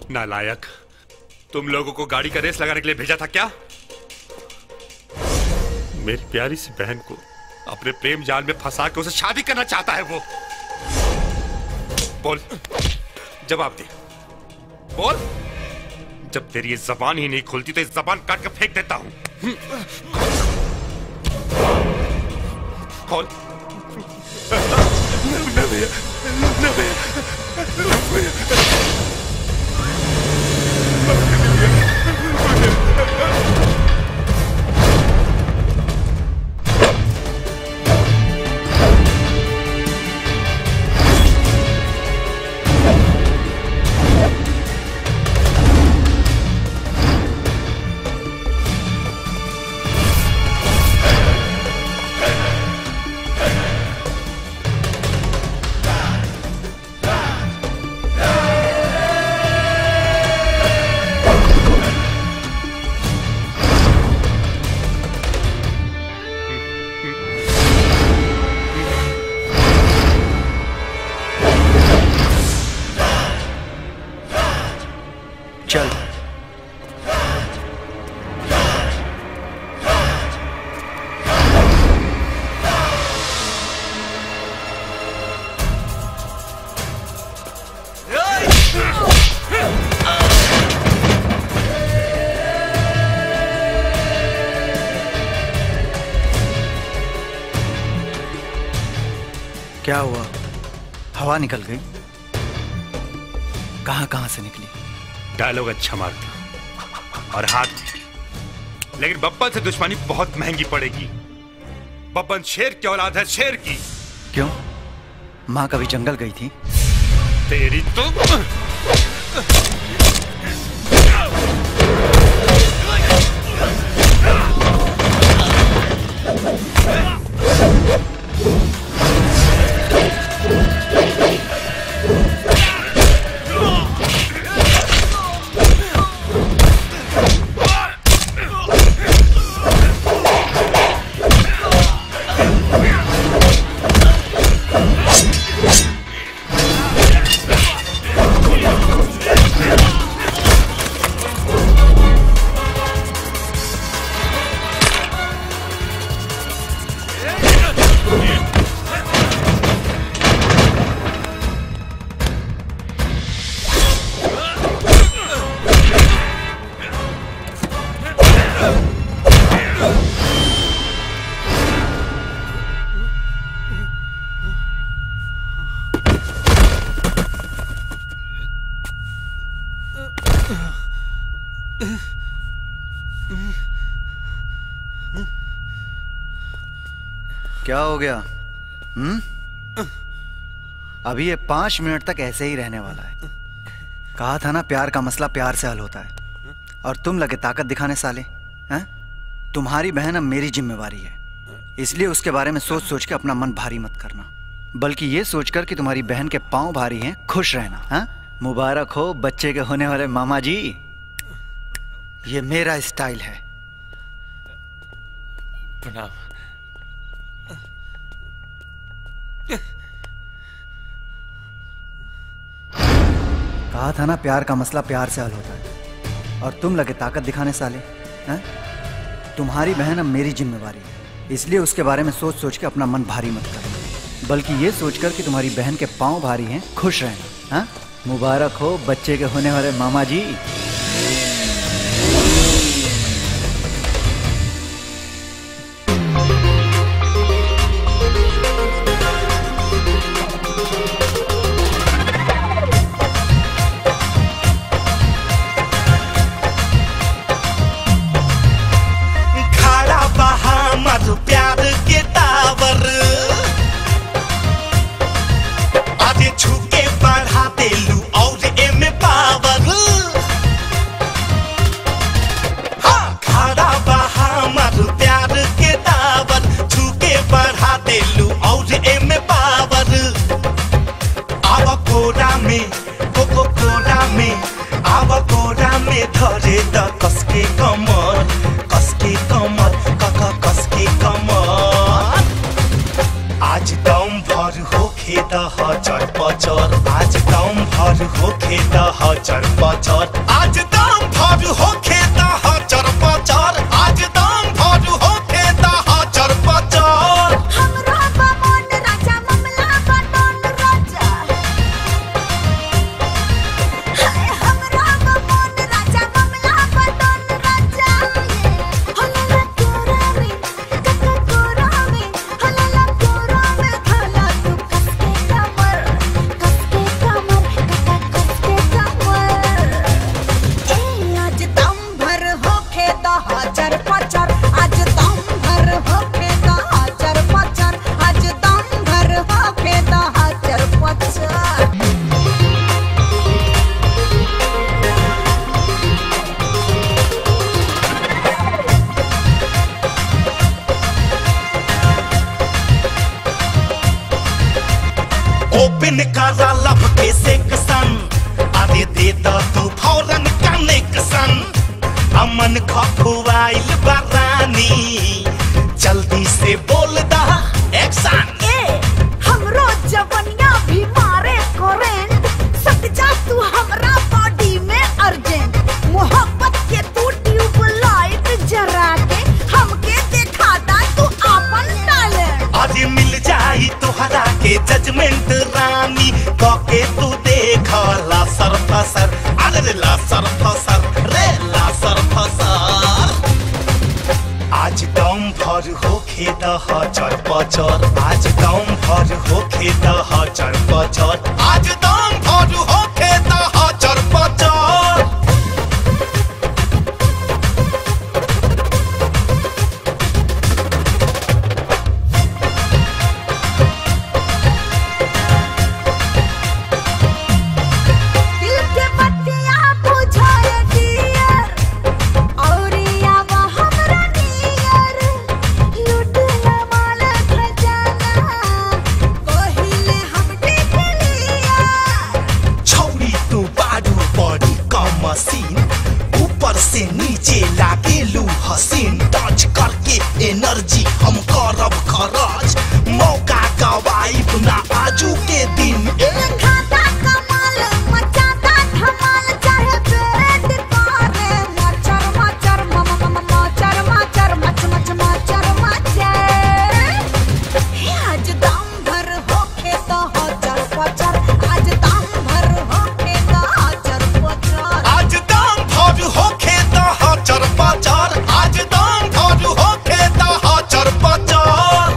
नालायक तुम लोगों को गाड़ी का रेस लगाने के लिए भेजा था क्या मेरी प्यारी सी बहन को अपने प्रेम जाल में फंसा के उसे शादी करना चाहता है वो बोल जवाब दे बोल जब तेरी ये जबान ही नहीं खुलती तो इस जबान काट के फेंक देता हूं खोल न भैया न भैया न भैया चल क्या हुआ हवा निकल गई कहां कहां से निकली डायलॉग अच्छा मारता और हाथ भी। लेकिन बब्बन से दुश्मनी बहुत महंगी पड़ेगी बब्बन शेर की औलाद है शेर की क्यों माँ कभी जंगल गई थी तेरी तो क्या हो गया हम्म अभी ये पांच मिनट तक ऐसे ही रहने वाला है कहा था ना प्यार का मसला प्यार से हल होता है और तुम लगे ताकत दिखाने साले हैं तुम्हारी बहन अब मेरी जिम्मेवारी है इसलिए उसके बारे में सोच सोच के अपना मन भारी मत करना बल्कि ये सोचकर कि तुम्हारी बहन के पांव भारी हैं खुश रहना हाँ मुबारक हो बच्चे के होने वाले मामा जी ये मेरा स्टाइल है प्रणाम कहा था ना प्यार का मसला प्यार से हल होता है और तुम लगे ताकत दिखाने साले हैं तुम्हारी बहन अब मेरी जिम्मेवारी है इसलिए उसके बारे में सोच सोच के अपना मन भारी मत करना बल्कि ये सोचकर कि तुम्हारी बहन के पांव भारी हैं खुश रहना हाँ मुबारक हो बच्चे के होने वाले मामा जी खड़ा बहा मर प्यार के टावर आधे छुके बढ़ा देलू और एमे पावर हाँ खड़ा बहा मर प्यार के टावर छुके बढ़ा देलू और एमे पावर आवा कोरा में कोको कोरा में आवा कोरा में धरे द कसके कमर कसके कमर कक कसके कमर आज दम भर होखे द हजर पचर आज दम भर भर होखे त हजर पचर आज दाम भर होखे त हजर पचर आज दाम भर होखे त हजर पचर हमरा बामन राजा ममला बटन राजा हाय हमरा बामन राजा ममला बटन राजा हलला कोरा में कक्का कोरा में हलला कोरा में खाला तू कसके कमर कसके कमर कक्का कसके कमर ए आज दम भर होखे त हाजर पचर आज दम भर होखे त हाजर पचर आज दम भर होखे त हाजर पचर ओपन करा लब के सेक्शन अरे दे द तू फौरन कनेक्शन अमन खखुआइल बरानी जल्दी से बोल दा एक्शन ए हमरो जवनिया भी मारे करेंट सट जा तू हमरा बॉडी में अर्जेंट मोहब्बत के तू ट्यूबलाइट जरा के हमके दिखा दा तू अपन टैलेंट आज मिल जाई तोहरा के जजमेंट रानी कके तू देख ला सर फसर अरे रे ला सर फसर रे ला सर फसर आज दम भर होखे द हजर पचर आज दम भर होखे द हजर पचर आज दम भर होखे द हजर पचर दिल के बत्तियां बुझाए डियर औरिया वो हमरा नियर लुटला माल खजाना कोहिले हम देख लिया छौरी तू बारू बड़ी कम मशीन ऊपर से नीचे लागेलू हसीन टच करके एनर्जी हम करब खरच मौका गवाइब ना आजू के दिन खाता कमाल मचाता धमाल चाहे पेट करे मचर मचर मम मम मचर मचर मच मच मचर मचर हे आज दम भर होखे तो हजर पचर आज दम भर होखे तो हजर पचर आज दाम भर होखे त हजर पचर आज दाम भर होखे त हजर पचर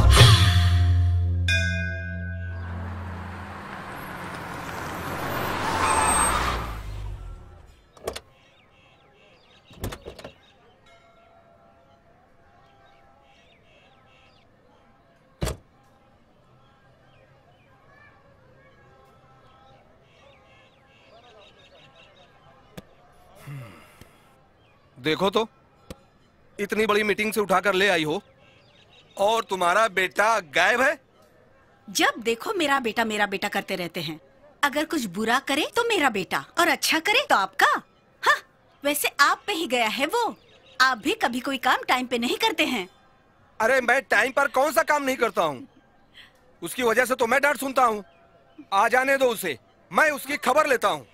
देखो तो इतनी बड़ी मीटिंग से उठाकर ले आई हो और तुम्हारा बेटा गायब है जब देखो मेरा बेटा मेरा बेटा करते रहते हैं अगर कुछ बुरा करे तो मेरा बेटा और अच्छा करे तो आपका हाँ वैसे आप पे ही गया है वो आप भी कभी कोई काम टाइम पे नहीं करते हैं अरे मैं टाइम पर कौन सा काम नहीं करता हूँ उसकी वजह से तो मैं डांट सुनता हूँ आ जाने दो उसे मैं उसकी खबर लेता हूँ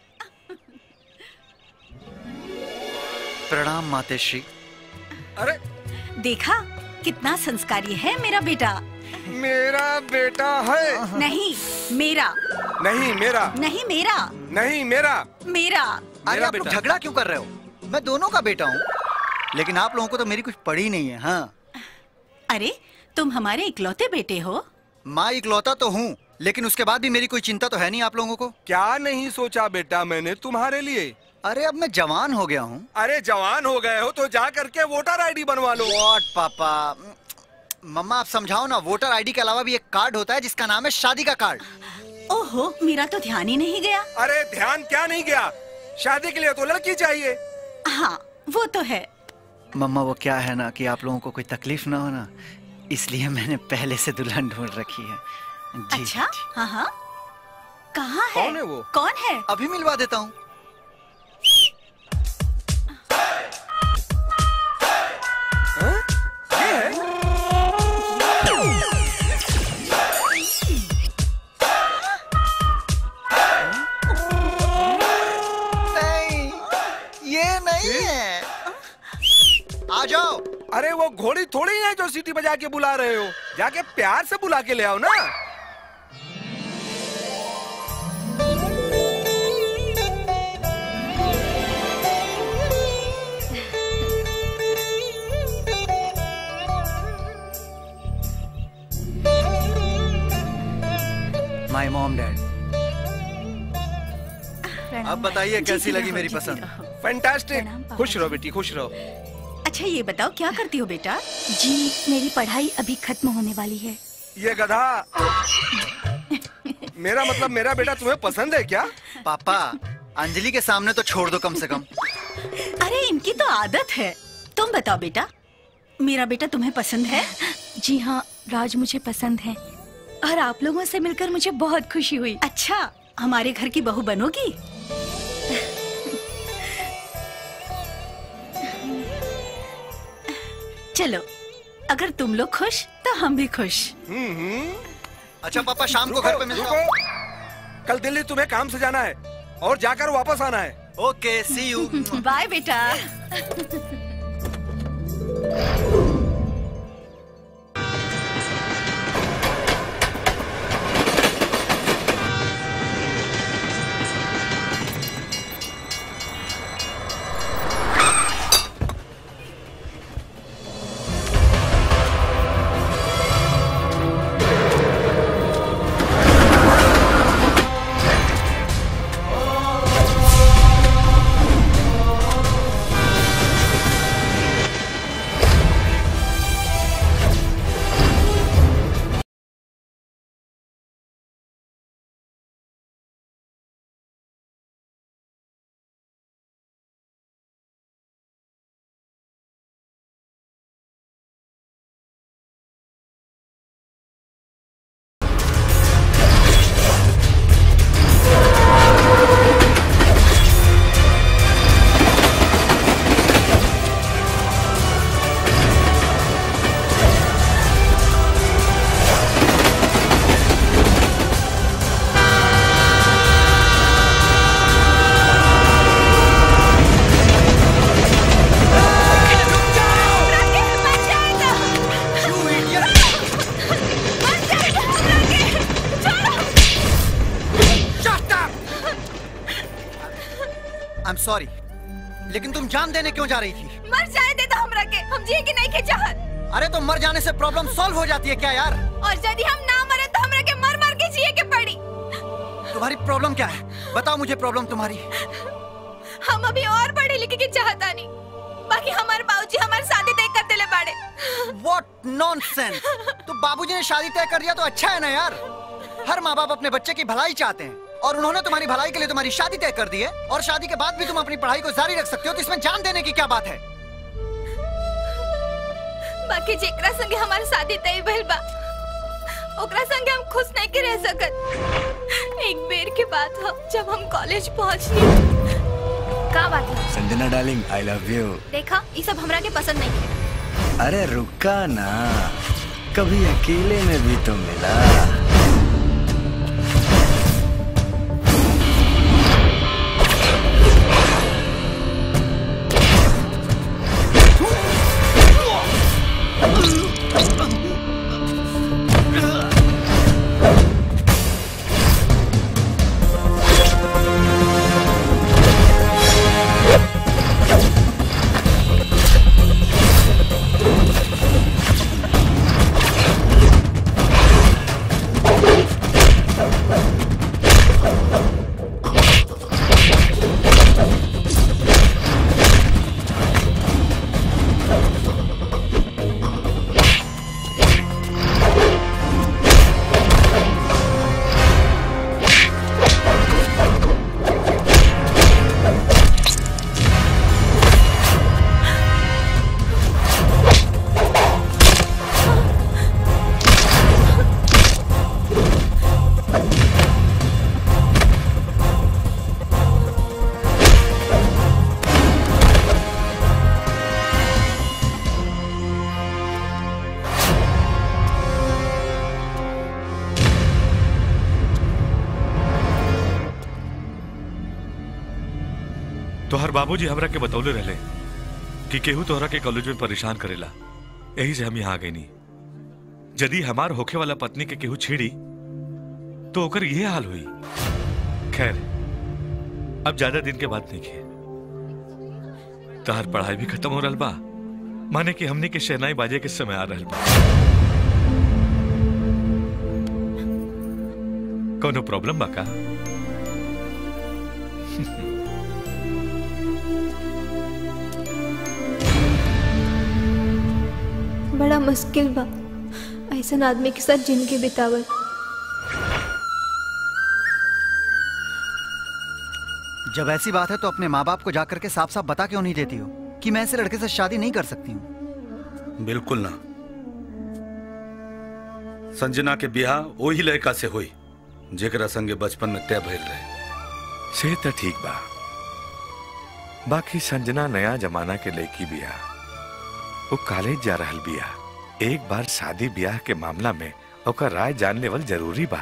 प्रणाम मातेश्री अरे देखा कितना संस्कारी है मेरा बेटा मेरा बेटा है नहीं मेरा नहीं मेरा नहीं मेरा नहीं मेरा मेरा अरे मेरा आप लोग बेटा। झगड़ा क्यों कर रहे हो मैं दोनों का बेटा हूँ लेकिन आप लोगों को तो मेरी कुछ पड़ी नहीं है हाँ अरे तुम हमारे इकलौते बेटे हो माँ इकलौता तो हूँ लेकिन उसके बाद भी मेरी कोई चिंता तो है नहीं आप लोगों को क्या नहीं सोचा बेटा मैंने तुम्हारे लिए अरे अब मैं जवान हो गया हूँ अरे जवान हो गए हो तो जा करके वोटर आईडी बनवा लो वॉट पापा मम्मा आप समझाओ ना वोटर आईडी के अलावा भी एक कार्ड होता है जिसका नाम है शादी का कार्ड ओहो मेरा तो ध्यान ही नहीं गया अरे ध्यान क्या नहीं गया शादी के लिए तो लड़की चाहिए हाँ वो तो है मम्मा वो क्या है ना कि आप लोगों को कोई तकलीफ ना हो ना इसलिए मैंने पहले से दुल्हन ढूंढ रखी है जी, अच्छा जी। हाँ हाँ कहाँ है कौन है वो? कौन है अभी मिलवा देता हूँ हाँ? ये है घोड़ी थोड़ी है जो सीटी बजा के बुला रहे हो जाके प्यार से बुला के ले आओ ना माई मॉम डैड अब बताइए कैसी लगी मेरी पसंद फैंटास्टिक प्रणाम पापा खुश रहो बेटी खुश रहो अच्छा ये बताओ क्या करती हो बेटा जी मेरी पढ़ाई अभी खत्म होने वाली है ये गधा मेरा मतलब मेरा बेटा तुम्हें पसंद है क्या पापा अंजलि के सामने तो छोड़ दो कम से कम अरे इनकी तो आदत है तुम बताओ बेटा मेरा बेटा तुम्हें पसंद है जी हाँ राज मुझे पसंद है और आप लोगों से मिलकर मुझे बहुत खुशी हुई अच्छा हमारे घर की बहू बनोगी चलो अगर तुम लोग खुश तो हम भी खुश हम्म हम्म अच्छा पापा शाम को घर पे मिलता हूँ रुको। कल दिल्ली तुम्हें काम से जाना है और जाकर वापस आना है ओके सी यू बाय बेटा आई एम सॉरी लेकिन तुम जान देने क्यों जा रही थी मर जाए दे तो हमरा के हम जिए कि नहीं के चाहत अरे तो मर जाने से प्रॉब्लम सॉल्व हो जाती है क्या यार और यदि हम ना मरे तो हमरा के मर मर के जिए के पड़ी तुम्हारी प्रॉब्लम क्या है बताओ मुझे प्रॉब्लम तुम्हारी हम अभी और पढ़े लिखे के चाहता नहीं बाकी हमारे बाबूजी हमारी शादी तय कर दिले बाड़े What nonsense! तो बाबूजी ने शादी तय कर दिया तो अच्छा है ना यार हर माँ बाप अपने बच्चे की भलाई चाहते हैं और उन्होंने तुम्हारी भलाई के लिए तुम्हारी शादी तय कर दी है और शादी के बाद भी तुम अपनी पढ़ाई को जारी रख सकते हो तो इसमें जान देने की क्या बात है बाकी जेकरा संगे हमारी शादी तय भइल बा ओकरा संगे हम खुश नहीं के रह सकत एक बेर के बाद हम जब हम कॉलेज पहुंचनी का बात है Sanjana darling I love you देखा ये सब हमरा के पसंद नहीं है अरे रुका ना कभी अकेले में भी तो मिला तोहर बाबूजी हमरा के बतौले रहले कि केहू तोहरा के कॉलेज में परेशान करेला यही से हम यहाँ आ गई नहीं यदि हमार होखे वाला पत्नी के केहू छेड़ी तो ओकर ये हाल हुई खैर अब ज्यादा दिन के बाद नहीं खे तहार पढ़ाई भी खत्म हो रहा बा माने कि हमने के शहनाई बाजे के समय आ रहल बा कोनो प्रॉब्लम बा का बड़ा मुश्किल बा ऐसा आदमी के साथ जिंदगी बितावल जब ऐसी बात है तो अपने माँ बाप को जाकर के साफ साफ बता क्यों नहीं देती हो कि मैं ऐसे लड़के से शादी नहीं कर सकती हूँ बिल्कुल ना संजना के बियाह वही लड़का से हुई जेकरा संगे बचपन में तय भइल रहे से तो ठीक बा बाकी संजना नया जमाना के लड़की बिया वो कॉलेज जा रहल बिया एक बार शादी ब्याह के मामला में ओकर राय जान लेवल जरूरी बा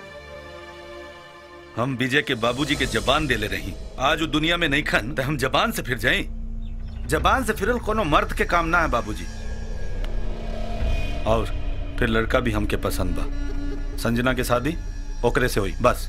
हम विजय के बाबूजी के जबान देले रही आज वो दुनिया में नहीं खन तो हम जबान से फिर जाई जबान से फिरल कोनो मर्द के काम ना है बाबूजी और फिर लड़का भी हमके पसंद बा संजना के शादी ओकरे से हुई बस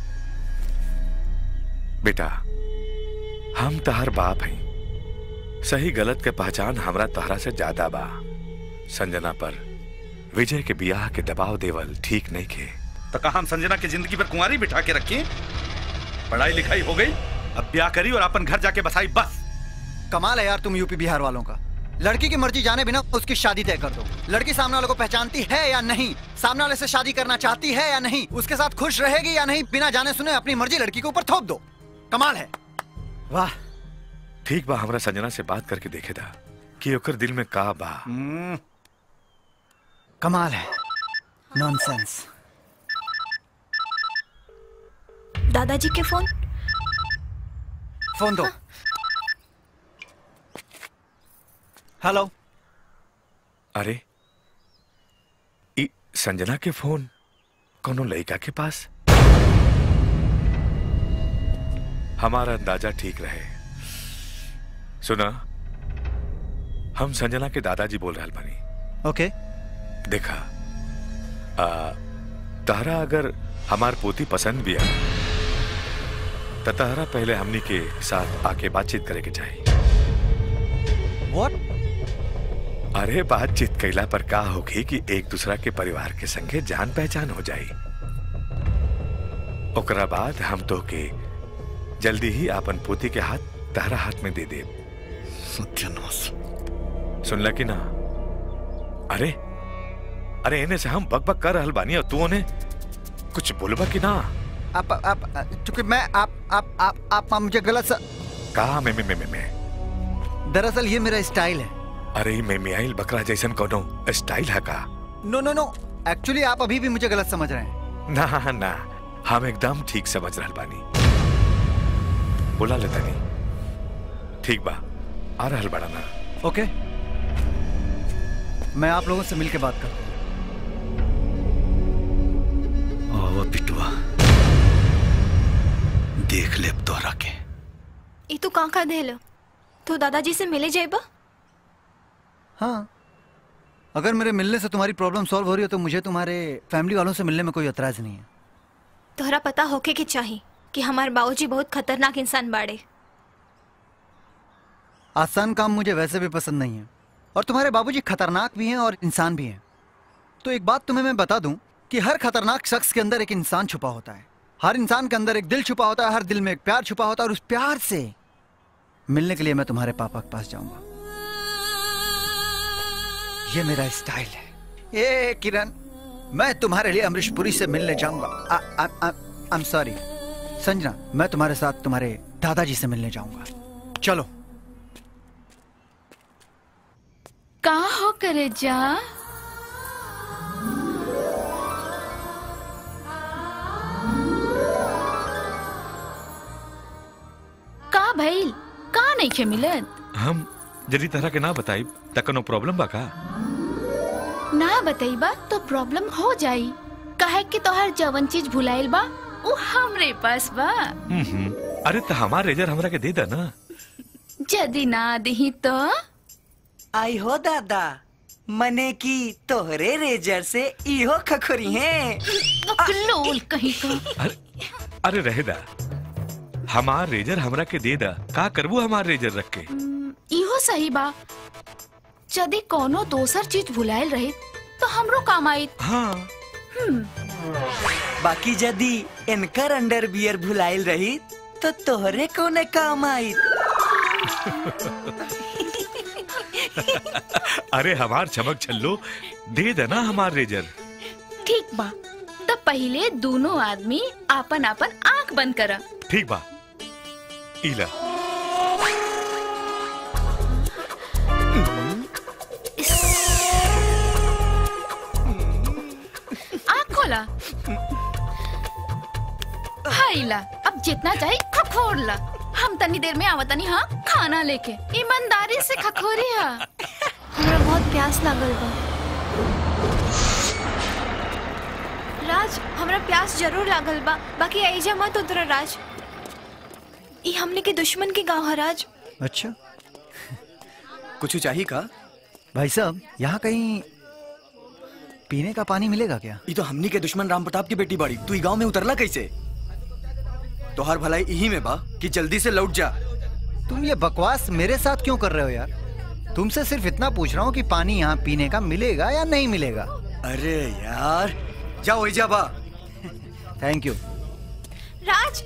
बेटा हम तहर बाप हैं सही गलत के पहचान हमरा तहरा से ज्यादा बा संजना पर विजय के बियाह के दबाव देवल ठीक नहीं खे तो कहा हम संजना की जिंदगी पर कुंवारी बिठा के रखी पढ़ाई लिखाई हो गई अब ब्याह करी और अपन घर जाके बसाई बस कमाल है यार तुम यूपी बिहार वालों का लड़की की मर्जी जाने बिना उसकी शादी तय कर दो लड़की सामने वाले को पहचानती है या नहीं सामने वाले से शादी करना चाहती है या नहीं उसके साथ खुश रहेगी या नहीं बिना जाने सुने अपनी मर्जी लड़की के ऊपर थोप दो कमाल है वाह ठीक बा हमरा संजना से बात करके देखे था कि ओकर दिल में का बा कमाल है नॉनसेंस दादाजी के फोन फोन दो हेलो अरे ई संजना के फोन कोनो लड़का के पास हमारा अंदाजा ठीक रहे सुना हम संजना के दादाजी बोल रहे बानी ओके देखा आ, तारा अगर हमार पोती पसंद भी है तो तारा पहले हमनी के साथ आके बातचीत करे के चाहिए व्हाट अरे बातचीत कैला पर का होगी कि एक दूसरा के परिवार के संगे जान पहचान हो जाई ओकरा बाद हम तो के जल्दी ही आपन पोती के हाथ तारा हाथ में दे दे सत्यानाश सुनला कि ना अरे अरे इन्हें से हम बक बक कर रहल बानी और तू उन्हें कुछ बोलबा कि ना आप आप चूंकि मैं आप आप आप आप, आप मुझे गलत सा कहा मैं मैं मैं मैं, मैं। दरअसल ये मेरा स्टाइल है अरे मैं मियाइल बकरा जैसन कोनो स्टाइल है का नो नो नो एक्चुअली आप अभी भी मुझे गलत समझ रहे हैं ना ना हम एकदम ठीक समझ रहल बानी बोला लेता नहीं ठीक बा आ रहल बड़ा ना ओके मैं आप लोगों से मिलके बात करता हूँ आवा पिटवा देख ले अब तोहरा के ई तू कहाँ का देलो तू दादाजी से मिले जाएबा हाँ अगर मेरे मिलने से तुम्हारी प्रॉब्लम सॉल्व हो रही हो तो मुझे तुम्हारे फैमिली वालों से मिलने में कोई एतराज नहीं है तोहरा पता होके के चाही कि हमारे बाबूजी बहुत खतरनाक इंसान बाड़े आसान काम मुझे वैसे भी पसंद नहीं है और तुम्हारे बाबूजी खतरनाक भी हैं और इंसान भी हैं तो एक बात तुम्हें मैं बता दूं कि हर खतरनाक शख्स के अंदर एक इंसान छुपा होता है हर इंसान के अंदर एक दिल छुपा होता है हर दिल में एक प्यार छुपा होता है और उस प्यार से मिलने के लिए मैं तुम्हारे पापा के पास जाऊंगा ये मेरा स्टाइल है ए किरण मैं तुम्हारे लिए अमरीश पुरी से मिलने जाऊंगा आई एम सॉरी संजना मैं तुम्हारे साथ तुम्हारे दादाजी से मिलने जाऊंगा चलो कहा हो करे जा का भइल का नहीं खे मिलत हम यदि तरह के ना बताई त कोनो प्रॉब्लम बा का ना बतईबा तो प्रॉब्लम हो जाई काहे कि तोहर जवन चीज भुलाइल बा उ हमरे पास बा हम्म, अरे तो हमार रेजर हमरा के दे दा ना यदि ना दही तो आई हो दादा मने की तोहरे रेजर से इहो खखोरी है बकलोल कहीं का अरे रहेदा हमार रेजर हमरा के दे दा का करबू हमार रेजर रख के इहो सही बा यदि कोनो दोसर चीज भुलायल रहे तो हमरो काम आई हाँ बाकी यदि इनकर अंडर बियर भुलाइल रही तो तोहरे कोने काम आई अरे हमार चमक छल्लो दे देना हमार रेजर ठीक बा तो पहले दोनों आदमी आपन आपन आंख बंद करा ठीक बा इला आंख खोला हाइला अब जितना चाहिए खखोर ला हम तनी देर में आवतनी हाँ खाना लेके ईमानदारी से खखोरी हा हमरा बहुत प्यास लागल बा राज हमरा प्यास जरूर लागल बा बाकी ऐजा मत उतरा राज ई हमने के दुश्मन के गांव है राज अच्छा कुछ चाहिए का भाई साहब यहाँ कहीं पीने का पानी मिलेगा क्या ये तो हमनी के दुश्मन राम प्रताप की बेटी बाड़ी तू ई गांव में उतरला कैसे तोहार भलाई यही में बा कि जल्दी से लौट जा तुम ये बकवास मेरे साथ क्यों कर रहे हो यार तुमसे सिर्फ इतना पूछ रहा हूँ कि पानी यहाँ पीने का मिलेगा या नहीं मिलेगा अरे यार जाओ जा बा थैंक यू राज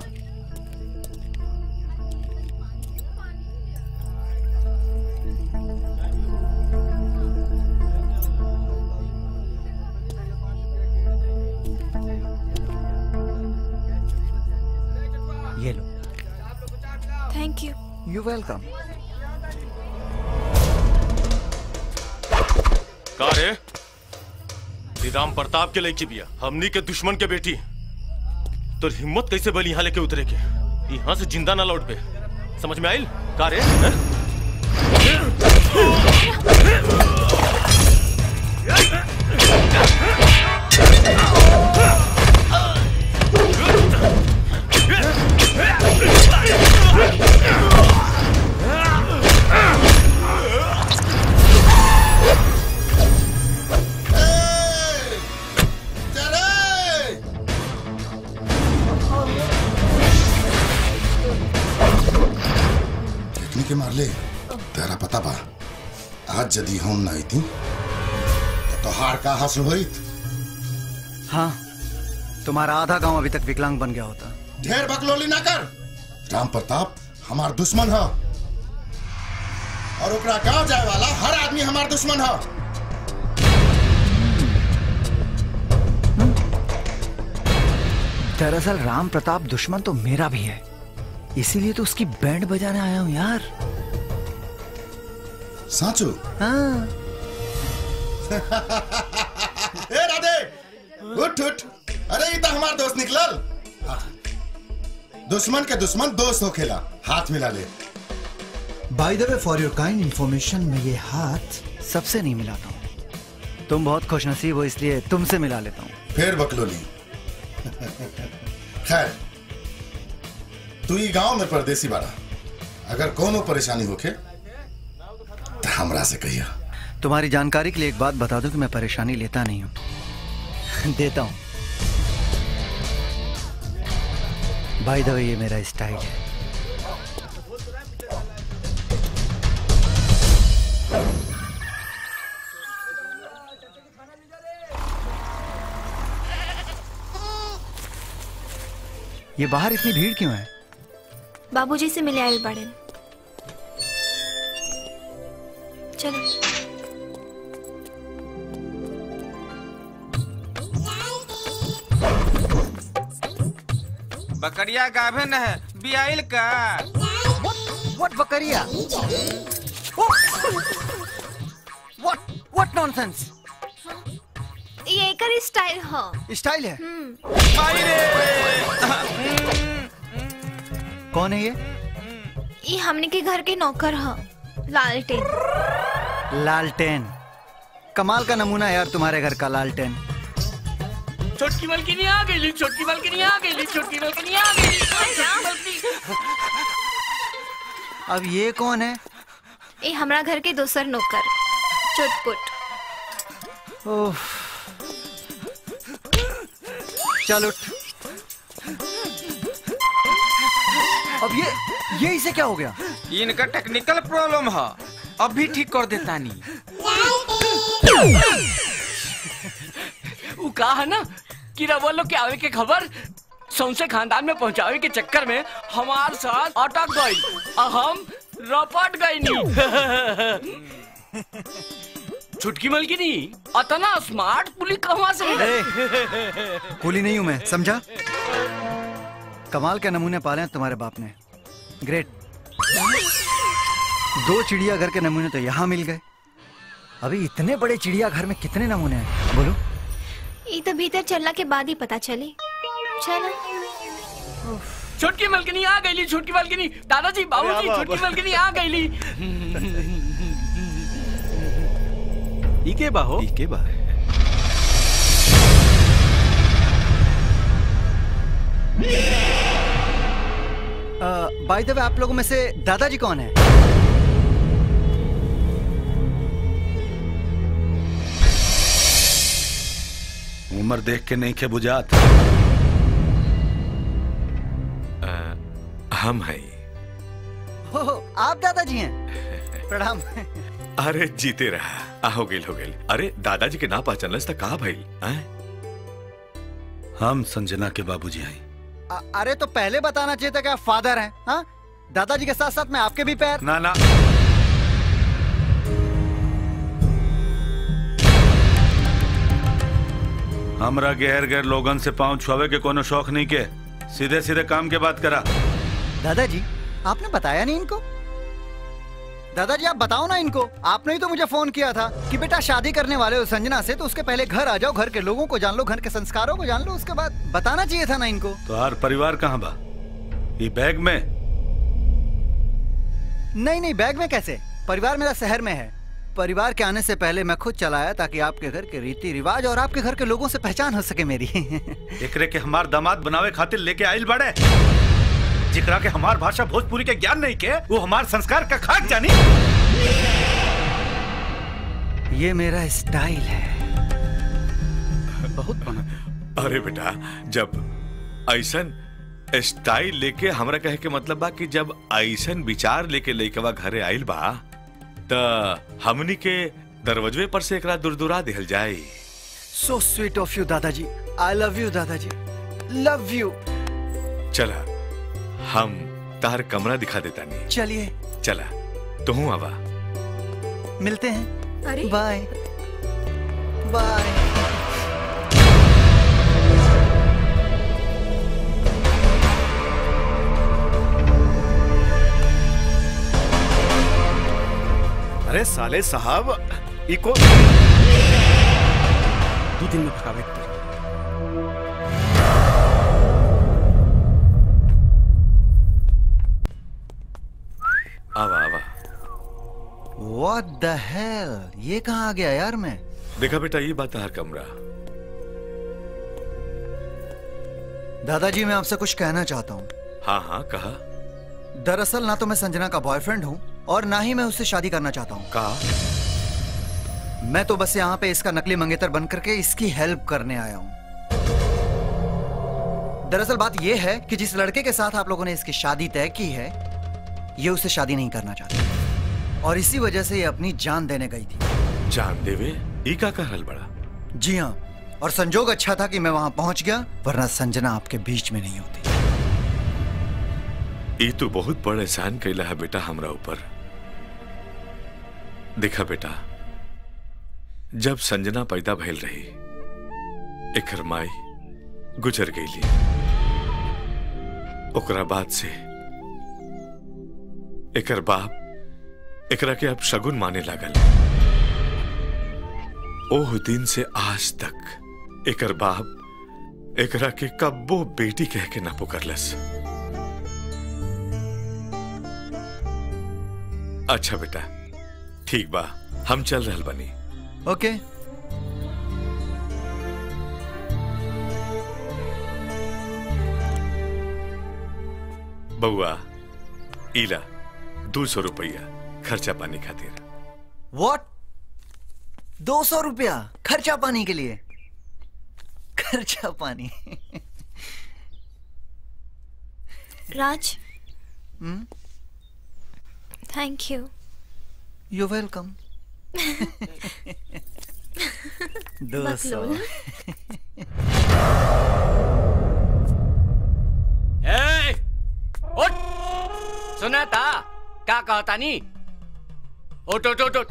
ये लो थैंक यू यू वेलकम का रे ये राम प्रताप के लड़की बिया हमनी के दुश्मन के बेटी तो हिम्मत कैसे बली यहाँ लेके उतरे के यहाँ से जिंदा ना लौट पे समझ में आइल का रे हैं? कितनी के मारले तेरा पता बा आज यदि हम ना आईती तो तोहार का हासिल होइत हाँ तुम्हारा आधा गांव अभी तक विकलांग बन गया होता ढेर बकलोली ना कर राम प्रताप हमार दुश्मन है और ओकरा गांव जाए वाला हर आदमी हमार दुश्मन है दरअसल राम प्रताप दुश्मन तो मेरा भी है इसीलिए तो उसकी बैंड बजाने आया हूँ यार साचू हाँ ए राधे उठ उठ अरे ये तो हमार दोस्त निकलल हाँ। दुश्मन के दुश्मन दोस्त हो खेला हाथ मिला ले by the way for your kind information मैं ये हाथ सबसे नहीं मिलाता हूँ तुम बहुत खुशनसीब हो इसलिए तुमसे मिला लेता हूँ फिर बकलोली खैर तू ये गांव में परदेसी बाड़ा अगर कोनो परेशानी होखे तो हमरा से कहिया तुम्हारी जानकारी के लिए एक बात बता दूं कि मैं परेशानी लेता नहीं हूँ देता हूँ बाय द वे ये मेरा स्टाइल है ये बाहर इतनी भीड़ क्यों है बाबूजी से मिले आयल बड़े चलो बकरिया गाभे न है बियाइल का व्हाट बकरिया व्हाट व्हाट नॉनसेंस ये एकर स्टाइल हो स्टाइल है कौन है ये ये हमने के घर के नौकर हो लालटेन लालटेन कमाल का नमूना है यार तुम्हारे घर का लालटेन छोटकी बल्कि आ गई छोटकी बल्कि आ गई छोटकी बल्कि आ गई अब ये कौन है ये हमरा घर के दोसर नौकर चुटपुट ओह चल उठ अब ये ये इसे क्या हो गया इनका टेक्निकल प्रॉब्लम है अब भी ठीक कर देता नहीं वो कहा है ना कि रवा लोग के आवे के खबर सौंसे खानदान में पहुंचावे के चक्कर में हमार साथ अटक गई और हम रपट गई नहीं छुटकी मलकिनी अतना स्मार्ट पुलिस कहाँ से कूली नहीं हूं मैं समझा कमाल के नमूने पाले हैं तुम्हारे बाप ने ग्रेट दो चिड़ियाघर के नमूने तो यहाँ मिल गए अभी इतने बड़े चिड़ियाघर में कितने नमूने हैं बोलो ये तो भीतर चलने के बाद ही पता चली चलो छुटकी मलकिनी आ गई छुटकी मलकिनी दादाजी बाबूजी अरे, छुटकी अब- मलकिनी आ गई इके बा हो इके बा बाय द वे आप लोगों में से दादाजी कौन है उम्र देख के नहीं के बुझात हम हैं हो हो, आप दादाजी हैं प्रणाम अरे जीते रहा आ हो गेल हो गेल अरे दादाजी के ना पहचानलस त का भइल हैं? हम संजना के बाबूजी हैं अ- अरे तो पहले बताना चाहिए था कि आप फादर हैं हाँ दादाजी के साथ साथ मैं आपके भी पैर ना ना हमरा गैर गैर लोगन से पाँव छुआवे के कोनो शौक नहीं के सीधे सीधे काम के बात करा दादाजी आपने बताया नहीं इनको दादाजी आप बताओ ना इनको आपने ही तो मुझे फोन किया था कि बेटा शादी करने वाले हो संजना से तो उसके पहले घर आ जाओ घर के लोगों को जान लो घर के संस्कारों को जान लो उसके बाद बताना चाहिए था ना इनको तो हर परिवार कहाँ बा ये बैग में नहीं नहीं बैग में कैसे परिवार मेरा शहर में है परिवार के आने से पहले मैं खुद चलाया ताकि आपके घर के रीति रिवाज और आपके घर के लोगों से पहचान हो सके मेरी एकरे के हमार दामाद बनावे खातिर लेके आइल बड़े जिकरा के हमार भाषा भोजपुरी के ज्ञान नहीं के वो हमार संस्कार का खाक जानी ये मेरा स्टाइल है बहुत बना अरे बेटा जब ऐसन स्टाइल लेके हमरा कहे के मतलब बा कि जब ऐसन विचार लेके लइकवा घरे आइल बा त हमनी के दरवाजे पर से एकरा दुरदुरा दिहल जाए सो स्वीट ऑफ यू दादाजी आई लव यू दादाजी लव यू चला हम तार कमरा दिखा देता नहीं चलिए चला तू आवा मिलते हैं अरे बाय बाय अरे साले साहब इको दो दिन में भगावे के पड़ी। आवा आवा What the hell? ये कहाँ आ गया यार मैं देखा बेटा ये बात हर कमरा दादाजी मैं आपसे कुछ कहना चाहता हूँ हाँ हाँ कहा दरअसल ना तो मैं संजना का बॉयफ्रेंड हूँ और ना ही मैं उससे शादी करना चाहता हूँ कहा मैं तो बस यहाँ पे इसका नकली मंगेतर बन करके इसकी हेल्प करने आया हूँ दरअसल बात यह है कि जिस लड़के के साथ आप लोगों ने इसकी शादी तय की है ये उसे शादी नहीं करना चाहता और इसी वजह से ये अपनी जान देने गई थी जान देवे ई का कहल बड़ा जी हाँ और संजोग अच्छा था कि मैं वहां पहुंच गया वरना संजना आपके बीच में नहीं होती ई तो बहुत बड़ एहसान कैला है बेटा हमरा ऊपर देखा बेटा जब संजना पैदा भइल रही एकर माई गुजर गईली ओकरा बाद से एकर बाप एकरा के अब शगुन माने लागल ओह दिन से आज तक एकर बाप एकरा के कब्बो बेटी कह के ना पुकारलस अच्छा बेटा ठीक बा हम चल रहल बनी ओके बउआ इला दो सौ रुपया खर्चा पानी खातिर व्हाट दो सौ रुपया खर्चा पानी के लिए खर्चा पानी राज hmm thank you you welcome दो सौ बकलोल। ए, उठ सुना था क्या कहता नी उठ उठ उठ उठ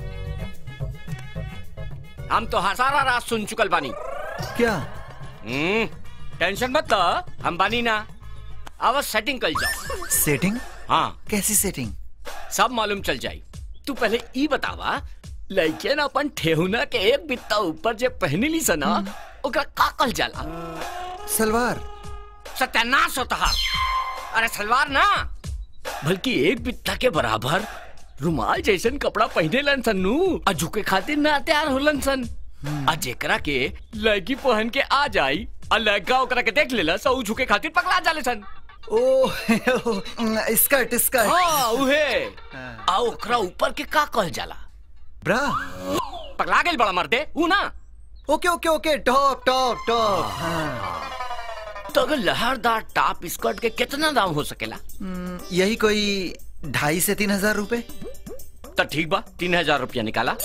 हम तो हाँ सारा रात सुन चुकल बानी क्या हम्म टेंशन मत लो हम बानी ना अब सेटिंग कर जाओ सेटिंग हाँ कैसी सेटिंग सब मालूम चल जाई तू पहले ई बतावा लड़के ना अपन ठेहुना के एक बित्ता ऊपर जे पहनली सना ओकरा का कल जाला सलवार सत्यानाश होता है अरे सलवार ना बल्कि एक बित्ता के बराबर रुमाल जैसन कपड़ा पहने लन सन नू आ झुके खातिर ना तैयार होलन सन आ जेकरा के लड़की पहन के आ जाई आ लड़का ओकरा के देख लेला सो उ झुके खातिर पकड़ा जाले सन ओ स्कर्ट स्कर्ट हाँ उहे आ ओकरा ऊपर के का कहल जाला ब्रा पकड़ा गेल बड़ा मर्दे ऊ ना okay okay okay top top top हाँ तो अगर लहरदार टॉप स्कर्ट के कितना दाम हो सकेला हम्म, यही कोई ढाई से तीन हजार रुपए तो ठीक बा तीन हजार रुपया निकाला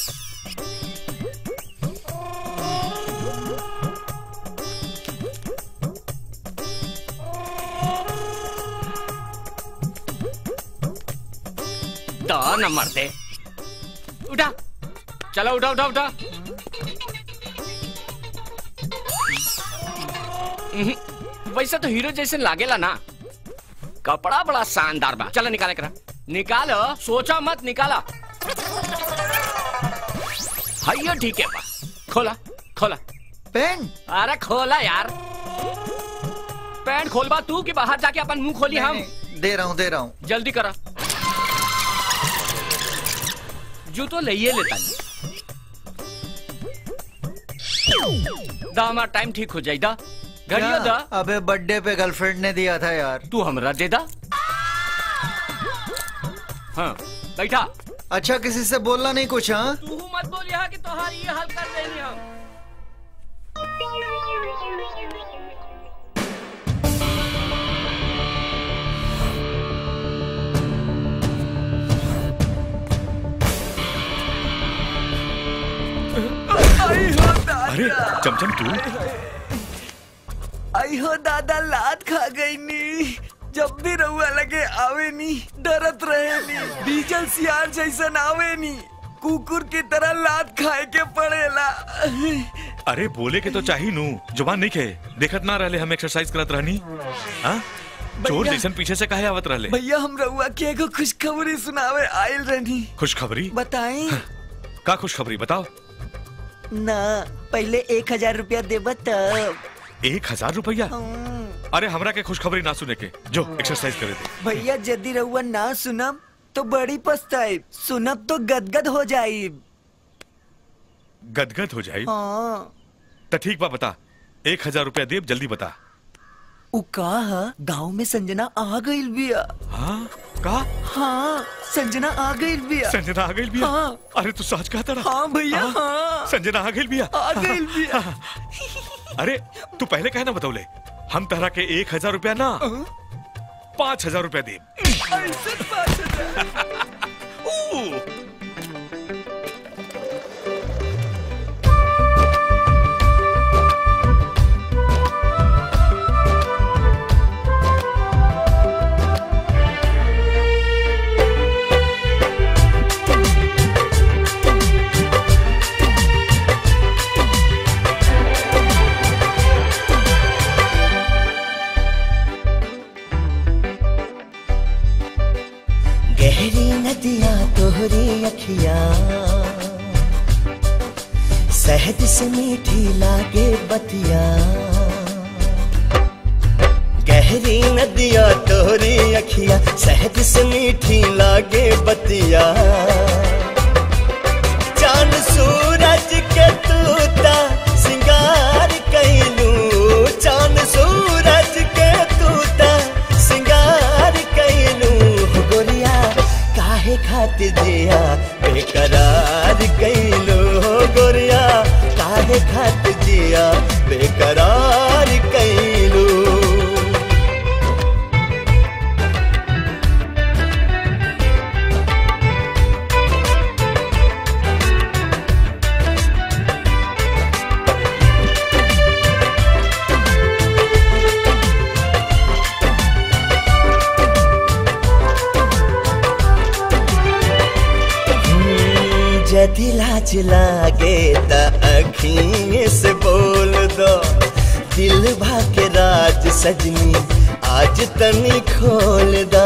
तो नंबर दे उठा चलो उठा उठा उठा हम्म, वैसे तो हीरो जैसे लागेला ना कपड़ा बड़ा शानदार बा चलो निकाले करा निकालो सोचा मत निकाला हाइयो ठीक है बा खोला खोला पेन अरे खोला यार पैंट खोलबा तू कि बाहर जाके अपन मुंह खोली हम दे रहा हूँ दे रहा हूँ जल्दी करा जूतो लइये लेता नहीं दा हमारा टाइम ठीक हो जाई दा घड़ियो दा अबे बर्थडे पे गर्लफ्रेंड ने दिया था यार तू हमरा दे दा हाँ बैठा अच्छा किसी से बोलना नहीं कुछ हाँ तू मत बोल यहाँ कि तोहार ये हाल कर देनी हम अरे चमचम तू आई हो दादा लात खा गई नी जब भी रहुआ लगे आवे नी डरत रहे नी डीजल सियार जैसन आवे नी कुकुर की तरह लात खाए के पड़ेला अरे बोले के तो चाही नू जुबान नहीं खे देखत ना रहले हम एक्सरसाइज करत रहनी हाँ चोर भैया। जैसन पीछे से काहे आवत रहले भैया हम रहुआ के एगो खुशखबरी सुनावे आयल रहनी खुशखबरी बताई का खुशखबरी बताओ ना पहले एक हजार रुपया देबा तब एक हजार रुपया अरे हमरा के खुशखबरी ना सुने के जो एक्सरसाइज करे दे भैया यदि रहुआ ना सुनब तो बड़ी पछताई सुनब तो गदगद हो जाई गदगद हो जाई हाँ तो ठीक बा बता एक हजार रुपया देब जल्दी बता उ का गांव में संजना आ गई बिया हाँ का हाँ संजना आ गई बिया संजना आ गई बिया हाँ अरे तू सच कहता रहा हाँ भैया हाँ संजना आ गई बिया आ गई बिया अरे तू पहले कहे ना बतौले हम तहरा के एक हजार रुपया ना पाँच हजार रुपया देब ऐसे पाँच हजार गहरी नदियां तोहरी अखियां शहद से मीठी लागे बतिया गहरी नदियां तोहरी अखियां शहद से मीठी लागे बतिया चांद सूरज के तूता सिंगार कैलू चांद सूरज के तूता सिंगार कैलू हो गोरिया काहे खातिर जिया बेकरार कैलू हो गोरिया लाज लागे त अखिए से बोल दो दिल के राज सजनी आज तनी खोल दो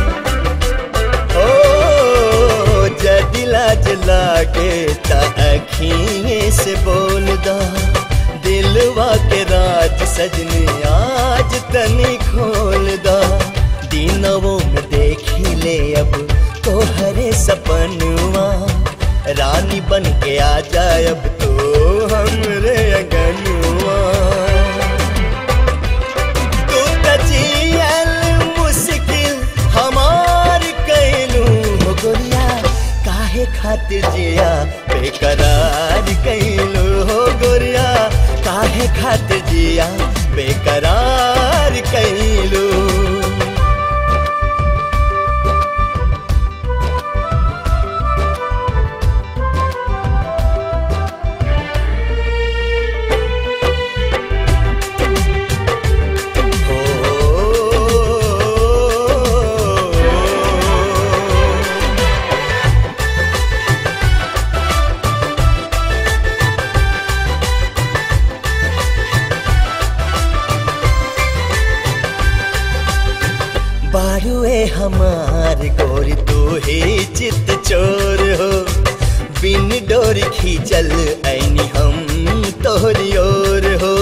ओ जदि लाज लागे त अखिए से बोल दो दिलवा के राज सजनी आज तनी खोल दो दिनवों में देखी ले अब तोहरे सपनुआ रानी बन के आ जाए अब तो हमरे अगनुआ तू त जियल मुश्किल हमार कैलू हो गोरिया काहे खातिर जिया बेकरार कैलू हो गोरिया काहे खातिर जिया बेकरार कैलू बारुए हमार गोरी तू ही चित चोर हो बिन डोर खींचल ऐनी हम तोहरी ओर हो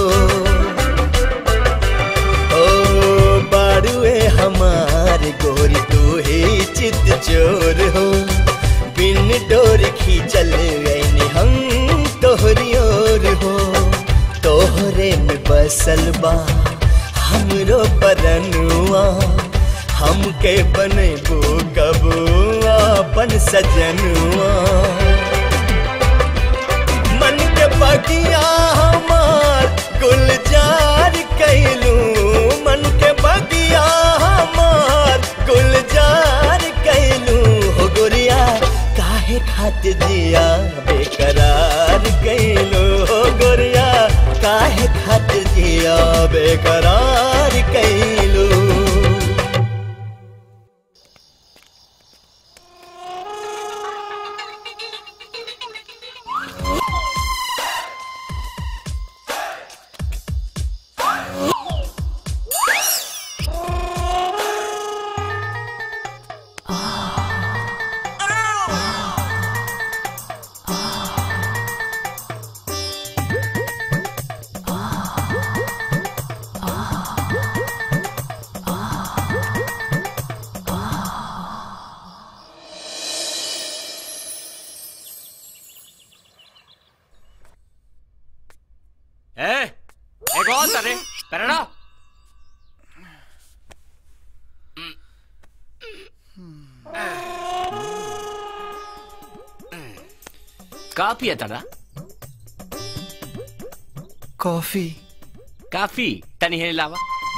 ओ बारुए हमार गोरी तू ही चित चोर हो बिन डोर खींचल ऐनी हम तोहरी ओर हो तोहरे में बसल बा हमरो परनुआ हमके बनेबो कब अपन सजनुआ मन के बगिया हमार गुलजार कैलू मन के बगिया हमार गुलजार कैलू हो गोरिया काहे खातिर जिया बेकरार कैलू हो गोरिया काहे खातिर जिया बेकरार कैलू ए एक और करे करना का पिया तारा कॉफी काफी तनी है लावा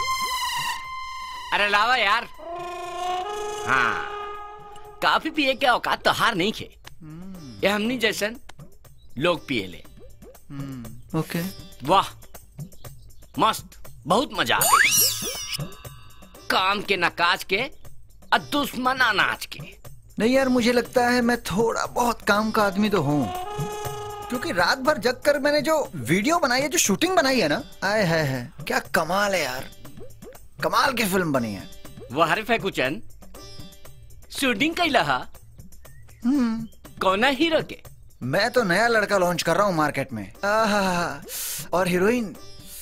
अरे लावा यार हाँ काफी पिए के औकात तो हार नहीं खे ये हमनी जैसन लोग पिए ले ओके वाह मस्त बहुत मजा आ गई काम के नकाज के और दुश्मन अनाज के नहीं यार मुझे लगता है मैं थोड़ा बहुत काम का आदमी तो हूँ क्योंकि रात भर जग कर मैंने जो वीडियो बनाई है जो शूटिंग बनाई है ना आए है, है क्या कमाल है यार कमाल की फिल्म बनी है वह हरिफ है कुचन शूटिंग कैला हा हम्म कौना हीरो के मैं तो नया लड़का लॉन्च कर रहा हूँ मार्केट में आहा, और हीरोइन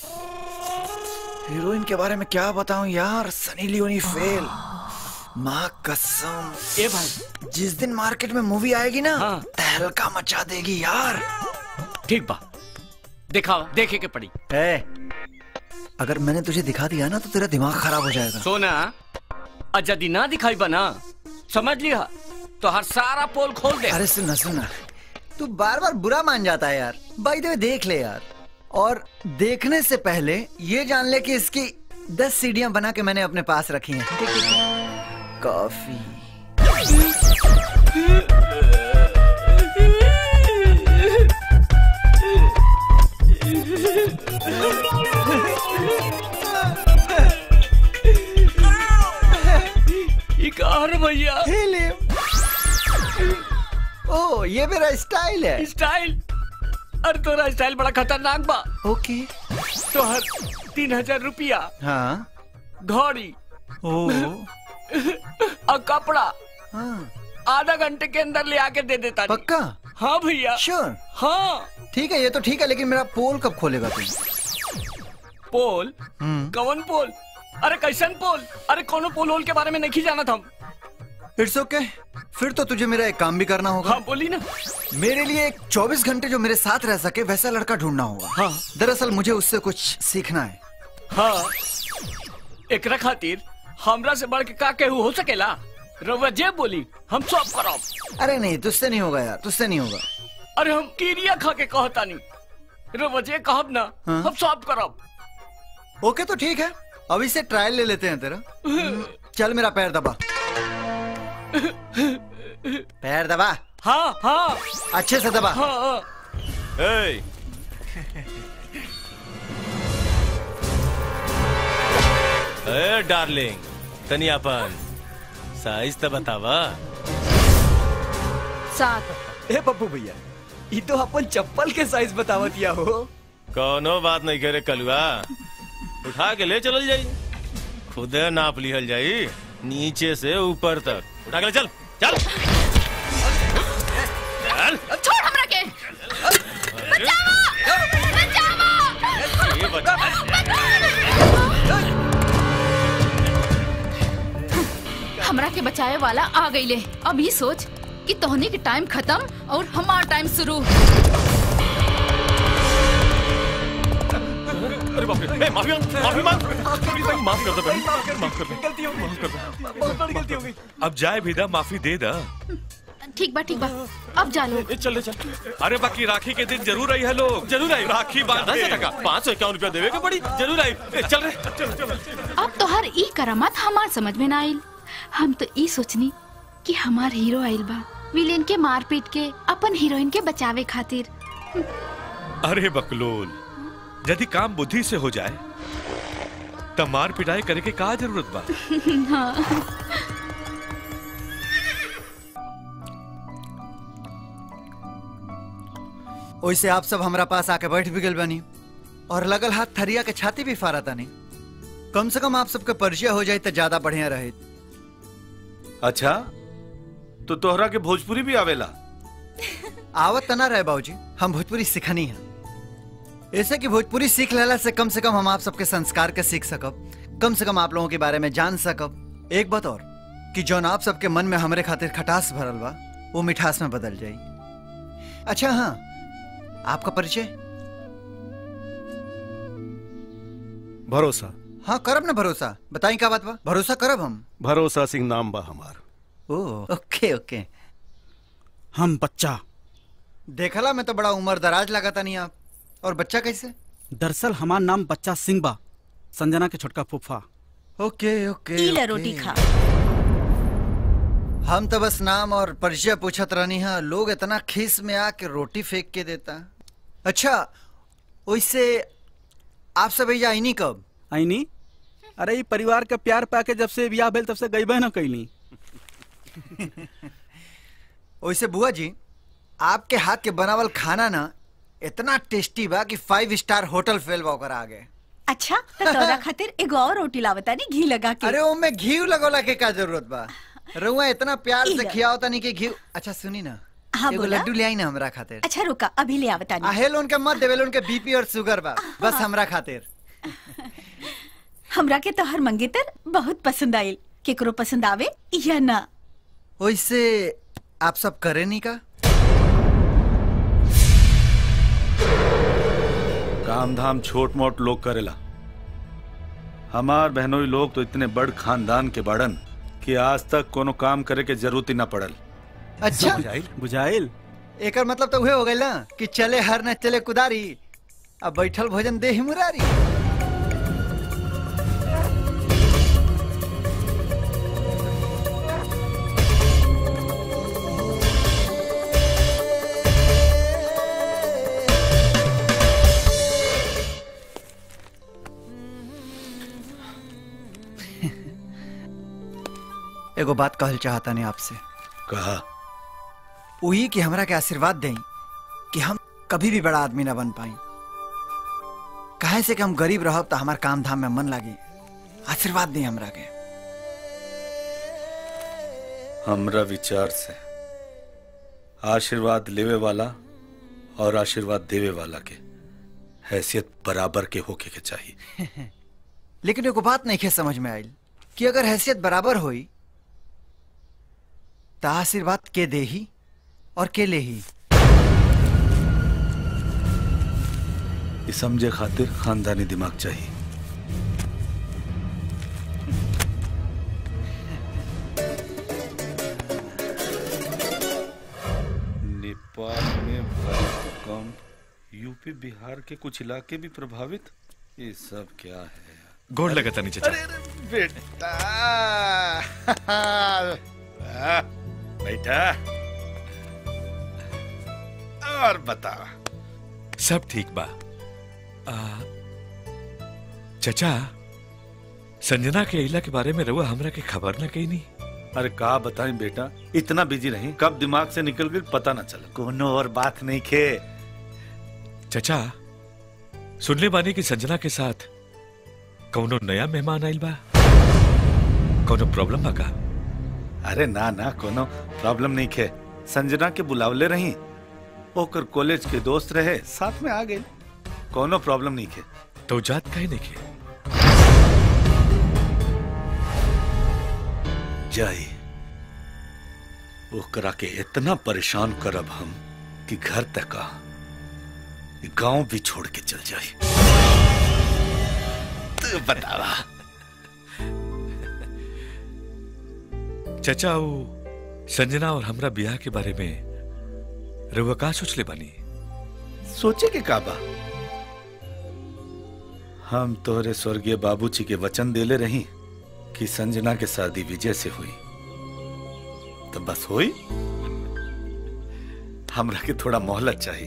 हीरोइन के बारे में क्या बताऊं यार सनी लियोनी फेल माँ कसम ए भाई जिस दिन मार्केट में मूवी आएगी ना तहलका मचा देगी यार ठीक बा दिखाओ देखे के पड़ी ए, अगर मैंने तुझे दिखा दिया ना तो तेरा दिमाग खराब हो जाएगा सोना और यदि ना दिखाई बना समझ लिया तो हर सारा पोल खोल दे अरे सुना सुना तू बार बार बुरा मान जाता है यार बाई द वे देख ले यार और देखने से पहले ये जान ले कि इसकी दस सीढ़ियां बना के मैंने अपने पास रखी हैं कॉफी ये कहा रे भैया ओ ये मेरा स्टाइल है स्टाइल अरे तोरा स्टाइल बड़ा खतरनाक बा ओके तोहर तीन हजार रुपया हाँ घड़ी ओ और कपड़ा आधा घंटे के अंदर ले आके दे देता पक्का हाँ भैया श्योर हाँ ठीक है ये तो ठीक है लेकिन मेरा पोल कब खोलेगा तुम पोल हम्म कवन पोल अरे कैसन पोल अरे कोनो पोल होल के बारे में नहीं जाना था इट्स ओके फिर तो तुझे मेरा एक काम भी करना होगा हाँ बोली ना मेरे लिए एक 24 घंटे जो मेरे साथ रह सके वैसा लड़का ढूंढना होगा हाँ दरअसल मुझे उससे कुछ सीखना है हाँ एकरा खातिर हमरा से बढ़ के का केहू हो सकेला रउआ जे बोली हम सब करब अरे नहीं तुझसे नहीं होगा यार तुझसे नहीं होगा अरे हम कीरिया खा के कहता नहीं रउआ जे कहब ना हाँ? हम सब करब ओके तो ठीक है अभी से ट्रायल ले लेते हैं तेरा हम्म, चल मेरा पैर दबा पैर दबा हाँ हाँ अच्छे से दबा हाँ हाँ ए ए डार्लिंग तनी अपन साइज तो बतावा सात ए पप्पू भैया ये तो अपन चप्पल के साइज बतावतिया हो कोनो बात नहीं करे कलुआ उठा के ले चलल जाई खुदे नाप लिहल जाई नीचे से ऊपर तक उठा के ले चल चल चल छोड़ हमरा के बचाओ बचाओ ये बता हमरा के बचाए वाला आ गईले अब ये सोच कि तोहनी के टाइम खत्म और हमार टाइम शुरू अरे बाप रे ए, माफी मांग माफी मांग माफ कर दो बहन माफ कर दो गलती हो माफ कर दो बहुत बड़ी गलती हो गई अब जाए भी दा माफी दे दा ठीक बा ठीक बा अब जा लो चल ले चल अरे बाकी राखी के दिन जरूर आई है लोग जरूर आई राखी बांध कहाँ से के। टका पाँच सौ इक्यावन रुपया देवे के पड़ी जरूर आई ए, चल रे चल चल अब तोहर ई करामत हमार समझ में ना आइल हम तो ई सोचनी कि हमार हीरो आइल बा विलेन के मार पीट के अपन हीरोइन के बचावे खातिर अरे बकलोल यदि काम बुद्धि से हो जाए तब मार पिटाई करे के का जरूरत बा हाँ वैसे आप सब हमारा पास आके बैठ भी गल बनी और लगल हाथ थरिया के छाती भी फारा तानी कम से कम आप सबके परिचय हो जाए तो ज्यादा बढ़िया रहे अच्छा तो तोहरा के भोजपुरी भी आवेला आवत तना रहे बाबूजी हम भोजपुरी सिखनी है ऐसे कि भोजपुरी सीख लेला से कम से कम हम आप सबके संस्कार के सीख सकब कम से कम आप लोगों के बारे में जान सकब एक बात और कि जौन आप सबके मन में हमरे खातिर खटास भरल बा वो मिठास में बदल जाई अच्छा हाँ आपका परिचय भरोसा हाँ करब ना भरोसा बताई का बात बा भरोसा करब हम भरोसा सिंह नाम बा हमार ओ ओके ओके हम बच्चा देखला में तो बड़ा उम्र दराज लगाता नहीं आप और बच्चा कैसे दरअसल हमार नाम बच्चा सिंह बा संजना के छोटका फूफा ओके ओके ई ले ओके। रोटी खा हम तो बस नाम और परिचय पूछत रहनी है लोग इतना खीस में आके रोटी फेंक के देता अच्छा वैसे आप सब भैया आईनी कब आईनी अरे ई परिवार का प्यार पाके जब से ब्याह भेल तब से गई न कैली वैसे बुआ जी आपके हाथ के बनावल खाना ना इतना टेस्टी बा कि फाइव स्टार होटल फेल बा ओकर आगे अच्छा तो तोरा खातिर एगो और रोटी लावता नी घी लगा के अरे वो में घी लगोला के का जरूरत बा रउआ इतना प्यार से इला। खियाओ तनी के घी अच्छा सुनी ना हाँ, एगो बोला। लड्डू ले आई ना हमरा खातिर अच्छा रुका अभी ले आवता नी आहेल उनके मत देवेल उनके बीपी और शुगर बा बस हमरा खातिर हमरा के तोहर मंगेतर बहुत पसंद आइल केकरो पसंद आवे या ना वैसे आप सब करे नहीं का काम धाम छोट मोट लोग करेला हमार बहनोई लोग तो इतने बड़ खानदान के बड़न कि आज तक कोनो काम करे के जरूरत ही न पड़ल अच्छा बुझाइल एकर मतलब तो उहे हो गइल ना कि चले हर न चले कुदारी अब बैठल भोजन दे ही मुरारी एगो बात कहल चाहता नहीं आपसे कहा वही कि हमरा के आशीर्वाद दें कि हम कभी भी बड़ा आदमी ना बन पाई काहे से कि हम गरीब रहब तो हमार काम धाम में मन लागी आशीर्वाद दें हमरा के हमरा विचार से आशीर्वाद लेवे वाला और आशीर्वाद देवे वाला के हैसियत बराबर के होके के चाहिए लेकिन एगो बात नहीं समझ में आयल कि अगर हैसियत बराबर होई तो आशीर्वाद के दे ही और के ले ही ये समझे खातिर खानदानी दिमाग चाहिए नेपाल में भूकंप यूपी बिहार के कुछ इलाके भी प्रभावित ये सब क्या है गोड़ लगा था नीचे चल। अरे अरे बेटा वाह, बेटा और बता सब ठीक बा आ, चचा संजना के इला के बारे में रहुआ हमरा के खबर ना कही नहीं अरे का बताएं बेटा इतना बिजी रही कब दिमाग से निकल गई पता ना चला कोनो और बात नहीं खे चचा सुनले बानी कि संजना के साथ कौनो नया मेहमान आइल बा कौनो प्रॉब्लम बा का अरे ना ना कोनो प्रॉब्लम नहीं खे संजना के बुलावले रही ओकर कॉलेज के दोस्त रहे साथ में आ गए कोनो प्रॉब्लम नहीं खे तो जात काहे नहीं खे जाई ओकरा के इतना परेशान करब हम कि घर तक आ गांव भी छोड़ के चल जाए तू बतावा चचा वो संजना और हमरा ब्याह के बारे में रहुआ का सोच ले बानी सोचे के काबा हम तोहरे स्वर्गीय बाबूजी के वचन देले रही कि संजना के शादी विजय से हुई तो बस हुई हमरा के थोड़ा मोहलत चाहिए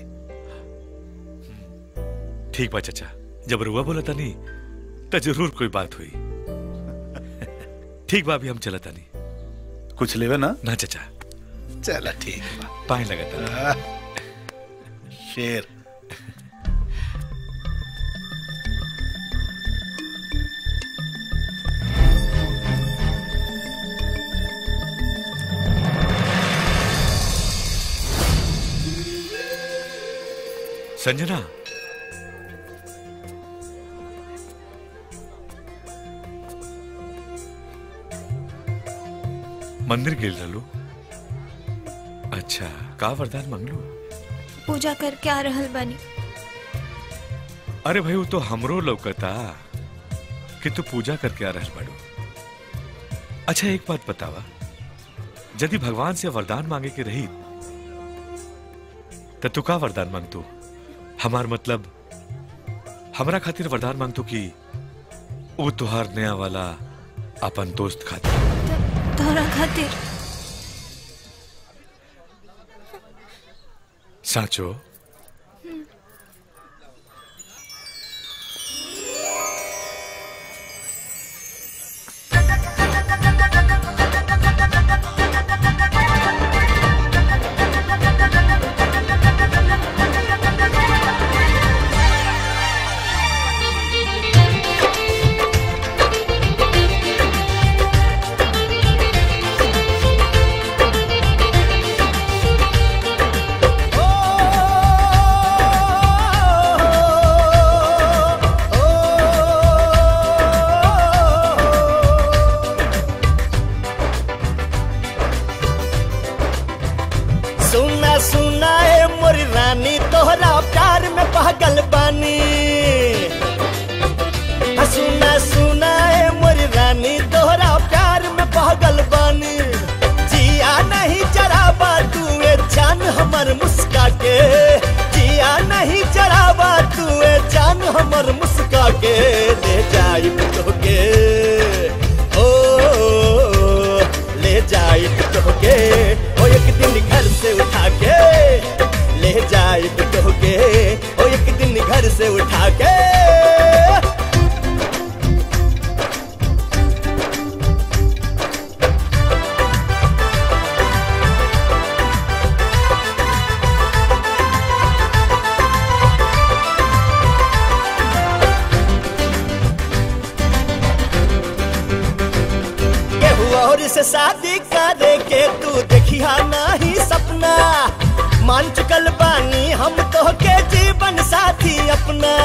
ठीक बा चचा जब रुआ बोला तानी तो जरूर कोई बात हुई ठीक बा अभी हम चला तानी कुछ लेवे ना ना चचा चला ठीक बा पाए लगा तानी शेर संजना मंदिर गेल रहलू अच्छा का वरदान मंगलू पूजा करके आ रहल बानी अरे भाई वो तो हमरो लौकता कि तू पूजा करके आ रहल बाड़ू अच्छा एक बात बतावा यदि भगवान से वरदान मांगे के रही तो तू का वरदान मांगतू हमार मतलब हमरा खातिर वरदान मांगतू कि वो तुहार नया वाला अपन दोस्त खातिर तोहरा खातिर साचो सुना सुना ए मोरी रानी तोहरा प्यार में पागल बानी हाँ, सुना सुना ए मोरी रानी तोहरा प्यार में पागल बानी जिया नहीं चढ़ावा तू ए जान हमर मुस्का के जिया नहीं चढ़ावा तू ए जान हमर मुस्का के ले जाई तोके ओ ले जाई तोके ओ एक दिन घर से उठा के ले जाई तोके ओ एक दिन घर से उठा के और से शादी करे के तू देखिया नहीं सपना मान चुकल बानी हम तो के जीवन साथी अपना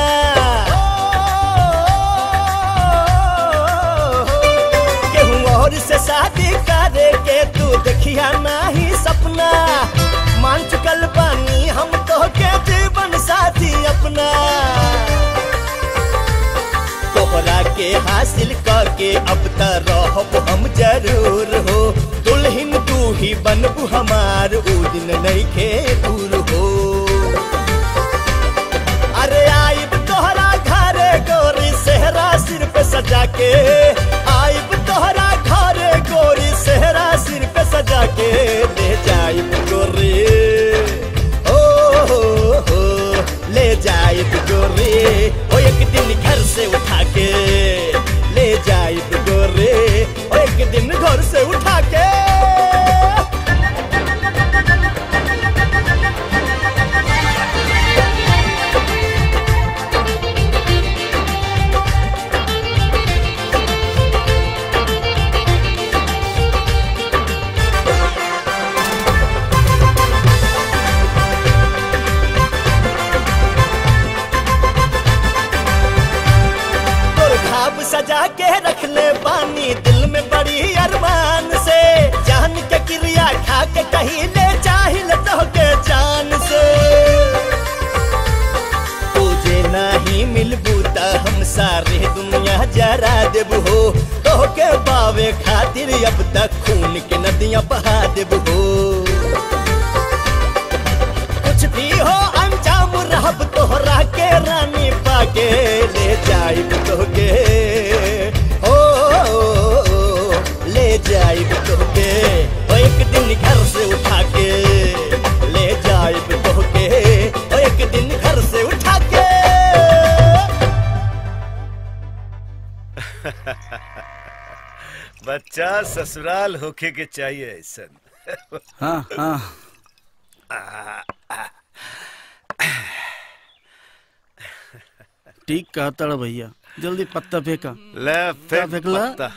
केहू और से शादी करे के तू देखिया नहीं सपना मान चुकल बानी हम तो के जीवन साथी अपना तोहरा के हासिल करके अब त रहब हम जरूर हो दुल्हन तू ही बनबू हमार ऊ दिन नहीं खे दूर हो अरे आइब तोहरा घरे गोरी सेहरा सिर पे सजा के आइब तोहरा घरे गोरी सेहरा सिर पे सजा के ले जाइब गोरी ओ हो हो ले जाइब गोरी ओ एक दिन घर से उठा के ले जाइब गोरी ओ एक दिन घर से उठा के तोर खाब सजा के रख ले पानी दिल में बड़ी अरमान से जान के क्रिया खा के कहीं ले चाहिल तो के जान से तुझे नहीं मिलबू त हम सारे दुनिया जरा देबू हो तो के बावे खातिर अब तक खून के नदियां बहा देबू हो कुछ भी हो अंजाम रहब तोहरा के रानी पाके ले जाइब तोहके ओ, ओ, ओ, ले जाइब तोहके ओ एक दिन घर से उठा के ले जाइब तोहके ओ एक दिन घर से उठा के बच्चा ससुराल होके के चाहिए ऐसा हाँ हाँ ठीक कहता रे भैया जल्दी पत्ता फेंका ले क्या फेंक फेंकला? पत्ता।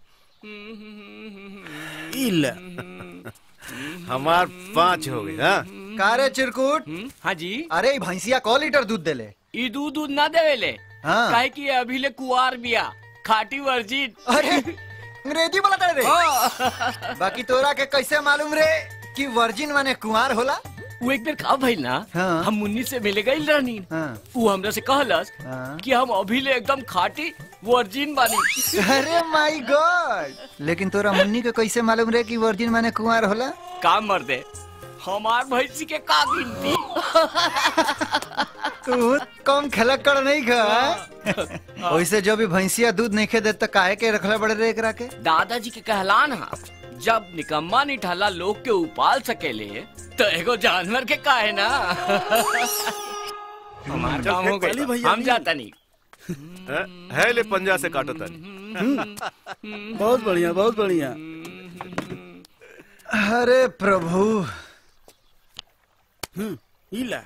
ई ले हमार पांच हो गए हाँ का रे चिरकुट हाँ जी अरे ई भैंसिया क लीटर दूध देले ई दूध दूध ना देवेले हाँ। काहे कि अभी ले कुआर बिया खाटी वर्जिन अरे अंग्रेजी बोलता रे बाकी तोरा के कैसे मालूम रे कि वर्जिन माने कुंवार होला वो एक बेर का भइल ना हाँ। हम मुन्नी से मिले गई रहनी हाँ। वो हमरा से कहलस हाँ। कि हम अभी ले एकदम खाटी वर्जिन बानी अरे माय गॉड लेकिन तोरा मुन्नी के कैसे मालूम रे कि वर्जिन माने कुंवार होला काम मर दे हमार भैंसी के का गिनती तू कम खलक कर नहीं खा वैसे जो भी भैंसिया दूध नहीं खे दे तो काहे के रखले बड़े रे एकरा के दादाजी के कहलान हा जब निकम्मा निठाला लोग के उपाल सकेले तो एगो जानवर के काहे ना हमार चल, काम हो फेंक गई भैया, हम जाता नहीं है, है ले पंजा से काटो तानी बहुत बढ़िया बहुत बढ़िया अरे प्रभु हम्म, ई ले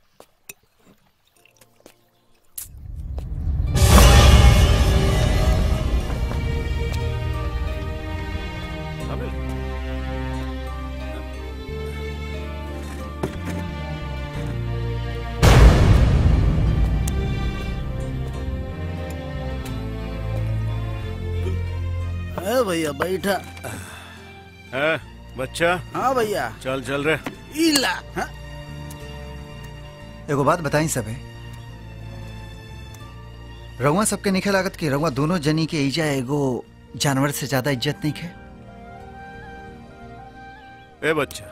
है भैया बैठा है बच्चा हाँ भैया चल चल रे ई ला हाँ? एगो बात बताई सबे रउआ सबके निखे लागत कि रउआ दोनों जनी के ईजा एगो जानवर से ज्यादा इज्जत नहीं खे ए बच्चा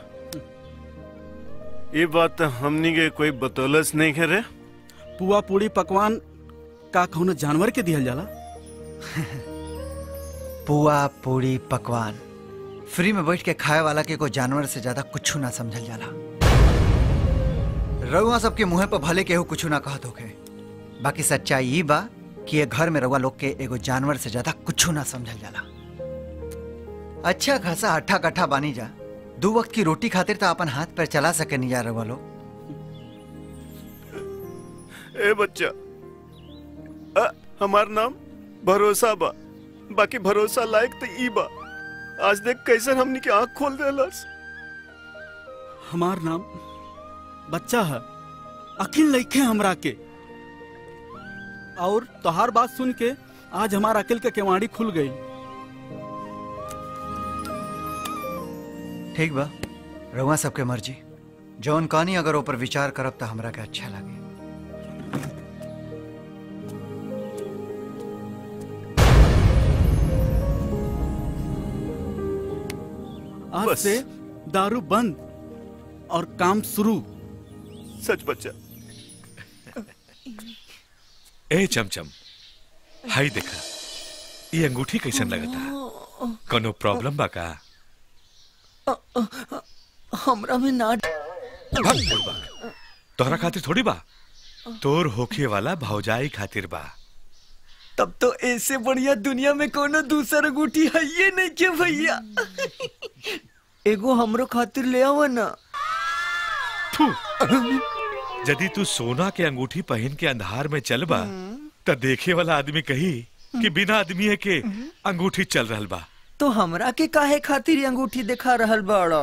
ये बात तो हमनी के कोई बतौलस नहीं है रे पुआ पूड़ी पकवान का कौनो जानवर के दिहल जाला पुआ पूड़ी पकवान फ्री में बैठ के खाए वाला के को जानवर से ज्यादा कुछ ना समझल जाला रउआ सबके मुंह पर भले केहू कुछ ना कहत होखे बाकी सच्चाई ई बा कि ये घर में रउआ लोग के एगो जानवर से ज्यादा कुछ ना समझल जाला अच्छा खासा अट्ठा कट्ठा बानी जा दो वक्त की रोटी खातिर तो अपन हाथ पैर चला सके नहीं जा रउआ लोग ए बच्चा अ, हमार नाम भरोसा बा बाकी भरोसा लायक तो ई बा आज देख कैसे हमनी की आंख खोल देलस हमार नाम बच्चा है अकिल लइखे हमरा के और तोहार बात सुन के आज हमार अकिल के केवाड़ी खुल गई ठीक बा रउआ सबके मर्जी जौन कहानी अगर ऊपर विचार करब तो हमरा के अच्छा लगे आज से दारू बंद और काम शुरू सच बच्चा ए चमचम हाई देखा ये अंगूठी कैसन लगता कोनो प्रॉब्लम बा का हमरा में ना भाग बुड़बक तोहरा खातिर थोड़ी बा तोर होखे वाला भौजाई खातिर बा तब तो ऐसे बढ़िया दुनिया में कोनो दूसर अंगूठी है ये नहीं के भैया एगो हमरो खातिर ले आवा ना यदि तू सोना के अंगूठी पहन के अंधार में चलबा त देखे वाला आदमी कही कि बिना आदमी के अंगूठी चल रहल बा तो हमरा के काहे खातिर ये अंगूठी दिखा रहल बाड़ा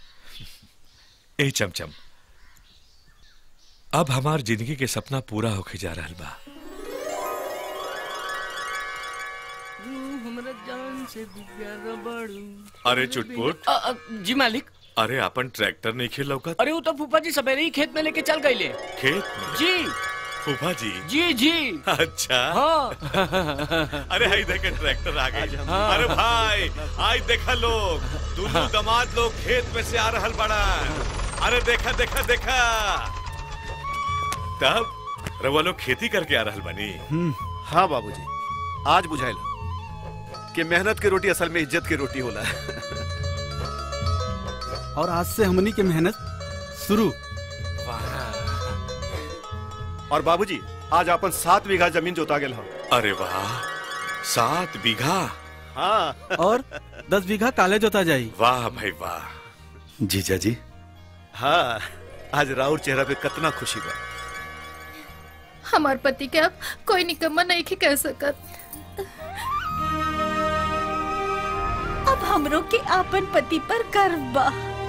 ए चमचम अब हमार जिंदगी के सपना पूरा होके जा रहल बा हमरा जान से भी प्यारा बाड़ू अरे चुटपुट अ, अ, जी मालिक अरे अपन ट्रैक्टर नहीं खेल लौका अरे वो तो फूफा जी सवेरे ही खेत में लेके चल गए खेत में जी फूफा जी जी जी अच्छा हाँ अरे हाई देखे ट्रैक्टर आ गई हाँ। अरे भाई आज देखा लोग दोनों दामाद लोग खेत में से आ रहल बड़ा अरे देखा देखा देखा तब रवा लोग खेती करके आ रहल बनी हाँ बाबूजी आज बुझाइल कि मेहनत की रोटी असल में इज्जत की रोटी होला और आज से हमनी के मेहनत शुरू और बाबूजी आज अपन सात बीघा जमीन जोता गेल हम अरे वाह सात बीघा हाँ और दस बीघा काले जोता जाई वाह भाई वाह जीजा जी हाँ आज राउर चेहरा पे कितना खुशी बा हमार पति के अब कोई निकम्मा नहीं के कह सकत अब हमरो के आपन पति पर गर्व बा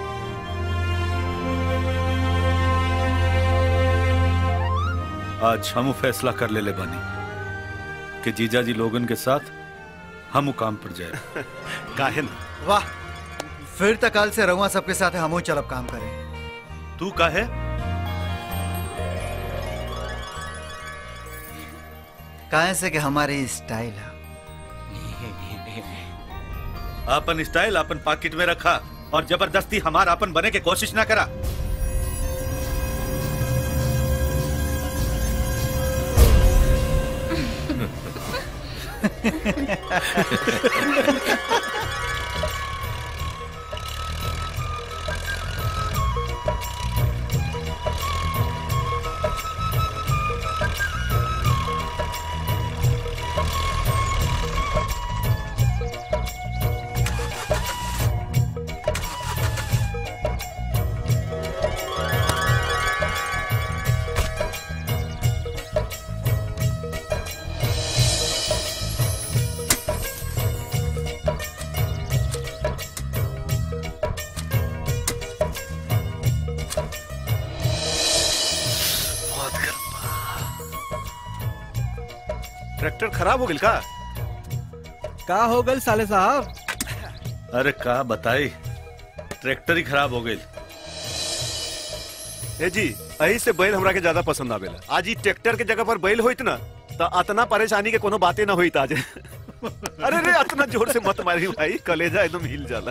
आज हम फैसला कर ले ले बानी कि जीजा जी लोगन के साथ हम काम पर जाए काहे ना वाह फिर तक कल से रउआ सबके साथ हमू चलब काम करे तू काहे काहे से कि हमारी स्टाइल है अपन स्टाइल अपन पॉकेट में रखा और जबरदस्ती हमार अपन बने के कोशिश ना करा ट्रैक्टर खराब हो गई का का हो गल साले साहब अरे का बताई ट्रैक्टर ही खराब हो गई ए जी यही से बैल हमरा के ज्यादा पसंद आवेला आज ई ट्रैक्टर के जगह पर बैल होइत ना तो अतना परेशानी के कोनो बातें ना होइत आज अरे रे अतना जोर से मत मारी भाई कलेजा एकदम हिल जाला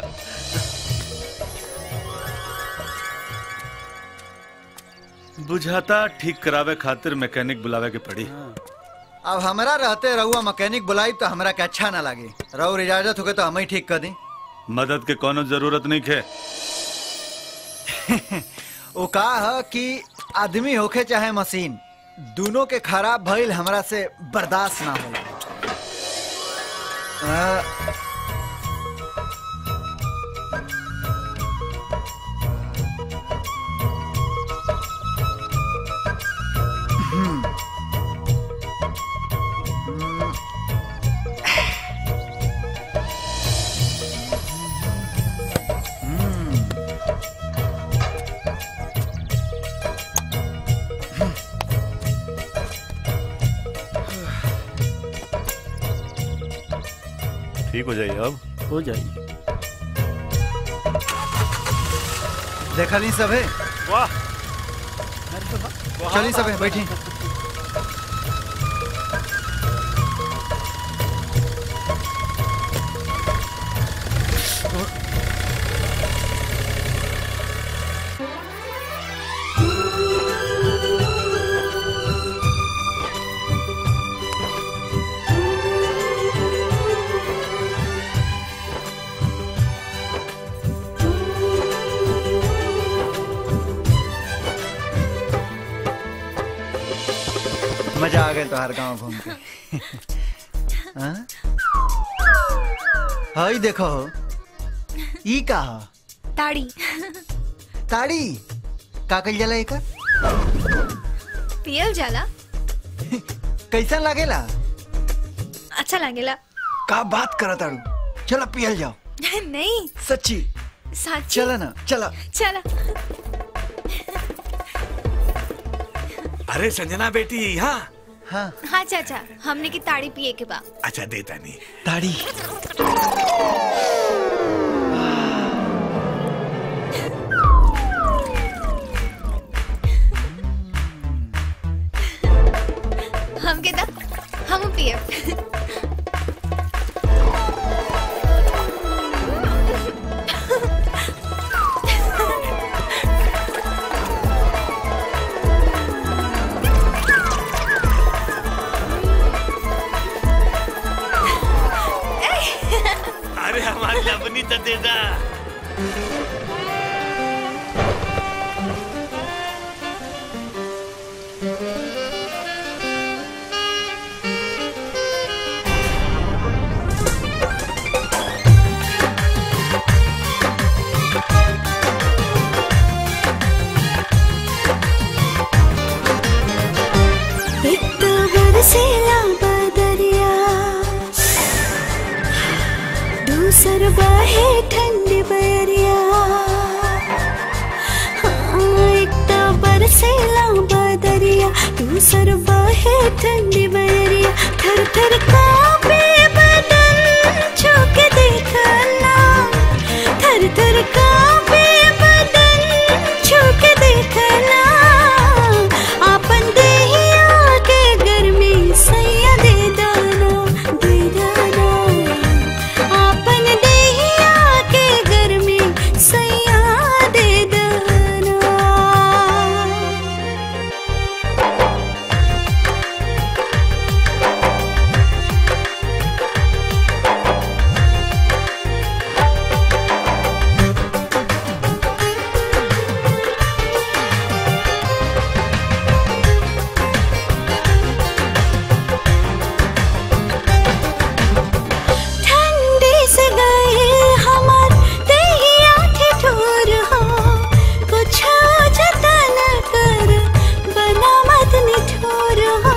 बुझाता ठीक करावे खातिर मैकेनिक बुलावे के पड़ी अब हमरा रहते रहुआ मैकेनिक बुलाई तो हमरा के अच्छा ना लगे रउर इजाजत होगे तो हम ही ठीक कर दी मदद के कोनो जरूरत नहीं खे वो का है कि आदमी होके चाहे मशीन दोनों के खराब भइल हमरा से बर्दाश्त ना होला अ, हम्म। हम्म। ठीक हो जाइए अब हो जाएगी देखा नहीं सब है वाह चलिए सब है बैठी मजा आ गया तोहार गांव घूम के हाँ? हई देखो ई का ह? ताड़ी ताड़ी का कइल जाला एकर पियल जाला कैसा लागेला अच्छा लागेला का बात करत ताड़ू चलो पियल जाओ नहीं सच्ची साची चला ना चला चला अरे संजना बेटी यहाँ हाँ हाँ चाचा हमने की ताड़ी पिए के बा अच्छा देता नहीं ताड़ी हम के दा हम पिए अरे हमारी लवनी तो दे दा एक तो बरसेला बदरिया दूसर बहे ठंडी बरिया हाँ, एक तो बरसेला बदरिया दूसर बहे ठंडी बरिया थर थर कांपे बदन छू के देखना थर थर कांपे बदन छू के देखना आपन देहिया के गर्मी सैया दे दाना दे दाना आपन देहिया के गर्मी सैया दे दाना ठंडी से गए हमार देहिया ठिठुर हो कुछ जतन कर बना मत निठुर हो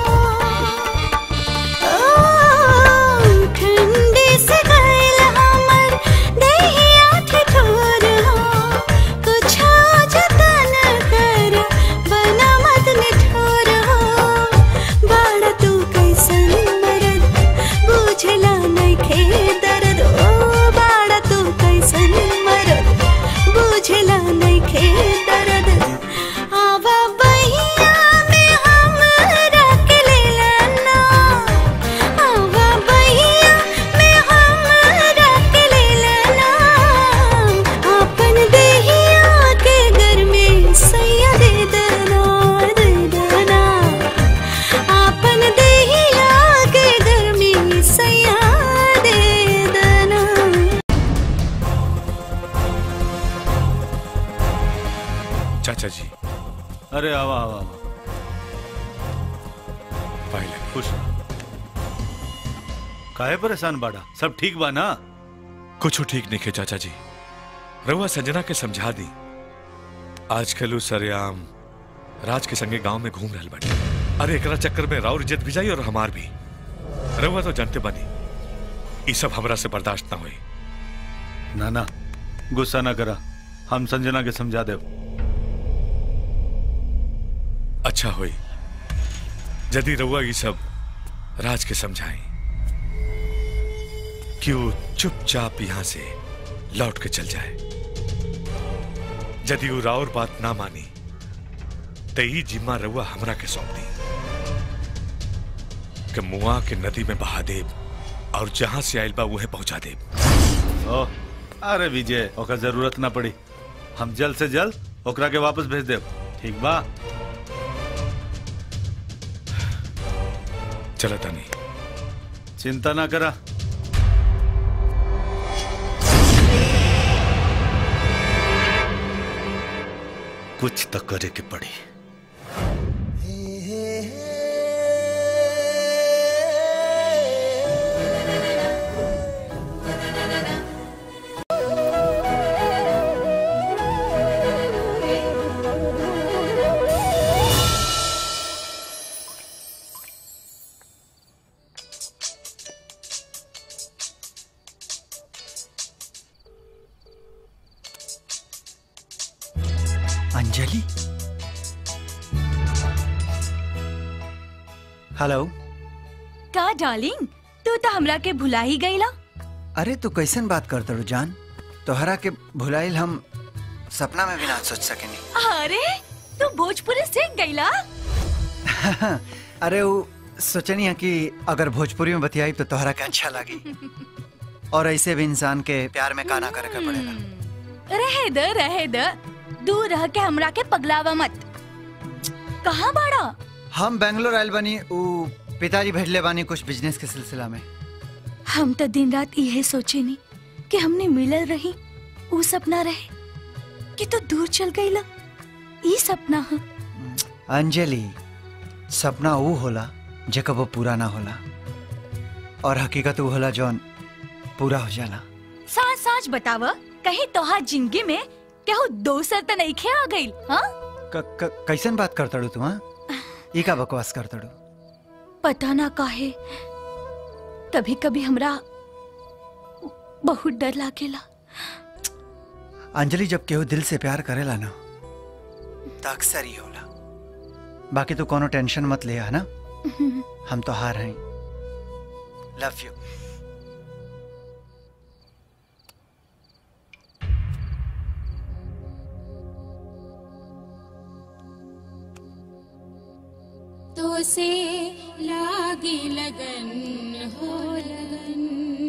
ओ, ठंडी से गए हमार देहिया ठिठुर हो कुछ जतन कर बना मत निठुर हो बाड़ा तू कैसन मरद बुझला नइखे दर्द ओ बाड़ा तू कैसन मरद बुझला नइखे दर्द आवा बहिया में हम रख लेला ना आवा बहिया में हम रख लेला ना अपन देहिया के घर में सैया दे देना दे देना आपन देहिया के गर्मी सैया दे देना चाचा जी अरे आवा आवा आवा पहले खुश काहे परेशान बाड़ा सब ठीक बा ना कुछ ठीक नहीं खे चाचा जी रहुआ संजना के समझा दी आजकल उ सरेआम राज के संगे गांव में घूम रहल बाड़ी अरे एकरा चक्कर में राउर इज्जत भी जाई और हमार भी रहुआ तो जानते बनी ई सब हमरा से बर्दाश्त ना हुई ना ना गुस्सा ना करा हम संजना के समझा देव अच्छा हुई यदि रहुआ ये सब राज के समझाई कि वो चुपचाप यहां से लौट के चल जाए यदि वो राउर बात ना मानी तो ही जिम्मा रउआ हमरा के सौंप दी कि मुआ के नदी में बहा देब और जहां से आयल बा उहे पहुंचा देब ओ अरे विजय ओकर जरूरत ना पड़ी हम जल्द से जल्द ओकरा के वापस भेज देब ठीक बा चला तानी चिंता ना करा कुछ तो करे के पड़ी अंजलि हेलो का डार्लिंग तू तो हमरा के भुला ही गईला अरे तू कैसन बात करत रू जान तोहरा के भुलाइल हम सपना में भी ना सोच सकेनी अरे तू भोजपुरी सीख गईला अरे वो सोचनी है कि अगर भोजपुरी में बतियाई तो तोहरा के अच्छा लगी और ऐसे भी इंसान के प्यार में काना करे के पड़ेगा रहे द रहे द दूर रह के हमरा के पगलावा मत कहाँ बाड़ा हम बेंगलोर आयल बानी उ पिताजी भेजले बानी कुछ बिजनेस के सिलसिला में हम तो दिन रात यही सोचे नी कि हमने मिलल रही वो सपना रहे कि तू दूर चल गईला ई सपना है अंजलि सपना वो होला जे कबो पूरा ना होला और हकीकत वो होला जौन पूरा हो जाला साच साच बताव कहीं तोहार जिंदगी में केहू दोसर तो नहीं खे आ गई हाँ क, क, कैसन बात करतड़ू तू हाँ ई का बकवास करतड़ू पता ना काहे कभी कभी हमरा बहुत डर लागेला अंजलि जब केहू दिल से प्यार करेला ना तो अक्सर ही होला बाकी तू कोनो टेंशन मत ले है ना हम तो हार हैं लव यू तो से लागी लगन हो लगन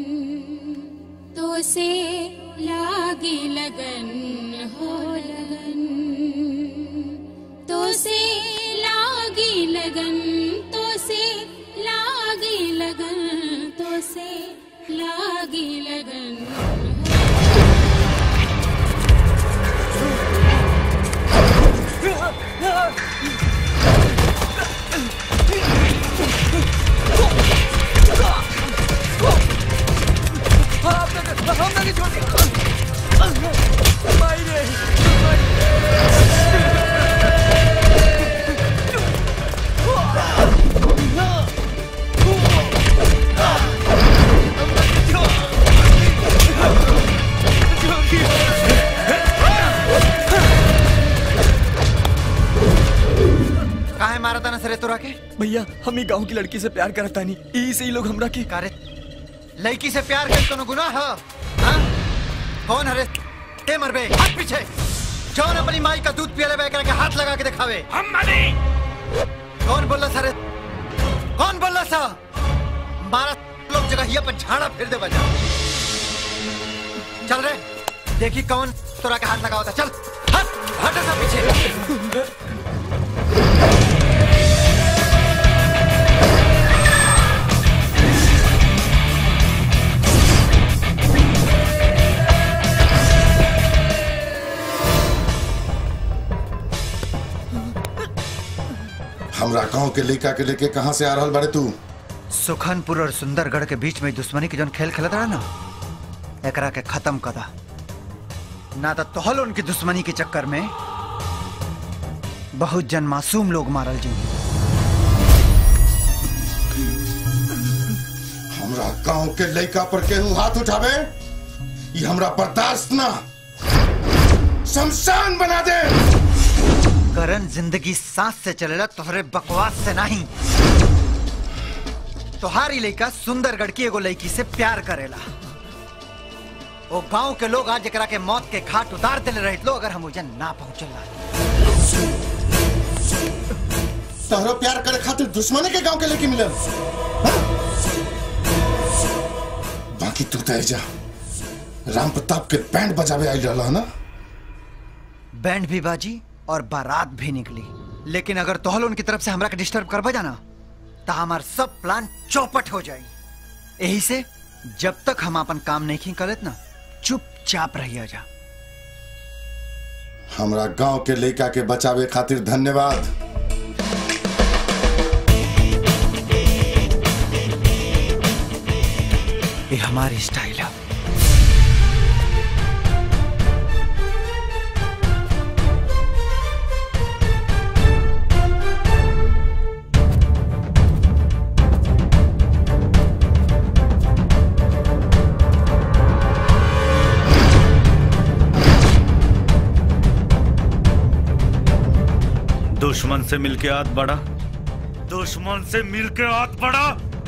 तो से लागी लगन हो लगन तो से लागी लगन तो से लागी लगन तो से लागी लगन काहे मारा था ना सरे तोरा के भैया हम ही गांव की लड़की से प्यार करता नहीं ई से ही लोग हमरा की कारे लड़की से प्यार कर कोनो गुनाह है हाँ? कौन हरे ते मरबे हाथ पीछे जौन अपनी माई का दूध पियले बे के हाथ लगा के दिखावे हम मनी कौन बोला सरे कौन बोला सा मारा लोग जगह पर झाड़ा फिर दे बजा चल रे देखी कौन तोरा के हाथ लगा होता चल हट हट सा पीछे हमरा गांव के लड़का के लेके कहाँ से आ रहल बारे तू सुखनपुर और सुंदरगढ़ के बीच में दुश्मनी के जौन खेल खेलत रहा ना एकरा के खत्म कदा ना तो तोहल उनकी दुश्मनी के चक्कर में बहुत जन मासूम लोग मारल जी हमरा गांव के लड़का पर केहू हाथ उठावे ये हमरा बर्दाश्त ना शमशान बना दे करण जिंदगी सांस से चलेला तोहरे बकवास से नहीं तोहारी लड़का सुंदरगढ़ की एगो लड़की से प्यार करेला वो गांव के लोग आज एकरा के मौत के घाट उतार दिले रहे लो अगर हम उजन ना पहुंचल तोहरो प्यार करे खातिर दुश्मनी के गांव के लेके मिलल हाँ? बाकी तू तो जा राम प्रताप के बैंड बजावे आई रहला ना बैंड भी बाजी और बारात भी निकली लेकिन अगर तोहल उनकी तरफ से हमरा के डिस्टर्ब करबा जाना तो हमार सब प्लान चौपट हो जाई यही से जब तक हम अपन काम नहीं करत ना चुपचाप रहिया जा हमरा गांव के लड़का के बचावे खातिर धन्यवाद ये हमारी स्टाइल है दुश्मन से मिलके हाथ बढ़ा दुश्मन से मिलके हाथ बढ़ा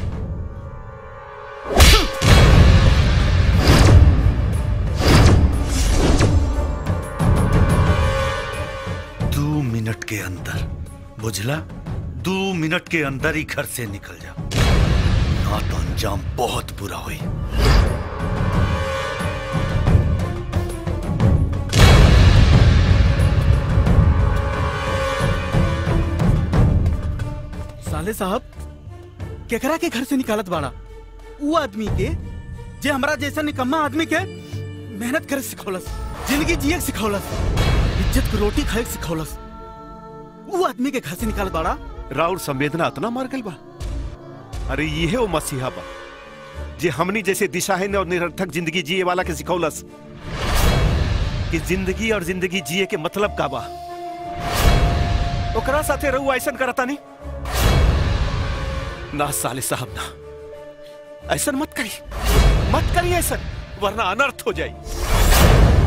दो मिनट के अंदर बुझला दो मिनट के अंदर ही घर से निकल जा ना तो अंजाम बहुत बुरा हुई साले साहब केकरा के घर से निकालत बाड़ा वो आदमी के जे हमरा जैसा निकम्मा आदमी के मेहनत करे सिखौलस जिंदगी जिए के सिखौलस इज्जत की रोटी खाए के सिखौलस वो आदमी के घर से निकालत बाड़ा राउर संवेदना इतना मर गई बा अरे ये वो मसीहा बा जे हमनी जैसे दिशाहीन और निरर्थक जिंदगी जिए वाला के सिखौलस कि जिंदगी और जिंदगी जिए के मतलब का बा ओकरा साथे रहू ऐसन करता नहीं ना साले साहब ना ऐसन मत करी मत करी ऐसन वरना अनर्थ हो जाए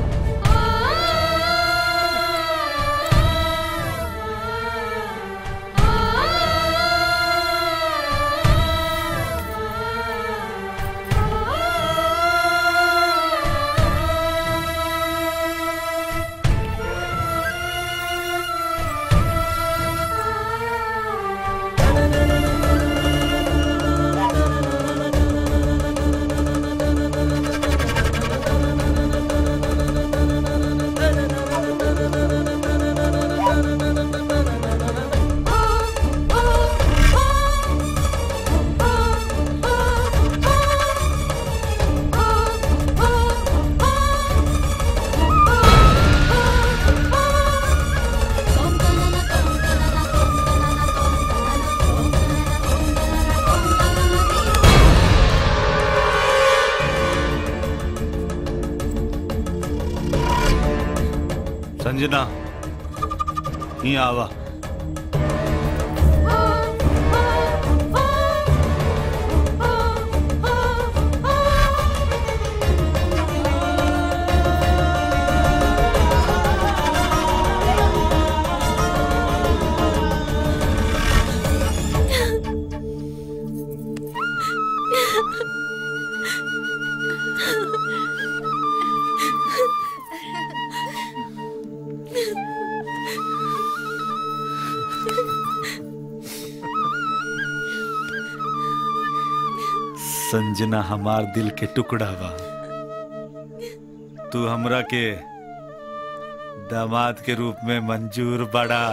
संजना ही आवा संजना हमार दिल के टुकड़ा बा तू हमरा के दामाद के रूप में मंजूर बड़ा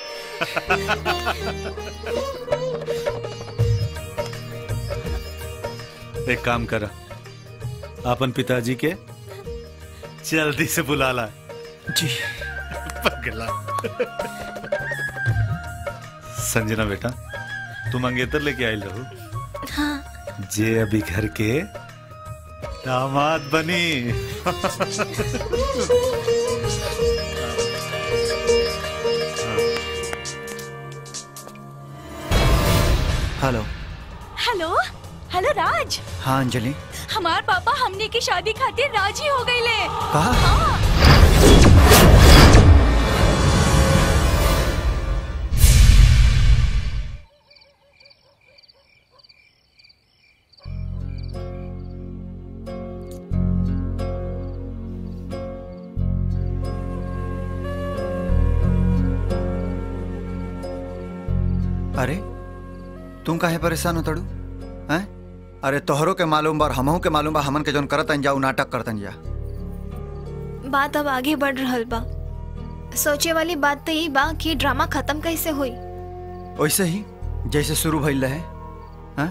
एक काम कर अपन पिताजी के जल्दी से बुला ला जी पगला संजना बेटा तू मंगेतर लेके आई रहो हाँ जे अभी घर के दामाद बनी हेलो हेलो हेलो राज हाँ अंजलि हमार पापा हमने की शादी खातिर राजी हो गई ले कहा अरे तुम काहे परेशान हो तड़ू हैं अरे तोहरो के मालूम बा और हमहू के मालूम बा हमन के जोन करतन जा उ नाटक करतन जा बात अब आगे बढ़ रहल बा सोचे वाली बात तो यही बा कि ड्रामा खत्म कैसे हुई वैसे ही जैसे शुरू भइल रहे हैं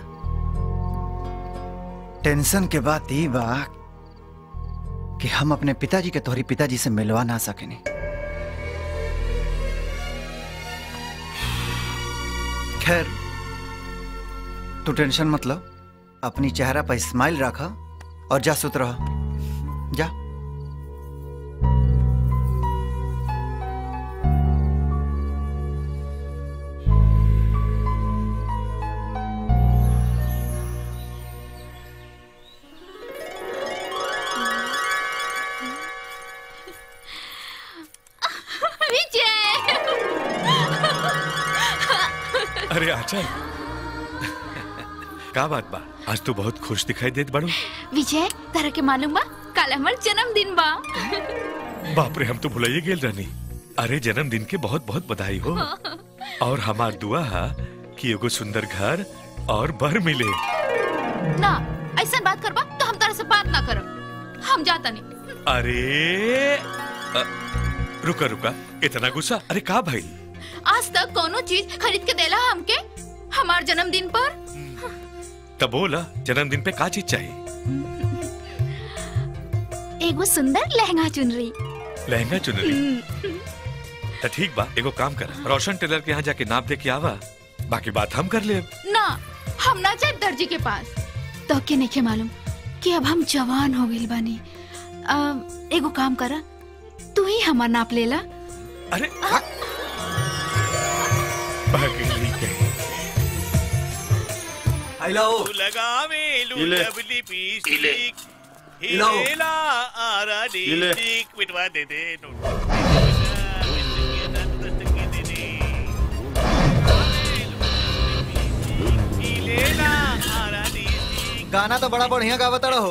टेंशन के बात ई बा कि हम अपने पिताजी के तोहरी पिताजी से मिलवा ना सकेनी खैर तू टेंशन मतलब अपनी चेहरा पर स्माइल रखा और जा सुत रहा जा विजय अरे आचल का बात बा आज तू बहुत खुश दिखाई देत बाड़ू विजय तरह के मालूम बा कल हमर जन्मदिन बा बाप रे हम तो भुलाइए गेल रहनी अरे जन्मदिन के बहुत बहुत बधाई हो और हमार दुआ है कि एगो सुंदर घर और बर मिले ना ऐसा बात करबा तो हम तरह से बात ना करब हम जाता नहीं अरे अ, रुका रुका इतना गुस्सा अरे का भाई आज तक कोनो चीज खरीद के देला हमके हमार जन्मदिन पर तब बोला जन्मदिन पे का चीज चाहिए एगो सुंदर लहंगा चुनरी लहंगा चुनरी तो ठीक बा एगो काम कर रोशन टेलर के यहाँ जाके नाप दे के आवा बाकी बात हम कर ले ना हम ना जाए दर्जी के पास तो के नहीं मालूम कि अब हम जवान हो गइल बानी अ, एगो काम करा तू ही हमार नाप लेला अरे पगली कहीं लाओ लगावे इले। लवली पीसी लाओ। हिलेला आरा इले। डी मिटवा दे दे हिलेला आरा डी गाना तो बड़ा बढ़िया गावत हो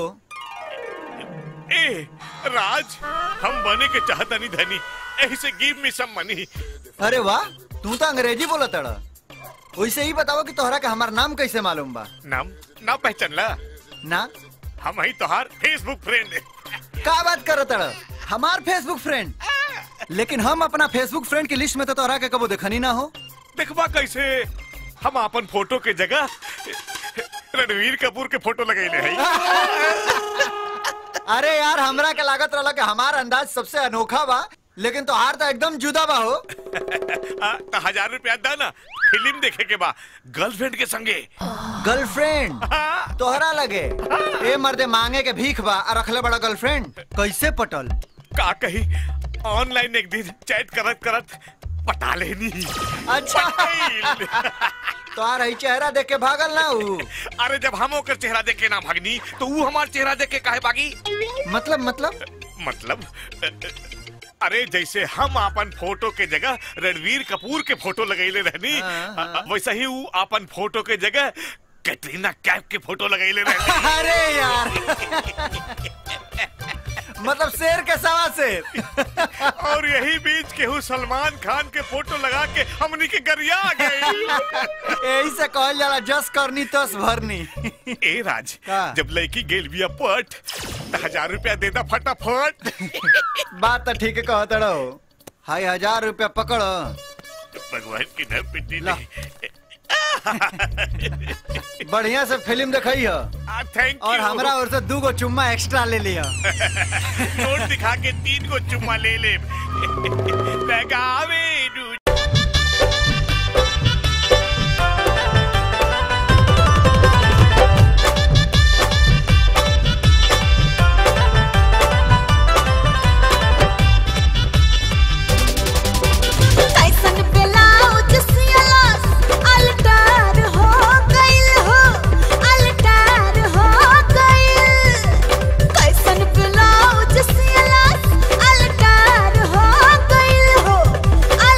ए राज हम बने के चाहता नहीं धनी ऐसे गिव मी सम मनी अरे वाह तू तो अंग्रेजी बोला तड़ा वैसे ही बताओ कि तोहरा का हमार नाम कैसे मालूम बा नाम ना पहचान ला ना हम ही तोहार फेसबुक फ्रेंड का बात कर तड़ा हमार फेसबुक फ्रेंड लेकिन हम अपना फेसबुक फ्रेंड की लिस्ट में तो तोहरा के कबो देखनी ना हो देखबा कैसे हम अपन फोटो के जगह रणवीर कपूर के फोटो लगैले है अरे यार हमरा के लागत रहला कि हमार अंदाज सबसे अनोखा बा लेकिन तोहार तो एकदम जुदा बा हो आ, तो हजार रुपया दा ना फिल्म देखे के बा गर्लफ्रेंड के संगे गर्लफ्रेंड तोहरा लगे ए मर्दे मांगे के भीख बा और रखले बड़ा गर्लफ्रेंड कैसे पटल का कही ऑनलाइन एक दिन चैट करत करत पटा लेनी अच्छा तोहार ही चेहरा देख के भागल ना ऊ अरे जब हम ओकर चेहरा देख के ना भागनी तो वो हमार चेहरा देख के काहे भागी मतलब मतलब मतलब अ, अ, अरे जैसे हम अपन फोटो के जगह रणवीर कपूर के फोटो लगैले रहनी अ, अ, वैसा ही वो अपन फोटो के जगह कैटरीना कैफ के फोटो लगैले रहनी अरे यार मतलब शेर के सवा शेर और यही बीच केहू सलमान खान के फोटो लगा के हमनी के गरिया आ गई यही से कहल जाला जस करनी तस भरनी ए राज जब लड़की गेल बिया पट तो हजार रुपया देना फटाफट बात तो ठीक कहत रहो हाय हजार रुपया पकड़ भगवान की न पिटी बढ़िया से फिल्म दिखाई है थैंक और हमरा ओर से दू गो चुम्मा एक्स्ट्रा ले लिया नोट दिखा के तीन को चुम्मा ले ले लगावे रू- कैसन ब्लाउज सियलस अल्टर हो गइल हो अल्टर हो गइल कैसन ब्लाउज सियलस अल्टर हो गइल हो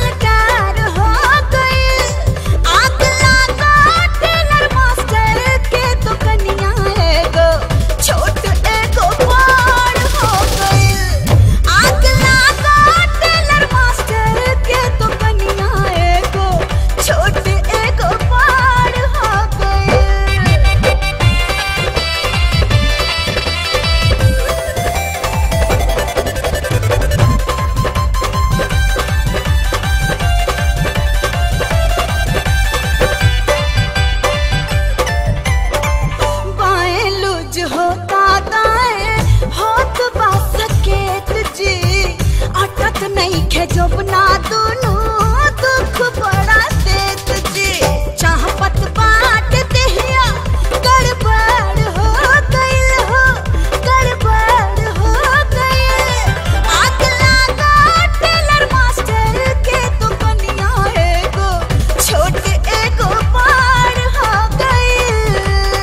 है जब ना दोनों दुख बड़ा देत जी चाहपत बाट देहिया गड़बड़ हो गइल हो गड़बड़ हो गइल आग लागा टेलर मास्टर के तो कनिया एगो छोट एगो पार हो गइल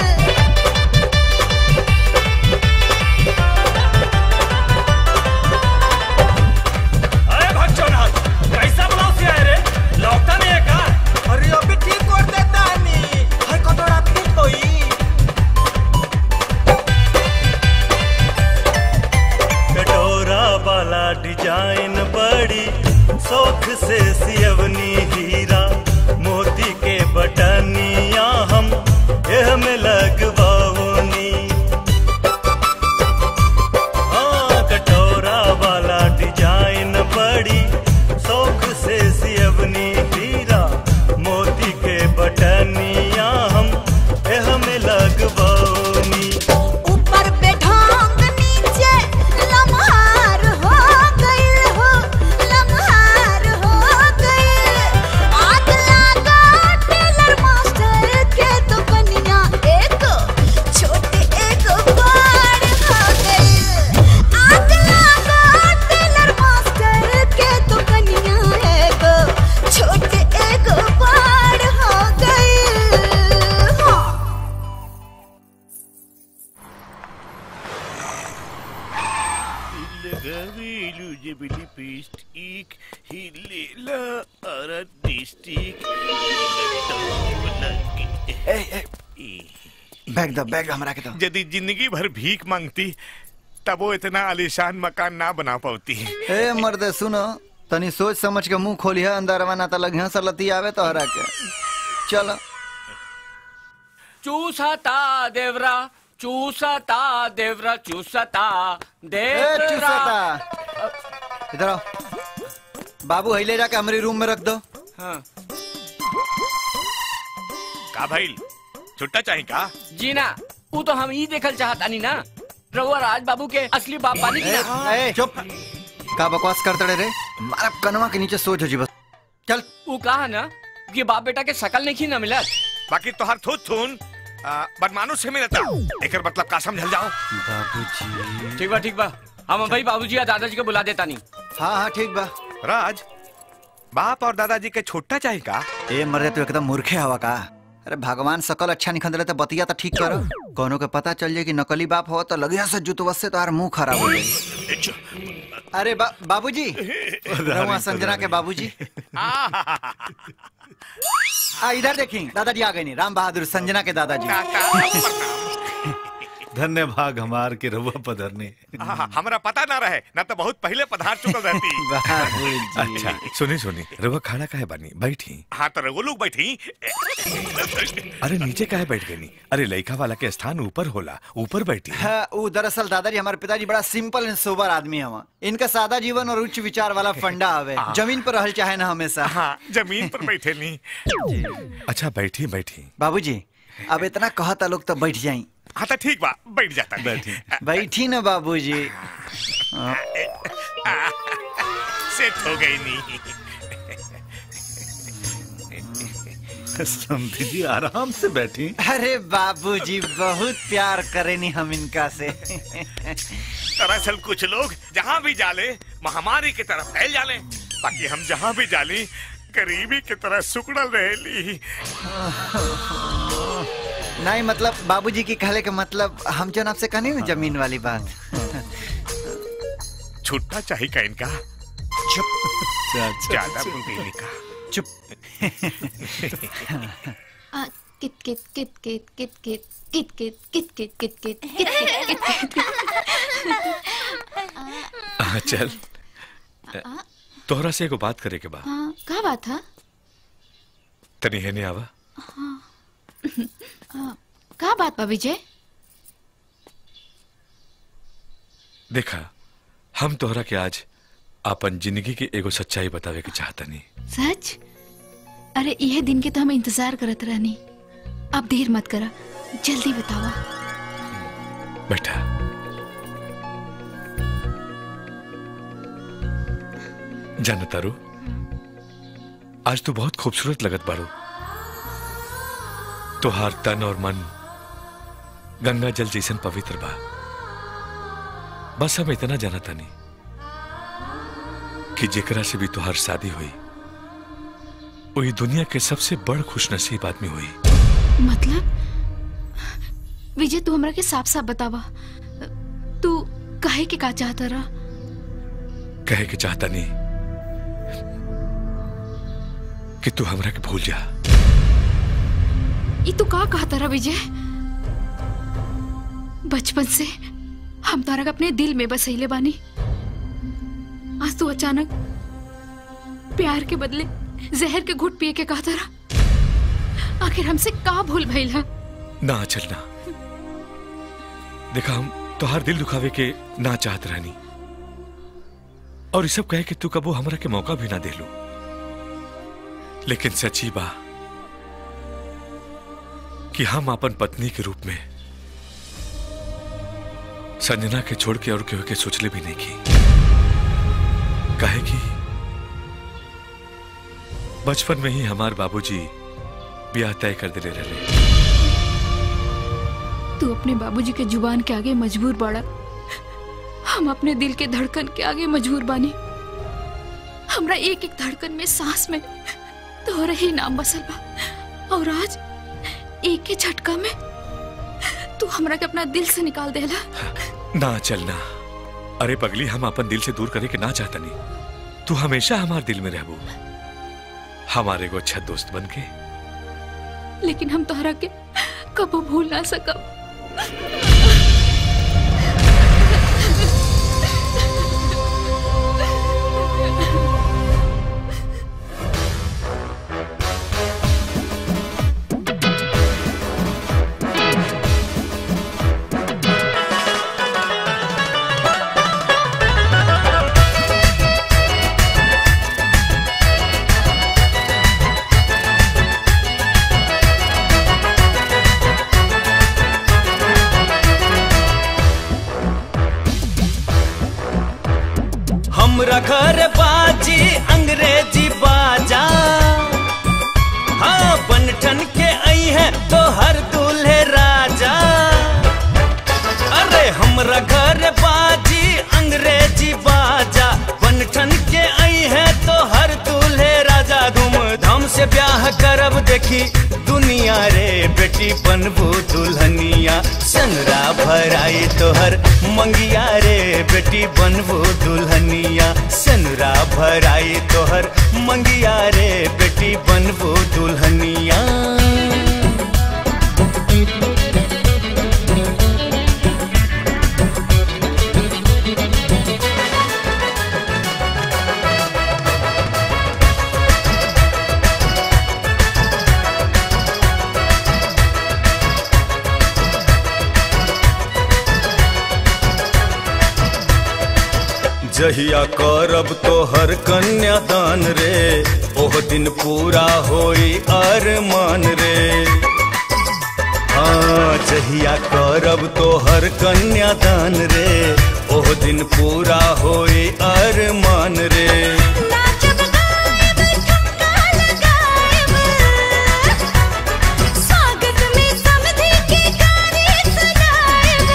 अरे भगचोनाथ कैसा ब्लाउज से आए रे लौकता नहीं है का अरे अभी ठीक कर देता नहीं हर कटोरा फिट होई कटोरा वाला डिजाइन बड़ी शौक से सियवनी हीरा मोती के बटनिया हम एह में लगवाओनी हाँ कटोरा वाला डिजाइन बड़ी शौक से सियवनी हीरा मोती के बटनिया हम एह में लगवाओनी ऊपर पे ढोंग नीचे लम्हार हो गइल हो लम्हार हो गइल आग लागा टेलर मास्टर के तो कनिया एक छोटे एक बार हो गइल आग लागा टेलर मास्टर के तो कनिया एक छोटे एक बार हो गइल हाँ लगावेलू जबली पेस्टिक हिलेला अरा डिस्टिक बैग दो बैग हमरा के दो यदि जिंदगी भर भीख मांगती तब वो इतना आलीशान मकान ना बना पाती ए मर्दे सुनो तनी सोच समझ के मुंह खोलिया अंदर ना त लगिया सलती आवे तो हरा के चलो चूसता देवरा चूसता देवरा चूसता ए देवरा चूसता इधर आओ बाबू हिले जाके हमारे रूम में रख दो हाँ का भाई छुट्टा चाहिए का जी ना वो तो हम ही देखल चाहतानी ना रउआ राज बाबू के असली बाप बानी की ए, ना ए, चुप का बकवास करते रहे रे मारा कनवा के नीचे सोच हो जी बस चल वो कहा ना कि बाप बेटा के शकल नहीं ना मिलत बाकी तोहर थूत थून आ, बदमानुस से मिलता एकर मतलब का समझल जाओ बाबूजी ठीक बा ठीक बा हम भाई बाबूजी या दादाजी को बुला देता नहीं हाँ हाँ ठीक बा राज बाप और दादाजी के छोटा चाहिए का ए मरे तू एकदम मूर्खे हवा का अरे भगवान सकल अच्छा निखन रहे तो बतिया तो ठीक करो कोनो के पता चल जाए कि नकली बाप हो तो लगिया से जुतवस से तो मुंह खराब हो जाए अरे बा, बाबूजी रहुआ संजना के बाबूजी आ इधर देखी दादाजी आ गए नहीं राम बहादुर संजना के दादाजी धन्य भाग हमार के रहुआ पधरने हाँ, हमरा पता ना रहे ना तो बहुत पहले पधार चुकल रहती अच्छा सुनी सुनी रवा खाना काहे बनी बैठी हाँ तो रवो लोग बैठी अरे नीचे काहे बैठ गई अरे लड़का वाला के स्थान ऊपर होला ऊपर बैठी हाँ, वो दरअसल दादाजी हमारे पिताजी बड़ा सिंपल एंड सोबर आदमी हवा इनका सादा जीवन और उच्च विचार वाला फंडा हवे जमीन पर रहल चाहे ना हमेशा हाँ जमीन पर बैठे नहीं अच्छा बैठी बैठी बाबूजी अब इतना कहता लोग तो बैठ जाई हाँ तो ठीक बा बैठ जाता बैठी बैठी ना बाबूजी हाँ, सेट हो गई नहीं समझी जी आराम से बैठी अरे बाबूजी बहुत प्यार करेनी हम इनका से दरअसल कुछ लोग जहाँ भी जाले महामारी की तरफ फैल जाले बाकी हम जहाँ भी जाली गरीबी की तरह सुकड़ल रहेली नहीं मतलब बाबूजी की कहले के मतलब हम जो आपसे कहनी ना जमीन वाली बात छुट्टा चाहिए का इनका चुप ज्यादा बोल गई का चुप आ, कित कित कित कित कित कित कित कित कित कित कित कित कित कित कित हाँ, चल तोहरा से एगो बात करे के बा हाँ का बात है तनी है नहीं आवा हाँ हाँ, का बात बा विजय देखा हम तोहरा के आज अपन जिंदगी के एगो सच्चाई बतावे के चाहता नहीं सच अरे यह दिन के तो हम इंतजार करत रहनी अब देर मत करा जल्दी बतावा बैठा जान तारू आज तू बहुत खूबसूरत लगत बारू तुहार तन और मन गंगा जल जैसन पवित्र बा बस हम इतना जाना तानी कि जेकरा से भी तुहार शादी हुई वही दुनिया के सबसे बड़ खुशनसीब आदमी हुई मतलब विजय तू हमरा के साफ साफ बतावा तू कहे के का चाहता रहा कहे के चाहता नहीं कि तू हमरा के भूल जा ये तू का कहता रहा विजय बचपन से हम तारा के अपने दिल में बसैले बानी आज तू अचानक प्यार के बदले जहर के घुट पिए के कहता रहा आखिर हमसे का भूल भइल है ना चलना देखा हम तोहार दिल दुखावे के ना चाहत रहनी और ये सब कहे कि तू कबो हमरा के मौका भी ना दे लो लेकिन सच्ची बा कि हम अपन पत्नी के रूप में संजना के छोड़ के और केहू के सोचले भी नहीं की कहे कि बचपन में ही हमार बाबूजी ब्याह तय कर दिले रहे तू अपने बाबूजी के जुबान के आगे मजबूर बाड़ा हम अपने दिल के धड़कन के आगे मजबूर बानी हमरा एक एक धड़कन में सांस में तोहरा ही नाम बसल बा और आज एक ही झटका में तू हमरा के अपना दिल से निकाल देला ना चलना अरे पगली हम अपन दिल से दूर करे के ना चाहता नहीं तू हमेशा हमारे दिल में रहबू हमारे को अच्छा दोस्त बन के लेकिन हम तोहरा के कबो भूल ना सकब हमरा घर बाजी अंग्रेजी बाजा हाँ बनठन के आई है तो हर दूल्हे राजा अरे हमरा घर बाजी अंग्रेजी बाजा बनठन के आई है तो हर दूल्हे राजा धूमधाम से ब्याह करब देखी दुनिया रे बेटी बनबू दुल्हनिया सनरा भराई तोहर मंगिया रे बेटी बनबू दुल्हनिया सनरा भराई तोहर मंगिया रे बेटी बनबू दुल्हनिया जहिया करब तोहर कन्यादान रे ओह दिन पूरा होई अरमान रे हाँ जहिया करब तोहर कन्यादान रे ओह दिन पूरा होई अरमान रे स्वागत में समधी के गाने सुनाएब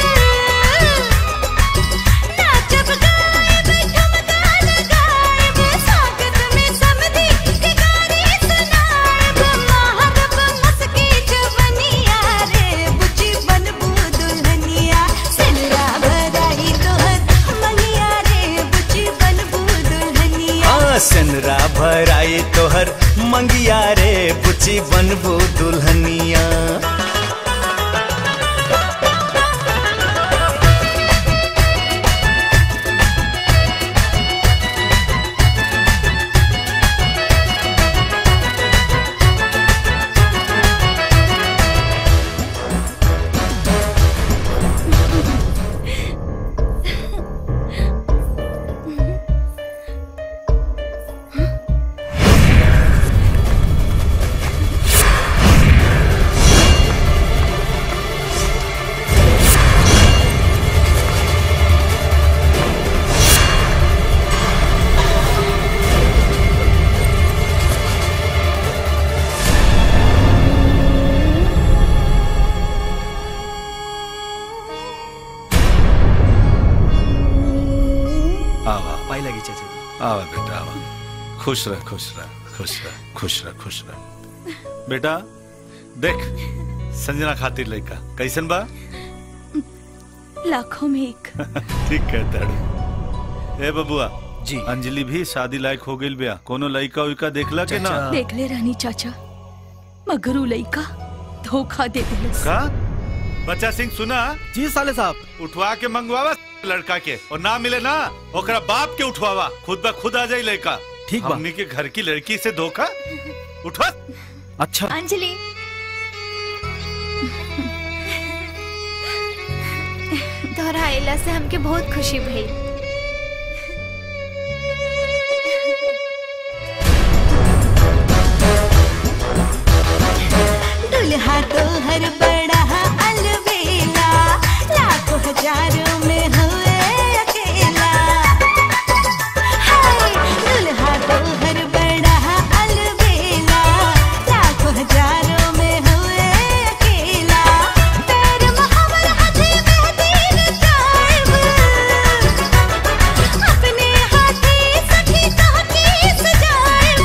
नाचब गाएब ठुमका लगाएब स्वागत में समधी के गाने सुनाएब महरब मस्की जवनिया रे बुची बनबू दुल्हनिया सिलरा भराई तोहर मनिया रे बुची बनबू दुल्हनिया हाँ सनरा भराई तोहर मंगिया रे बुची बनबू दुल्हनिया Thank पाई लगी चाचा जी आवा बेटा आवा खुश रह खुश रह खुश रह खुश रह खुश रह बेटा देख संजना खातिर लड़का कैसन बा लाखों में एक ठीक कहता है ए बबुआ जी अंजलि भी शादी लायक हो गई बिया कोनो लड़का उइका देखला के ना देख ले रानी चाचा मगर उ लइका धोखा दे दिलस का बच्चा सिंह सुना जी साले साहब उठवा के मंगवावा लड़का के और ना मिले ना ओकरा बाप के उठवावा खुद ब खुद आ जाई लड़का ठीक बा। हमनी के घर की लड़की से धोखा उठवा अच्छा अंजलि तोहरा अइला से हमके बहुत खुशी भई दुल्हा तो हर बड़ा अलबेला लाखों हजारों में हुए अकेला हाय दुल्हा तो हर बड़ा अलबेला लाखों हजारों में हुए अकेला पैर महावर हाथे मेहंदी रचाएब अपने हाथे सखी ताकी सजाएब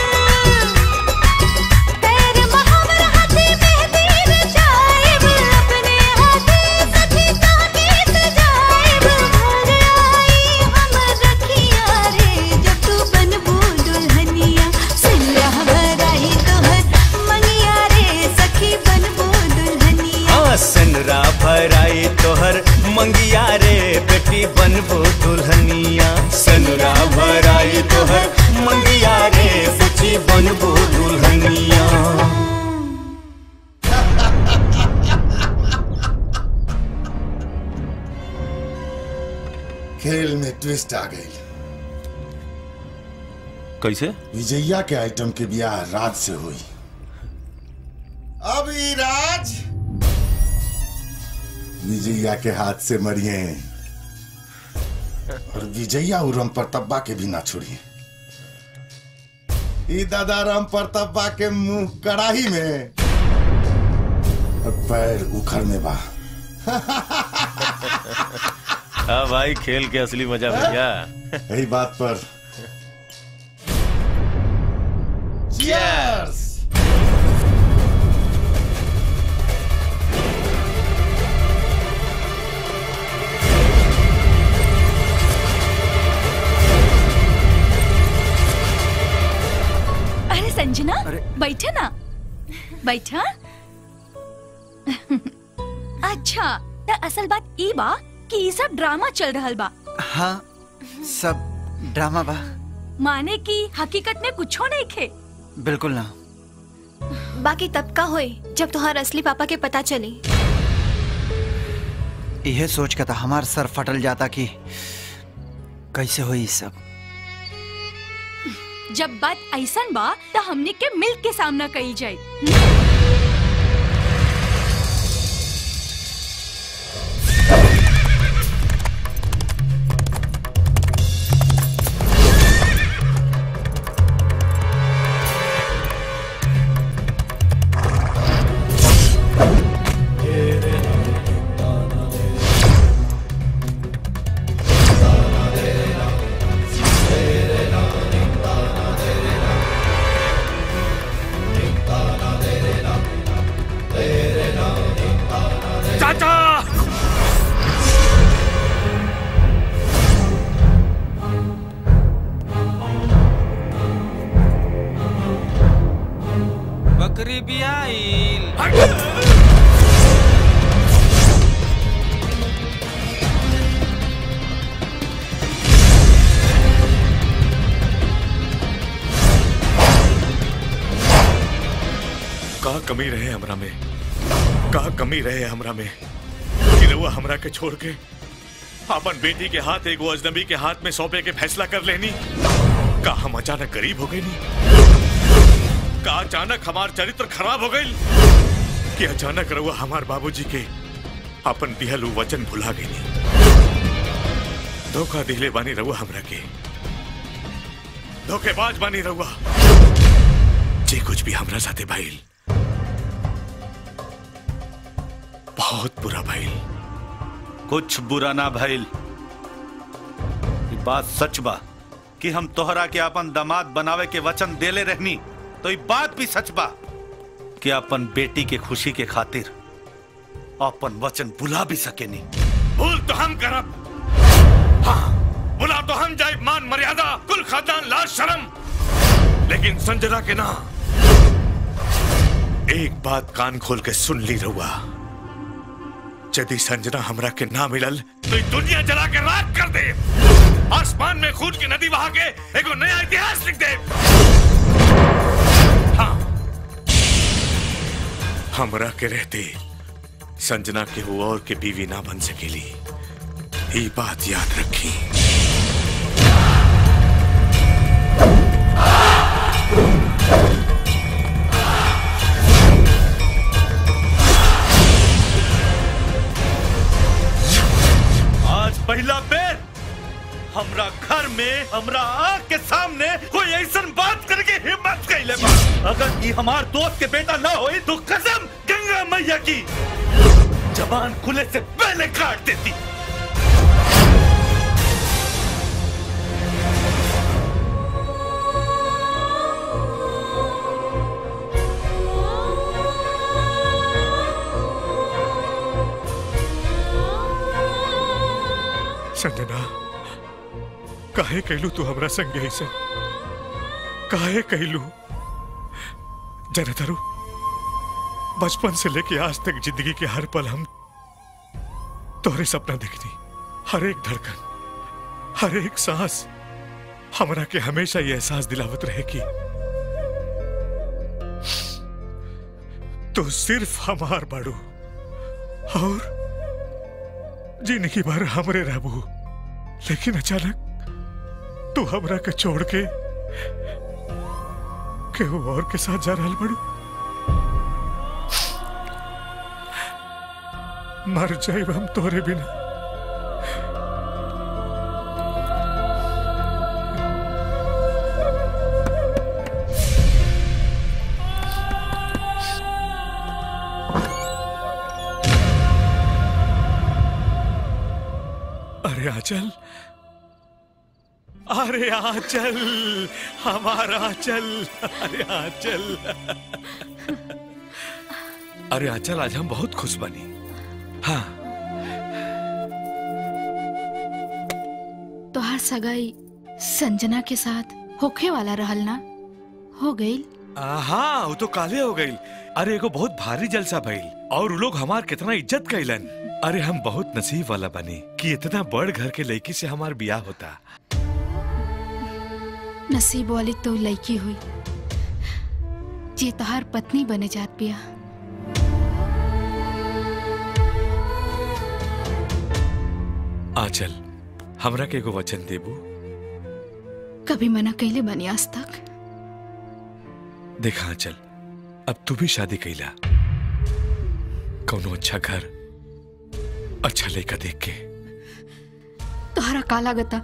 पैर महावर हाथे मेहंदी रचाएब अपने हाथे सखी ताकी सजाएब घर आई हम रखिया रे जब तू बनबू दुल्हनिया सिल्ला भराई तोहर मंगिया रे सखी बनबू दुल्हनिया हाँ सनरा भराई तोहर मंगिया रे बेटी बनबो दुल्हनिया सनरा भराई तोहर मंगिया रे बेटी बनबो दुल्हनिया खेल में ट्विस्ट आ गई कैसे विजया के आइटम के ब्याह राज से हुई अब ई राज विजया के हाथ से मरिए और विजया उ राम प्रतापा के भी ना छोड़िए ई दादा राम प्रतापा के मुंह कड़ाही में और पैर उखड़ में बा हाँ भाई खेल के असली मजा भैया यही बात पर Cheers! अरे संजना बैठे ना बैठा अच्छा त असल बात ई बा कि ई सब ड्रामा चल रहल बा हाँ सब ड्रामा बा माने कि हकीकत में कुछो नहीं खे बिल्कुल ना बाकी तब का होई जब तुम्हार असली पापा के पता चली यह सोच के था हमार सर फटल जाता कि कैसे हुई सब जब बात ऐसन बा त हमने के मिल के सामना कई जाए चाचा बकरी बियाईल का कमी रहे हमरा में का कमी रहे हमरा में कि रउआ हमरा के छोड़ के अपन बेटी के हाथ एगो अजनबी के हाथ में सौंपे के फैसला कर लेनी का हम अचानक गरीब हो गए नी का अचानक हमार चरित्र खराब हो गई कि अचानक रउआ हमार बाबूजी के अपन दिहल उ वचन भुला गई धोखा दिले बानी रउआ हमरा के धोखेबाज बानी रउआ जे कुछ भी हमरा साथे भइल बहुत बुरा भइल कुछ बुरा ना भइल बात सच बा कि हम तोहरा के अपन दामाद बनावे के वचन देले रहनी तो ये बात भी सच बा कि अपन बेटी के खुशी के खातिर अपन वचन बुला भी सकेनी भूल तो हम करब हाँ बुला तो हम जाए मान मर्यादा कुल खानदान लाज शर्म लेकिन संजना के ना एक बात कान खोल के सुन ली रहुआ यदि संजना हमरा के ना मिलल तो ये दुनिया जला के राख कर दे आसमान में खून की नदी बहा के एगो नया इतिहास लिख दे हाँ हमरा के रहते संजना के वो और के बीवी ना बन सकेली ये बात याद रखी आज पहला बेर हमरा घर में हमरा आँख के सामने कोई ऐसा बात करके हिम्मत कैले बा अगर ये हमार दोस्त के बेटा ना होई तो कसम गंगा मैया की जबान खुले से पहले काट देती संजना काहे कहलू तू हमरा संग ऐसे काहे कहलू जनतारू बचपन से लेके आज तक जिंदगी के हर पल हम तोहरे सपना देखनी हर एक धड़कन हर एक सांस हमरा के हमेशा ये एहसास दिलावत रहे कि तू सिर्फ हमार बाड़ू और जिंदगी भर हमरे रहबू लेकिन अचानक तू हमरा के छोड़ के केहू और के साथ जा रहल बड़ू मर जाइब हम तोरे बिना अरे आचल अरे आचल हमारा आचल अरे आचल अरे आचल आज हम बहुत खुश बनी हाँ तोहार सगाई संजना के साथ होखे वाला रहल ना हो गई हाँ वो तो काले हो गई अरे एगो बहुत भारी जलसा भइल और उ लोग हमार कितना इज्जत कैलन अरे हम बहुत नसीब वाला बने कि इतना बड़ घर के लड़की से हमार बियाह होता नसीब वाली तो लड़की हुई जे तोहार पत्नी बने जात पिया आचल हमरा के एगो वचन देबू कभी मना कैले बनी आज तक देखा आचल अब तू भी शादी कैला कौनो अच्छा घर अच्छा लड़का देख के तोहरा काला गता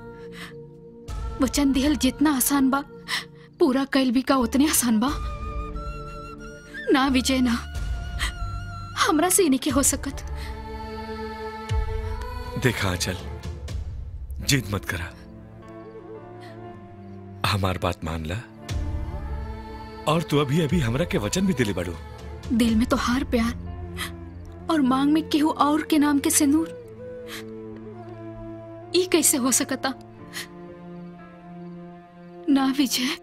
वचन दिहल जितना आसान बा पूरा कैल भी का उतने आसान बा ना विजय ना हमरा से नहीं के हो सकत देखा आंचल जिद मत करा हमार बात मान ला और तू अभी अभी हमरा के वचन भी दिले बड़ू दिल में तो हार प्यार और मांग में केहू और के नाम के सिंदूर ई कैसे हो सकता ना विजय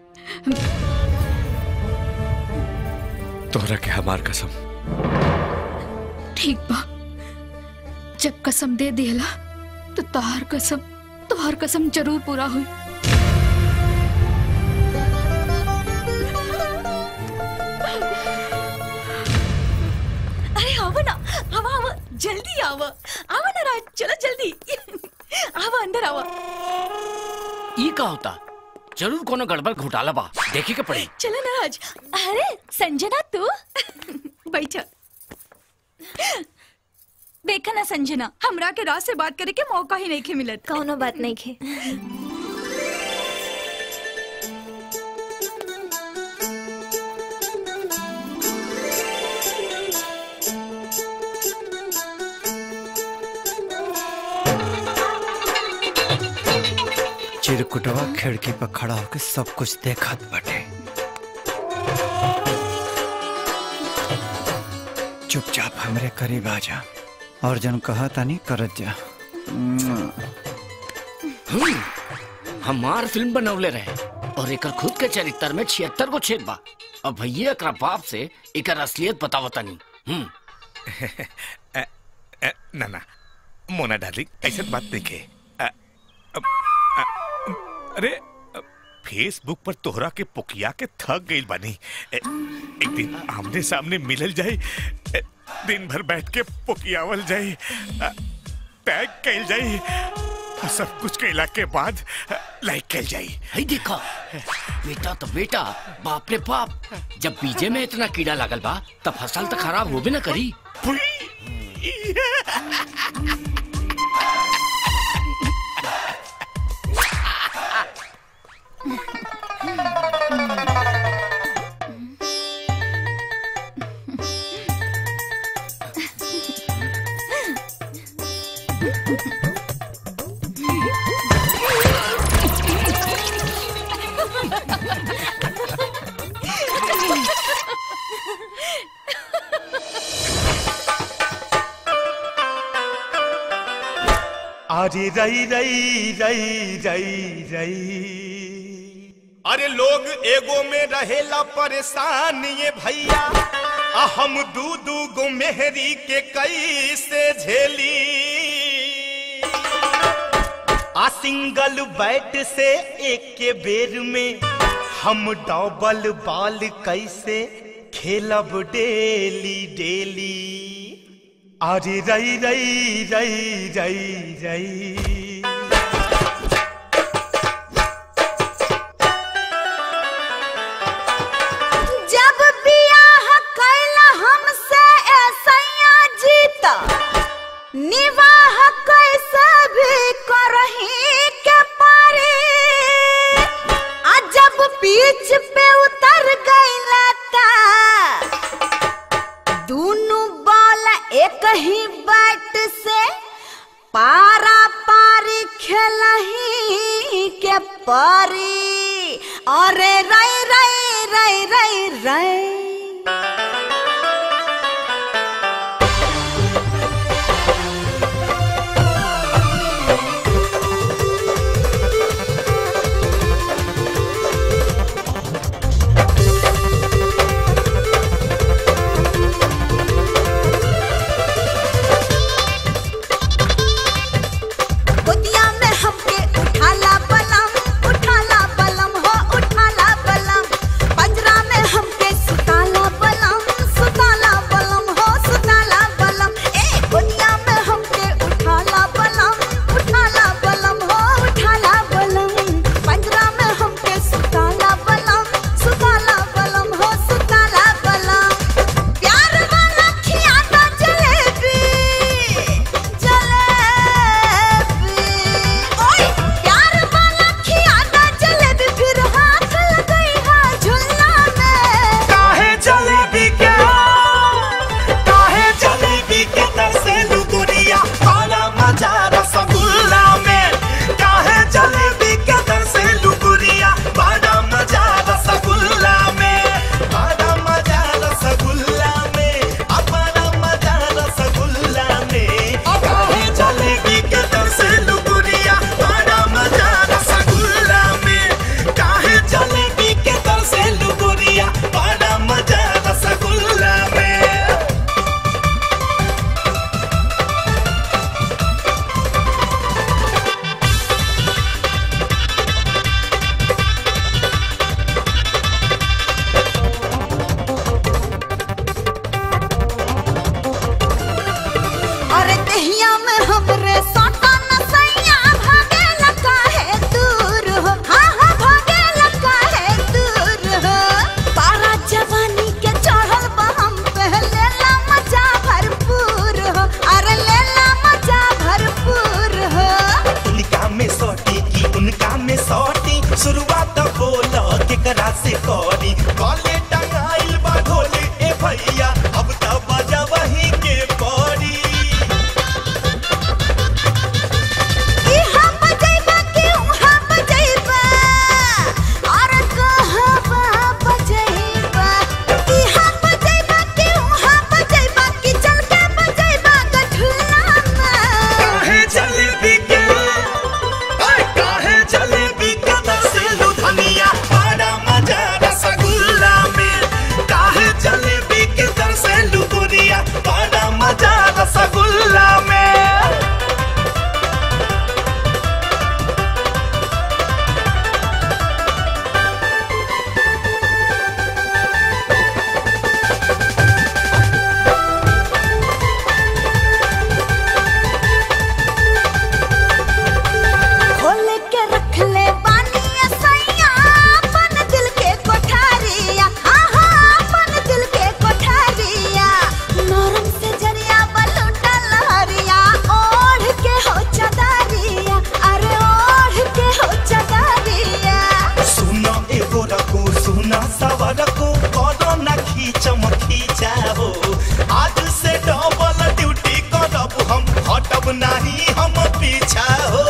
तोहरा के हमार कसम ठीक बा जब कसम दे दिला तो तोहार कसम तोहार कसम जरूर पूरा हुई अरे आओ ना आवा आवा जल्दी आवा आवा ना राज चलो जल्दी आवा अंदर आवा ई का होता जरूर कोनो गड़बड़ घोटाला बा देखे के पड़ी चलो ना राज अरे संजना तू बैठ देखा ना संजना हमरा के राज से बात करे के मौका ही नहीं खे मिलत कौनो बात नहीं खे चिरकुटवा खिड़की पर खड़ा होकर सब कुछ देखत बटे चुपचाप हमरे करीब आ जा और जन कहा तानी करत जा हम्म, हमार फिल्म बनवले रहे और एकर खुद के चरित्र में छिहत्तर गो छेद बा अब भैया एकरा बाप से एकर असलियत बतावतानी हम्म अ, अ, ना ना मोना डार्लिंग ऐसा बात नहीं के अ, अ, अ, अरे अ, फेसबुक पर तोहरा के पुकिया के थक गई बानी ए, एक दिन आमने सामने मिलल जाए ए, दिन भर बैठ के पुकियावल जाए अ, टैग कैल जाए और सब कुछ कैला के बाद अ, लाइक कैल जाए हई देखा बेटा तो बेटा बाप रे बाप जब बीजे में इतना कीड़ा लागल बा तब फसल तो खराब होबे ना करी अरे रई रई रई रई रई अरे लोग एगो में रहेला परेशान ये भैया आ हम दू दू गो मेहरी के कैसे झेली आ सिंगल बैट से एक के बेर में हम डबल बॉल कैसे खेलब डेली डेली अरे रई रई रई रई रई जब बियाह कैला हमसे ऐसैया जीत निवाह कैसे भी करही के पारी आ जब बीच पे उतर गईला ता दोनों बॉल एक ही बैट से पारा पारी खेलही के परी अरे रई रई रई रई रई गोदिया में हमके उठाला बलम उठाला बलम हो उठाला बलम पंजरा में हमके सुता नहीं हम पीछा हो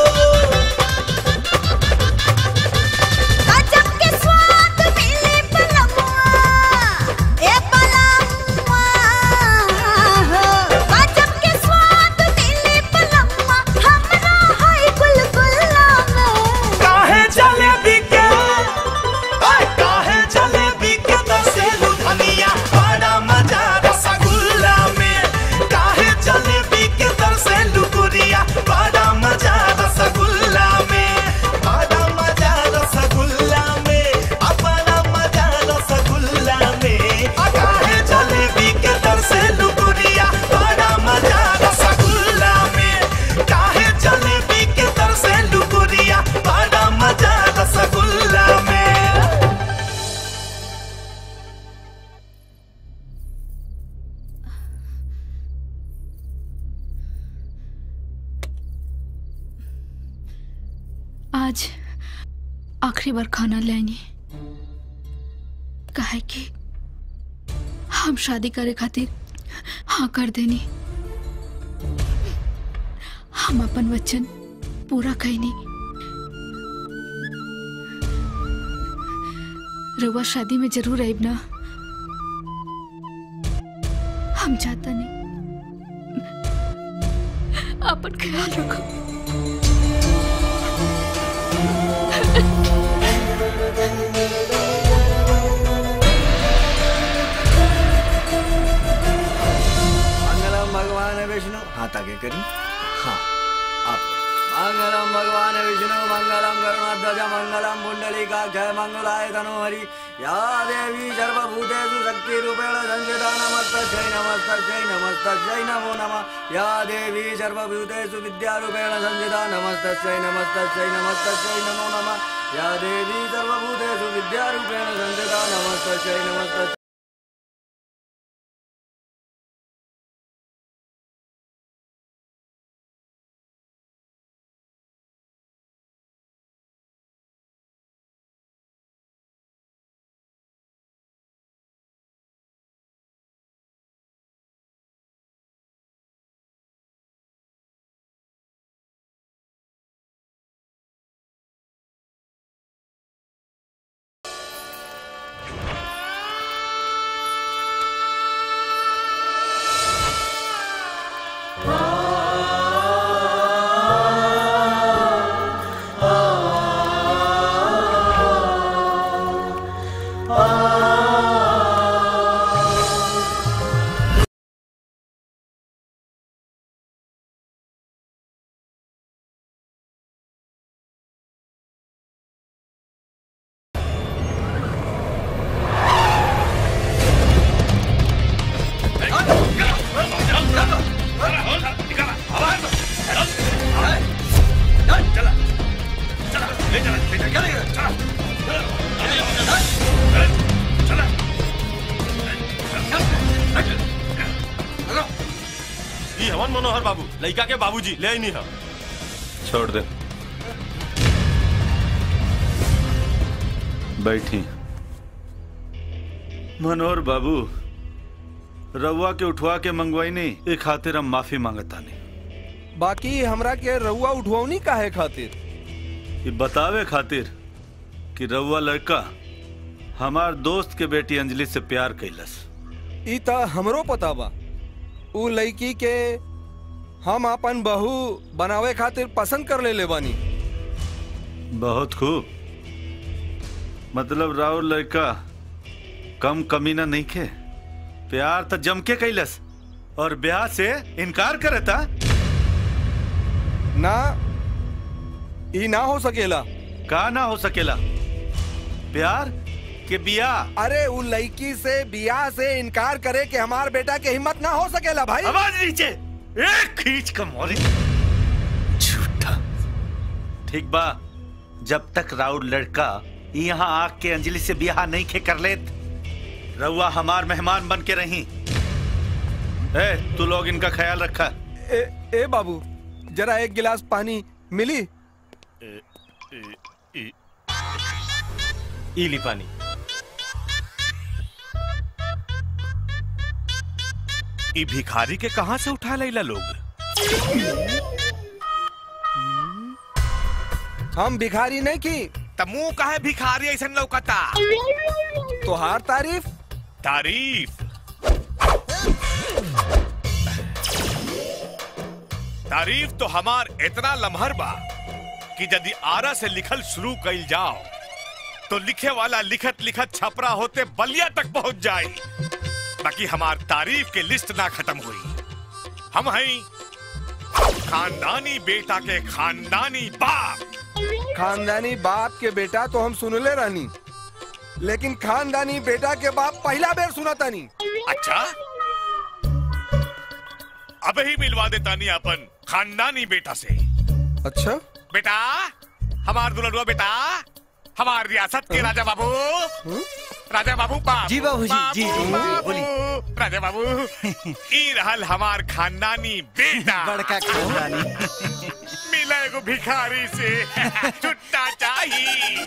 गजब के स्वाद मिले पलमुआ ए पलमुआ गजब के स्वाद मिले पलमुआ हमरा है गुलगुल्ला में काहे जलेबी के ओए काहे जलेबी के दसेलू धनिया बड़ा मजा रसगुल्ला में काहे जलेबी के दसेलू गुड़िया बड़ा मजा रसगुल्ला में बड़ा मजा रसगुल्ला में अपना मजा रसगुल्ला में आ काहे जलेबी के दसेलू गुड़िया बड़ा मजा रसगुल्ला में काहे जलेबी के दसेलू गुड़िया बड़ा मजा रसगुल्ला में आज आखिरी बार खाना लेंगे काहे कि हम शादी करे खातिर हाँ कर देनी हम अपन वचन पूरा कैनी रउआ शादी में जरूर आइब ना हम चाहता नहीं अपन ख्याल रखो मंगलम भगवान विष्णु हाथ आगे करी हाँ आप मंगलम भगवान विष्णु मंगलम गरुणाध्वज मंगलम पुंडलिका जय मंगलाय तनोहरि या देवी सर्वभूतेषु शक्तिरूपेण संस्थिता नमस्तस्यै नमस्तस्यै नमस्तस्यै नमो नमः या देवी सर्वभूतेषु विद्यारूपेण संस्थिता नमस्तस्यै नमस्तस्यै नमस्तस्यै नमो नमः या देवी सर्वभूतेषु विद्यारूपेण संस्थिता नमस्तस्यै नमस्तस्यै ई हवन मनोहर बाबू लड़का के बाबूजी ले नहीं है छोड़ दे बैठी मनोहर बाबू रउआ के उठवा के मंगवाई नहीं ए खातिर हम माफी मांगता नहीं बाकी हमरा के रउआ उठवनी काहे खातिर ये बतावे खातिर कि रउआ लड़का हमार दोस्त के बेटी अंजलि से प्यार कैलस ई त हमरो पता बा उ लड़की के हम अपन बहू बनावे खातिर पसंद कर ले बानी बहुत खूब मतलब राउर लड़का कम कमीना नहीं खे प्यार तो जम के कैलस और ब्याह से इनकार करता ना ई ना हो सकेला का ना हो सकेला प्यार के बियाह अरे उ लड़की से बियाह से इनकार करे कि हमार बेटा के हिम्मत ना हो सकेला भाई आवाज नीचे एक खींच का मोरी झूठा ठीक बा जब तक राउर लड़का यहाँ आग के अंजलि से बियाह नहीं खे कर लेत रउआ हमार मेहमान बन के रही ए तू लोग इनका ख्याल रखा ए, ए बाबू जरा एक गिलास पानी मिली ई ली पानी ई भिखारी के कहाँ से उठा लैला लोग हम भिखारी नहीं की त मुंह काहे भिखारी ऐसन लौकता तोहार तारीफ तारीफ तारीफ तो हमार इतना लम्हर बा कि यदि आरा से लिखल शुरू कइल जाओ तो लिखे वाला लिखत लिखत छपरा होते बलिया तक पहुंच जाए बाकी हमार तारीफ के लिस्ट ना खत्म हुई हम हैं खानदानी बेटा के खानदानी बाप खानदानी बाप के बेटा तो हम सुनले रहनी लेकिन खानदानी बेटा के बाप पहला बेर सुना तानी अच्छा अब ही मिलवा देता नहीं अपन खानदानी बेटा से अच्छा बेटा हमार दुल्हनुआ बेटा हमार रियासत के राजा बाबू राजा बाबू बाबू जी बाबूजी, जी, जी, बाबू, बोली। राजा बाबू ई रहल हमार खानदानी बेटा बड़का खानदानी मिला एगो भिखारी से छुट्टा चाहिए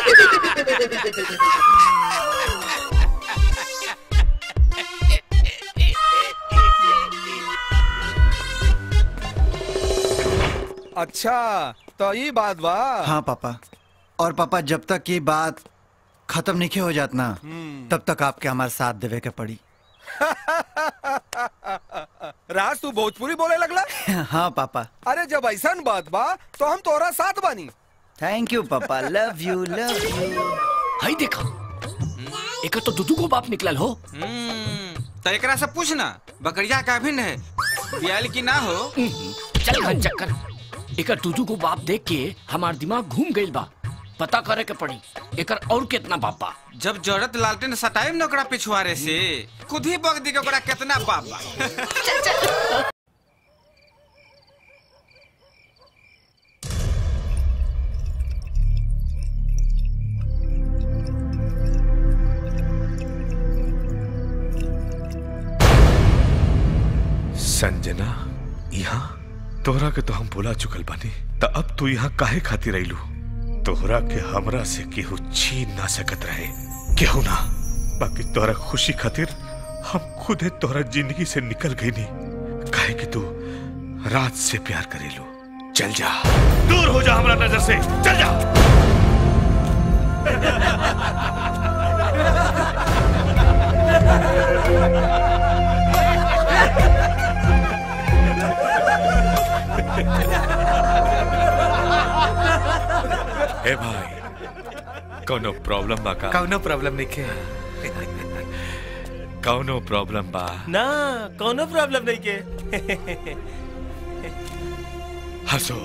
अच्छा तो ये बात बा हाँ पापा और पापा जब तक ये बात खत्म नहीं हो जात ना तब तक आपके हमारे साथ देवे के पड़ी राज तू भोजपुरी बोले लगला हाँ पापा अरे जब ऐसा बात बा तो हम तोरा साथ बानी थैंक यू पापा love you love you hi देखा एक तो दुदू को बाप निकलल हो तो एकरा से पूछना बकरिया का भिन्न है बियाल की ना हो चल घन चक्कर एकर दुदू को बाप देख के हमार दिमाग घूम गइल बा पता करे के पड़ी एकर और कितना बाप बा जब जरूरत लालटेन सटाइम न ओकरा पिछुआरे से खुद ही बग दी के ओकरा कितना बाप बा संजना यहाँ तोहरा के तो हम बुला चुकल बानी त अब तू यहाँ काहे खाती रहिलू तोहरा के हमरा से केहू छीन ना सकत रहे केहू ना बाकी तोहरा खुशी खातिर हम खुदे तोहरा जिंदगी से निकल गई नहीं काहे कि तू रात से प्यार करेलू चल जा दूर हो जा हमरा नजर से चल जा ए भाई कौनो प्रॉब्लम बा का कौनो प्रॉब्लम नहीं के कौनो प्रॉब्लम बा ना कौनो प्रॉब्लम नहीं के हंसो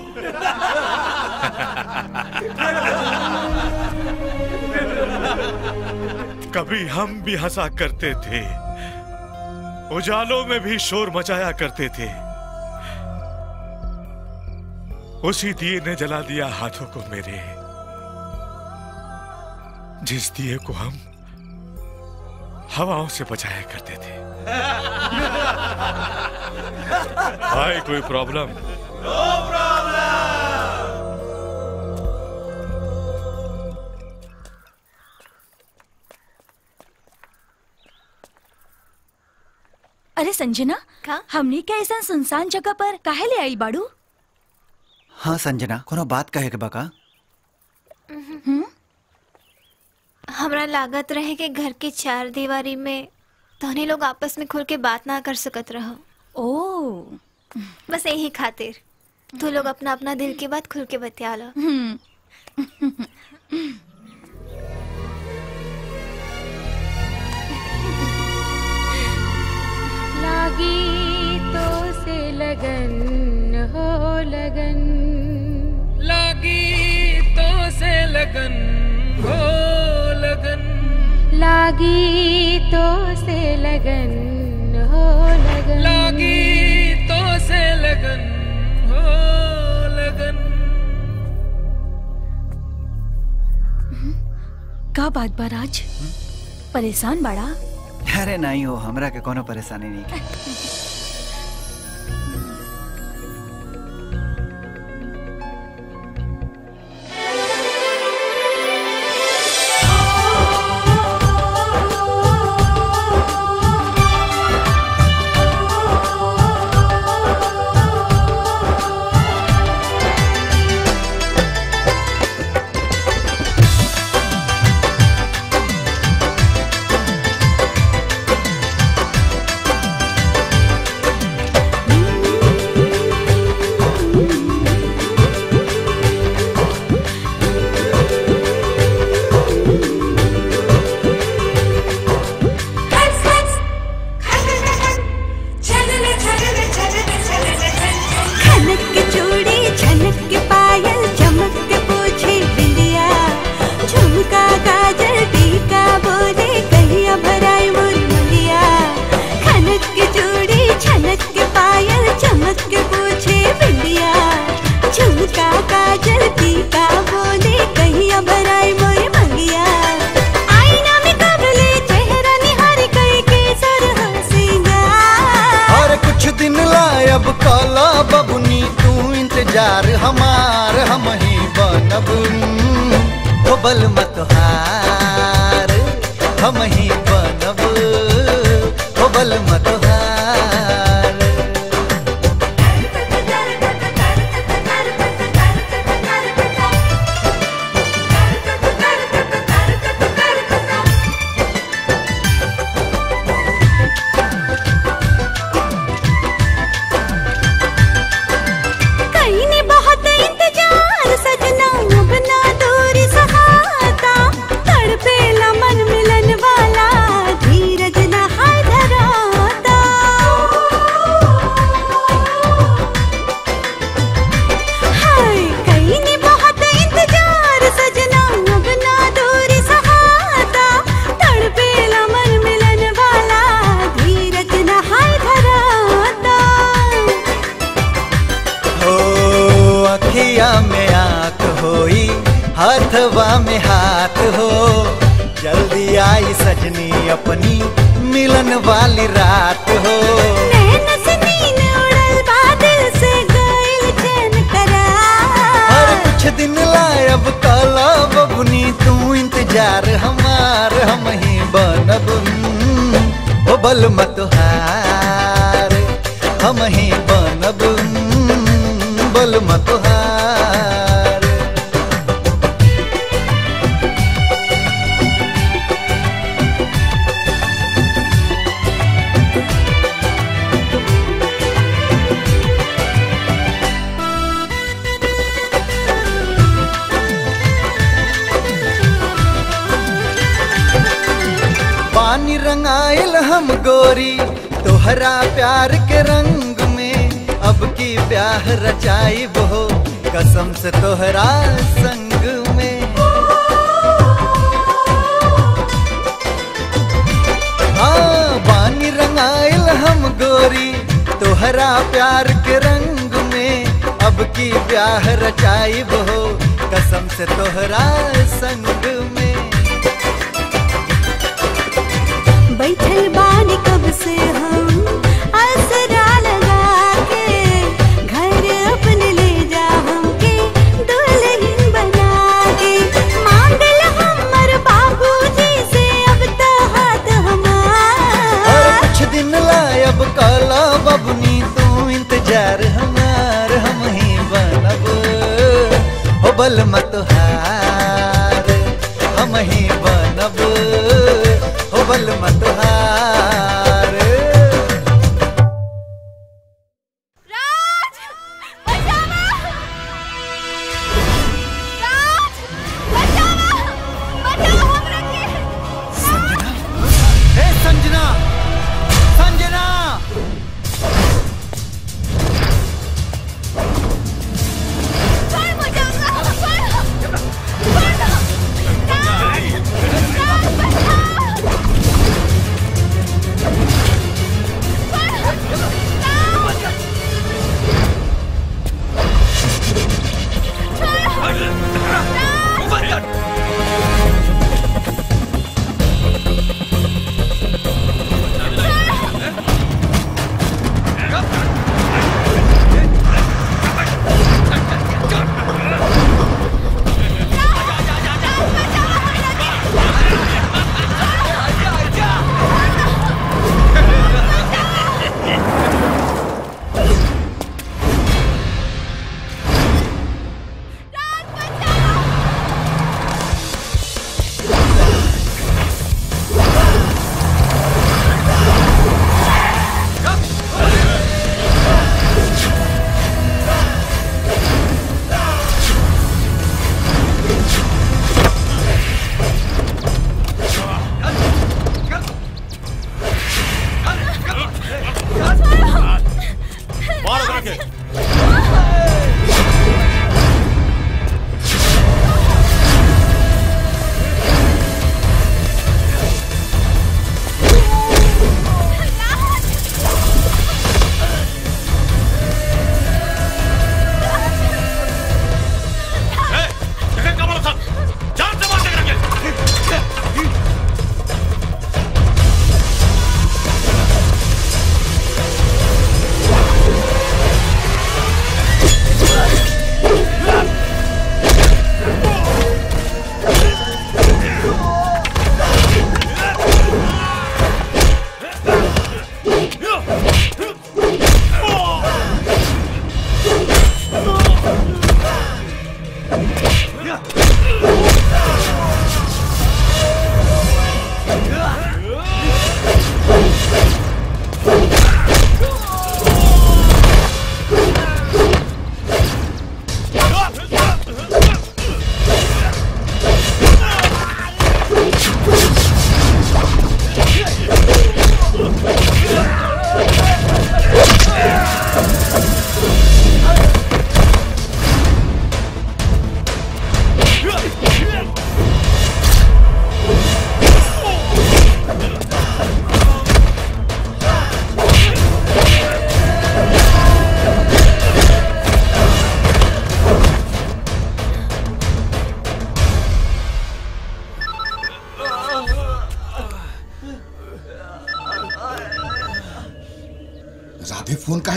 कभी हम भी हंसा करते थे उजालों में भी शोर मचाया करते थे उसी दिए ने जला दिया हाथों को मेरे जिस दिए को हम हवाओं से बचाया करते थे भाई कोई प्रॉब्लम अरे संजना का हमने क्या ऐसा सुनसान जगह पर काहे ले आई बाड़ू हाँ संजना कोनो बात कहे के बका हमरा लागत रहे कि घर के चार दीवारी में तोहने लोग आपस में खुल के बात ना कर सकत रहो ओ बस यही खातिर तू लोग अपना अपना दिल की बात खुल के बतिया लो लागी तो से लगन हो लगन लागी तो से लगन हो लगन लागी तो से लगन हो लगन लागी तो से लगन हो लगन का बात बा राज परेशान बाड़ा अरे नहीं हो हमरा के कोनो परेशानी नहीं हमार हम ही बनब हो बल मत हार हम ही बनब हो बल मत हार कहीं ने बहुत इंतजार सजना अब ना दूरी सहाता तड़पेला मन मिलन वाला धीरज ना हाय धराता हाय कहीं ने बहुत इंतजार सजना अब ना दूरी सहाता तड़पेला मन मिलन वाला धीरज ना हाय धराता हो अखिया में आंख होई हाथवा में हाथ हो जल्दी आई सजनी अपनी मिलन वाली रात हो नैन से नीन उड़ल बादल से गइल चैन करार हर कुछ दिन लायब काला बबुनी तू इंतजार हमार हम ही बनब हम्म, हो बल मत हार हम ही बनब हम्म, बल मत हार पानी रंगाइल हम गोरी तोहरा प्यार के रंग में अब की ब्याह रचाई हो कसम से तोहरा संग में हाँ पानी रंगाइल हम गोरी तोहरा प्यार के रंग में अब की ब्याह रचाई हो कसम से तोहरा संग में बैठल बानी कब से हम आसरा लगा के घर अपने ले जा हमके दुल्हन बना के मांगल हमर बाबूजी से अब तो हाथ और हमार कुछ दिन लायब काला बबनी तू इंतजार हमार हम ही बनब हो बल मत हार हम ही बनब हो बल मत हार हे संजना संजना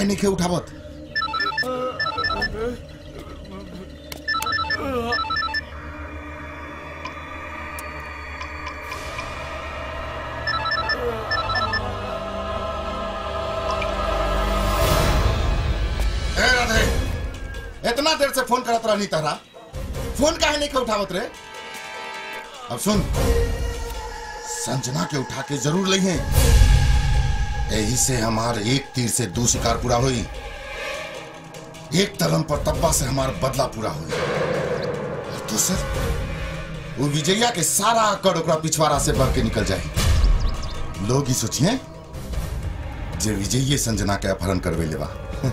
काहे नहीं के उठावत ए राधे इतना देर से फोन करत रहनी तहरा फोन काहे नहीं के उठावत रे अब सुन संजना के उठा के जरूर लइहे यही से हमार एक तीर से दो शिकार पूरा हुई एक तलम पर तब्बा से हमार बदला पूरा हुई और दूसर वो विजया के सारा अकड़ ओकरा पिछवाड़ा से बढ़ के निकल जाए लोग ही सोचिए जे विजयी संजना के अपहरण करवे लेवा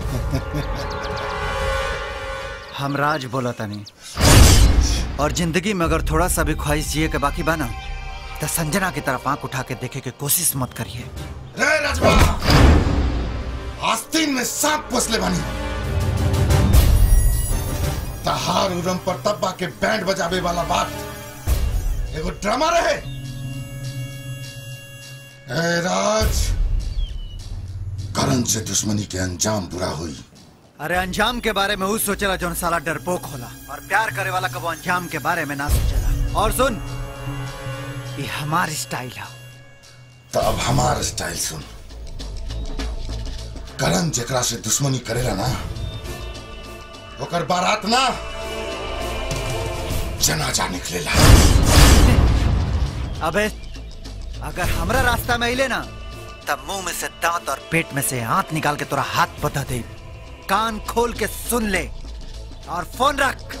हम राज बोला तनी और जिंदगी में अगर थोड़ा सा भी ख्वाहिश जिए के बाकी बना तो संजना की तरफ आंख उठा के देखे के कोशिश मत करिए रे राजवा आस्तीन में सांप पोसले बानी तहार उरम पर तब्बा के बैंड बजावे वाला बात एगो ड्रामा रहे ए राज करण से दुश्मनी के अंजाम बुरा हुई अरे अंजाम के बारे में उस सोचेला जौन साला डरपोक होला और प्यार करे वाला कबो अंजाम के बारे में ना सोचेला और सुन ये हमार स्टाइल है तो अब हमार स्टाइल सुन करण जेकरा से दुश्मनी करेला ना ओकर बारात ना जनाजा निकलेला अबे अगर हमरा रास्ता में अइले ना तब मुंह में से दांत और पेट में से हाथ निकाल के तोरा हाथ बता दे कान खोल के सुन ले और फोन रख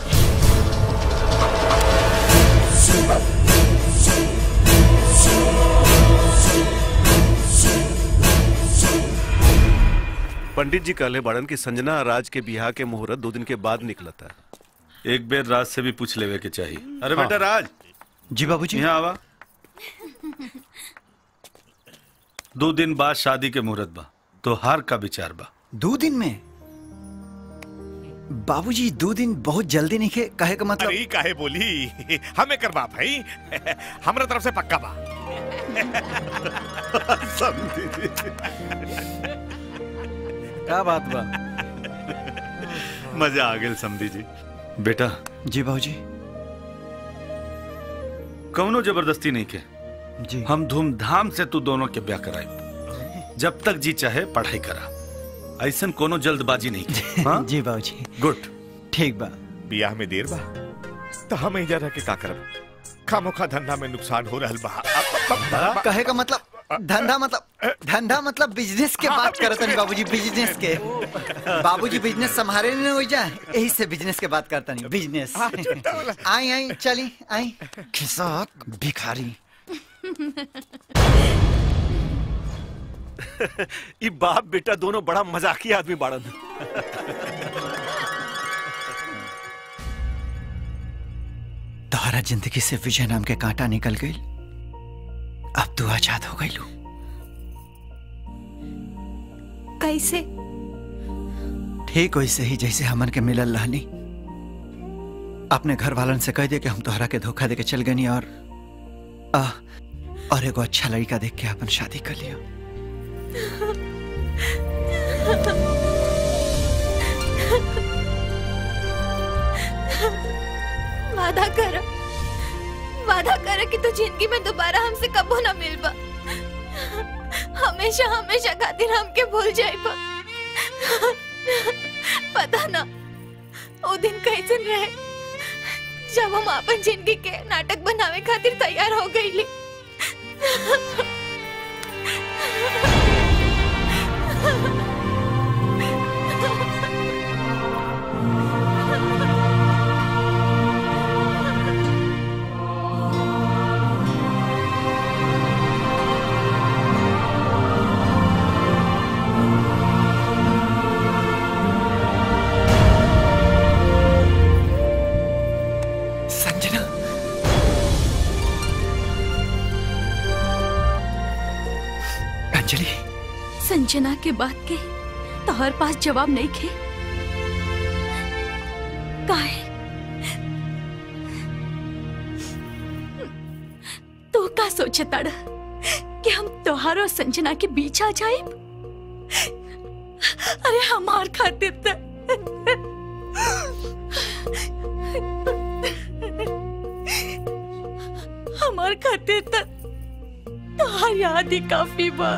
पंडित जी कहले बड़न की संजना और राज के बिहार के मुहूर्त दो दिन के बाद निकलता है एक बेर राज से भी पूछ लेवे के चाहिए अरे हाँ। बेटा राज जी बाबूजी यहाँ आवा दो दिन बाद शादी के मुहूर्त बा तो हार का विचार बा दो दिन में बाबूजी दो दिन बहुत जल्दी नहीं खे कहे का मतलब अरे काहे बोली हमें करवा भाई हमरा तरफ से पक्का बा समझी जी। क्या बात बा मजा आ गया समझी जी बेटा जी बाबूजी कौनो जबरदस्ती नहीं के जी हम धूमधाम से तू दोनों के ब्याह कराए जब तक जी चाहे पढ़ाई करा ऐसन कोनो जल्दबाजी नहीं की हाँ? जी बाबूजी गुड ठीक बा बियाह में देर बा तो हम इधर रह के का करब खामोखा धंधा में नुकसान हो रहल बा कहे का मतलब धंधा मतलब धंधा मतलब बिजनेस के बात करत नहीं बाबूजी बिजनेस के बाबूजी बिजनेस संभाले नहीं हो जाए यही से बिजनेस के बात करता नहीं बिजनेस आई आई चली आई खिसाक भिखारी ये बाप बेटा दोनों बड़ा मजाकी आदमी बाड़न तोहरा जिंदगी से विजय नाम के कांटा निकल गई अब तू आजाद हो गई लू कैसे ठीक वैसे ही जैसे हमन के मिलल रहनी अपने घर वालन से कह दे कि हम तोहरा के धोखा दे के चल गनी और आ, और एगो अच्छा लड़का देख के अपन शादी कर लिया वादा कर वादा कर कि तू जिंदगी में दोबारा हमसे कबो ना मिलबा हमेशा हमेशा खातिर हमके भूल जाइबा पता ना वो दिन कैसन रहे जब हम अपन जिंदगी के नाटक बनावे खातिर तैयार हो गईली संजना अंजलि संजना के बात के तोहर पास जवाब नहीं खे काहे तो का सोचे तड़ कि हम तोहार और संजना के बीच आ जाए अरे हमार खातिर त हमार खातिर त तोहार याद ही काफी बा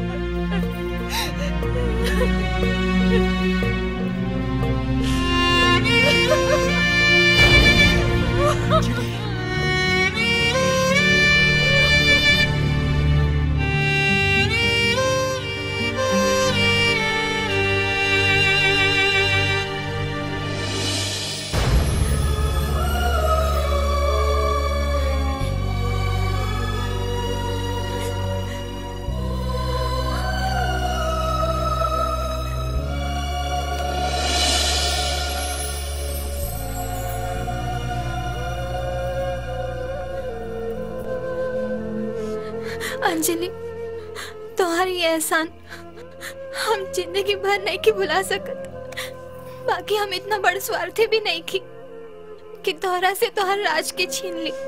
अंजलि तुम्हारी ये एहसान हम जिंदगी भर नहीं की भुला सकत बाकी हम इतना बड़ स्वार्थी भी नहीं की कि तोहरा से तोहर राज के छीन ली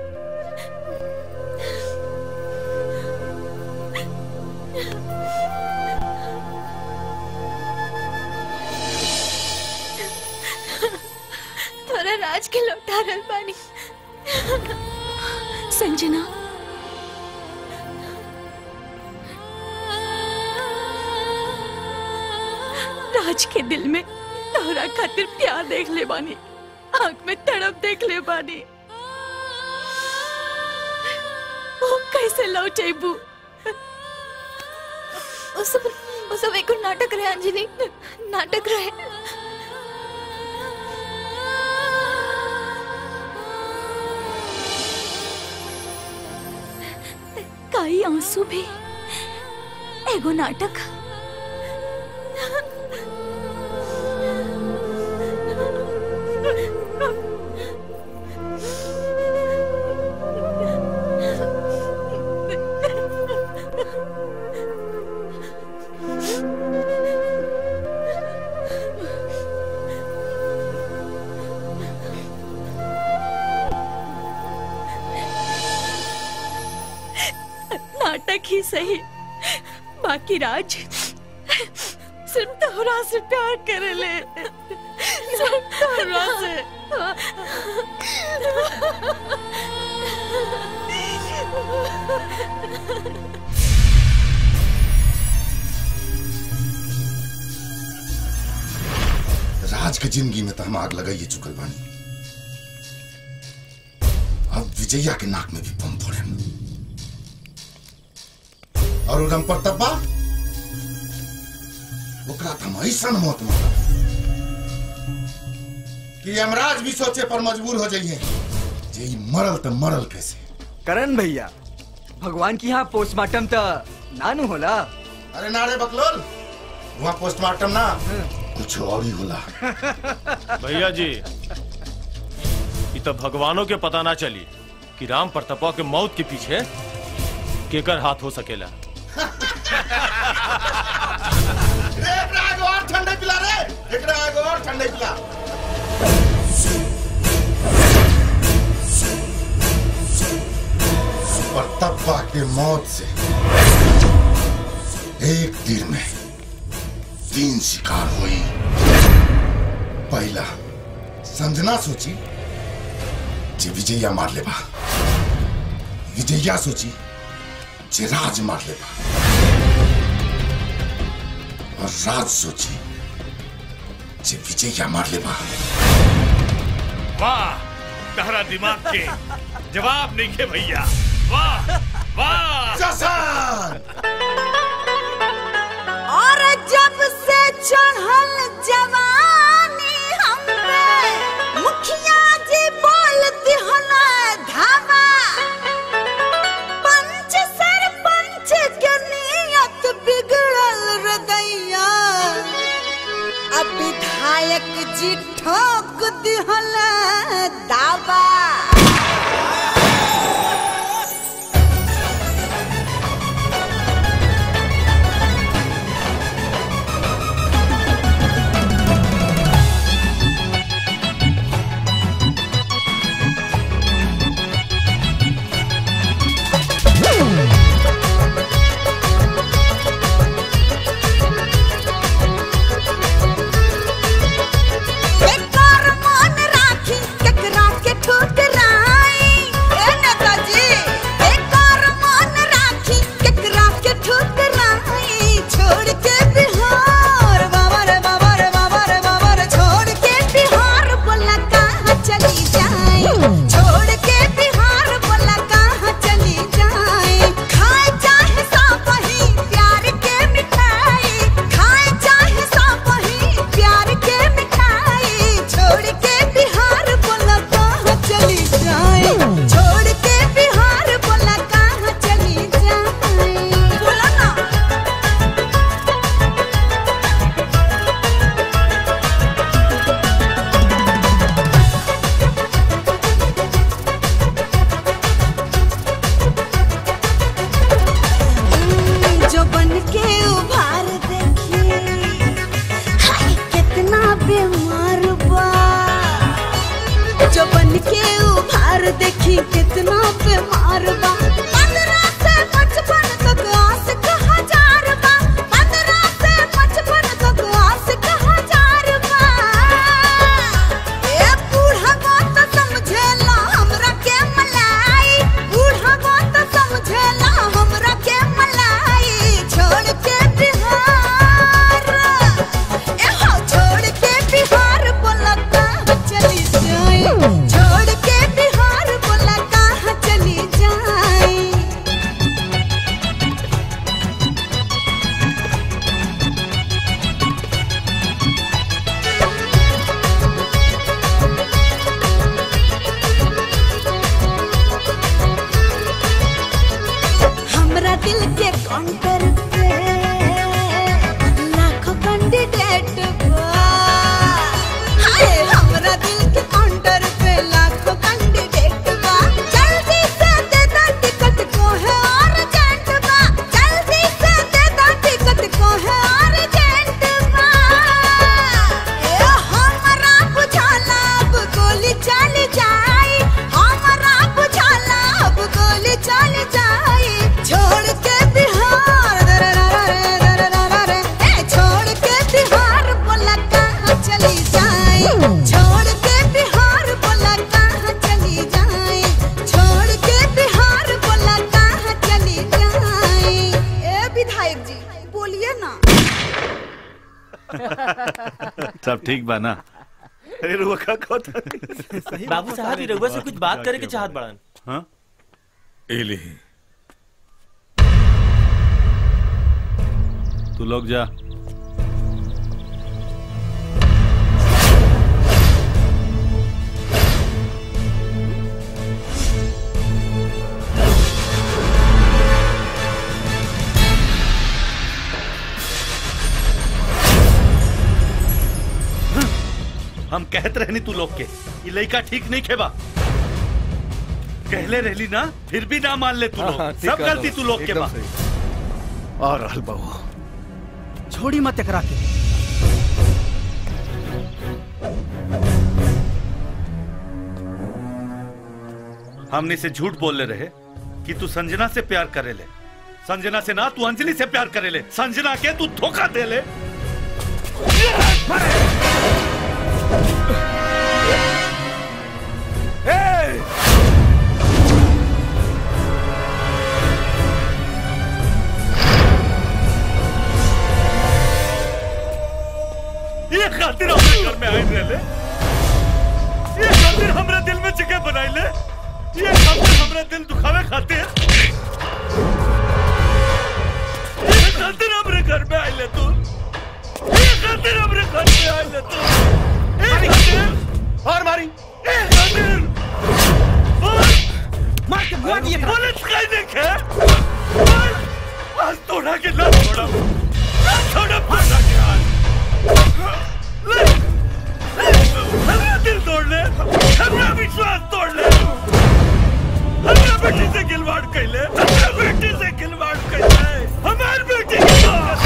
तोरा राज के लौटा रहल बानी संजना राज के दिल में तोहरा खातिर प्यार देख ले बानी आंख में तड़प देख ले बानी वो कैसे लौटेबू वो सब वो सब एक नाटक रहे अंजलि नाटक रहे काई आंसू भी एगो नाटक नाटक ही सही बाकी राज सिर्फ तोहरा से प्यार करे ले सिर्फ तोहरा से राज के जिंदगी में तो हम आग लगाइए चुकल बानी अब विजया के नाक में भी बम फोड़े और उड़म पर तब्बा ओकरा तो हम ऐसा मौत मारा कि यमराज भी सोचे पर मजबूर हो जाइए जे ई मरल तो मरल कैसे करण भैया भगवान की यहाँ पोस्टमार्टम तो नानू होला अरे नारे बकलोल वहाँ पोस्टमार्टम ना कुछ और ही होला भैया जी ये तो भगवानों के पता ना चली कि राम प्रतापा के मौत के पीछे केकर हाथ हो सकेला रे एकरा एगो और ठंडे पिला रे एकरा एगो और ठंडे पिला परतप्पा के मौत से एक दिन में तीन शिकार हुई पहला संजना सोची जे विजया मार लेबा विजया सोची जे राज मार लेबा और राज सोची जे विजया मार लेबा वाह तहरा दिमाग के जवाब नहीं के भैया वाह वाह जसान और जब से चढ़ल जवानी हम पे मुखिया जी बोलती हो ना धावा पंच सरपंच के नियत बिगड़ल हृदया अब विधायक जी ठोक दिहल दावा देखी कितना बीमार बा पंद्रह से पचपन तक आशिक हजार बा पंद्रह से पचपन तक आशिक हजार बा ए बूढ़ा बात समझेला हमरा के मलाई बूढ़ा बात समझेला हमरा के मलाई छोड़ के बिहार ए हो छोड़ के बिहार बोला कहाँ चली जाए छोड़ के बिहार बोला कहाँ चली जाए हमरा दिल के काउंटर पे लाखों कैंडिडेट बा हाय हमरा दिल के काउंटर पे लाखों कैंडिडेट बा जल्दी से दे दो टिकट को है अर्जेंट बा जल्दी से दे दो टिकट को है अर्जेंट बा ए हमरा बुझाला अब गोली चल जाए हमरा बुझाला अब गोली चल जाए छोड़ के बिहार दररररे, दररररे, ए छोड़ के बिहार बोला कहाँ चली जाए छोड़ के बिहार बोला कहाँ चली जाए छोड़ के बिहार बोला कहाँ चली जाए ए विधायक जी बोलिए ना सब ठीक बा ना अरे रुआ का कहता बाबू साहब ही रघुआ से कुछ बात करे के चाहत बड़न हाँ एले तू लोग जा हम कहत रहनी तू लोग के ये लड़का ठीक नहीं खेबा कहले रहली ना फिर भी ना मान ले तू लोग हाँ, ठीक सब कह गलती रहा तू हूँ, लोग के एकदम बा और रहल बहू छोड़ी मत एकरा के हमने से झूठ बोल ले रहे कि तू संजना से प्यार करे ले संजना से ना तू अंजलि से प्यार करे ले संजना के तू धोखा दे ले ये खातिर हमारे घर में आए रहे ये खातिर हमरे दिल में जगह बनाई ले ये खातिर हमरे दिल दुखावे खातिर ये खातिर हमरे घर में आए ले तू ये खातिर हमरे घर में आए ले तू ये खातिर और मारी ये खातिर मार के बुआ दिए पुलिस कहीं देखे आज तोड़ा के ना छोड़ा ना छोड़ा तोड़ा के आज हमरा दिल तोड़ ले हमरा विश्वास तोड़ ले हमरा बेटी से खिलवाड़ कैले हमरा बेटी से खिलवाड़ कैले हमार बेटी के साथ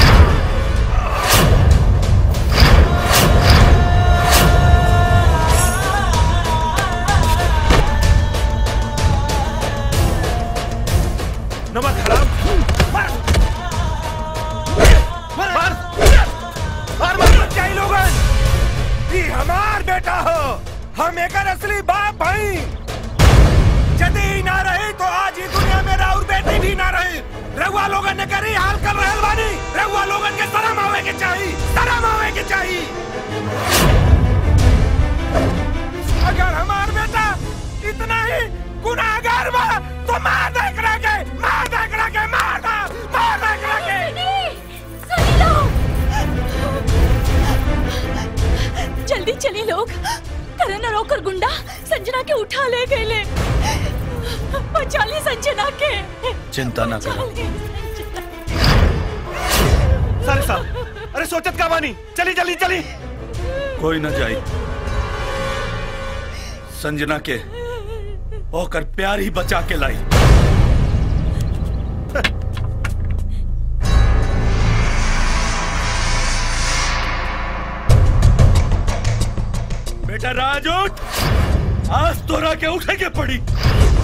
नमक हराम मार मार मार मार मत जाई लोगन ई हमार बेटा हो हम एकर असली बाप भाई यदि ई ना रही तो आज ही दुनिया में राउर बेटी भी ना रही रघुआ लोगन ने करी हाल कर रहल बानी रघुआ लोगन के शरम आवे के चाही शरम आवे के चाही अगर हमार बेटा इतना ही गुनाहगार बा तो मार दे एकरा के मार दे एकरा के मार दे मार दे एकरा के जल्दी चलिए लोग करण और रोकर गुंडा संजना के उठा ले गए ले बचा ली संजना के चिंता ना बचा करो ली। सर साहब अरे सोचत का बानी चली चली चली कोई न जाई संजना के ओकर प्यार ही बचा के लाई बेटा राज उठ आज तोरा के उठे के पड़ी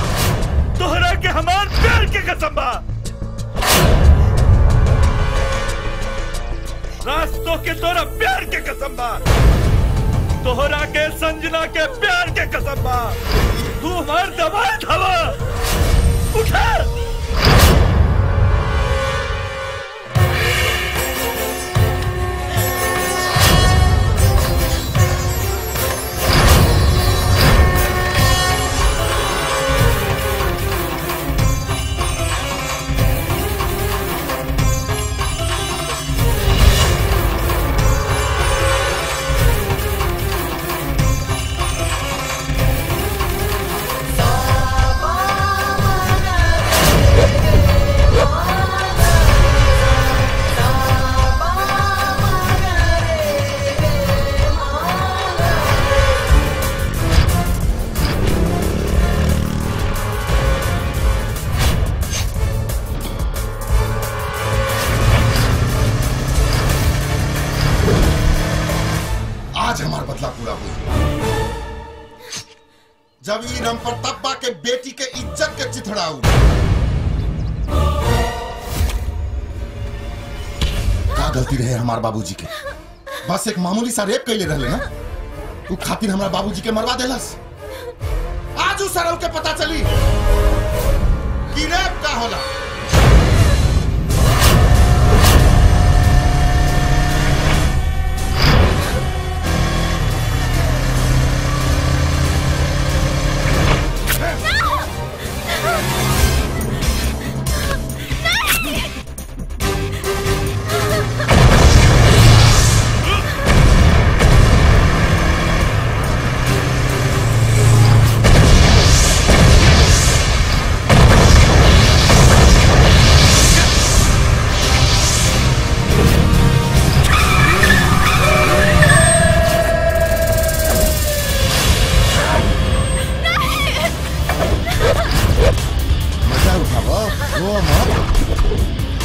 तोहरा के हमार प्यार के कसम बा रास्तों के तोरा प्यार के कसम बा तोहरा के संजना के प्यार के कसम बा तू हमार दबाए हवा उठा आज हमार बदला पूरा हुई जब ई राम प्रतापा के बेटी के इज्जत के चिथड़ाऊ का गलती रहे हमार बाबूजी के बस एक मामूली सा रेप कैले रहले ना तू खातिर हमारा बाबूजी के मरवा देलस आज उस सरव के पता चली कि रेप का होला मजा उठाओ रो मत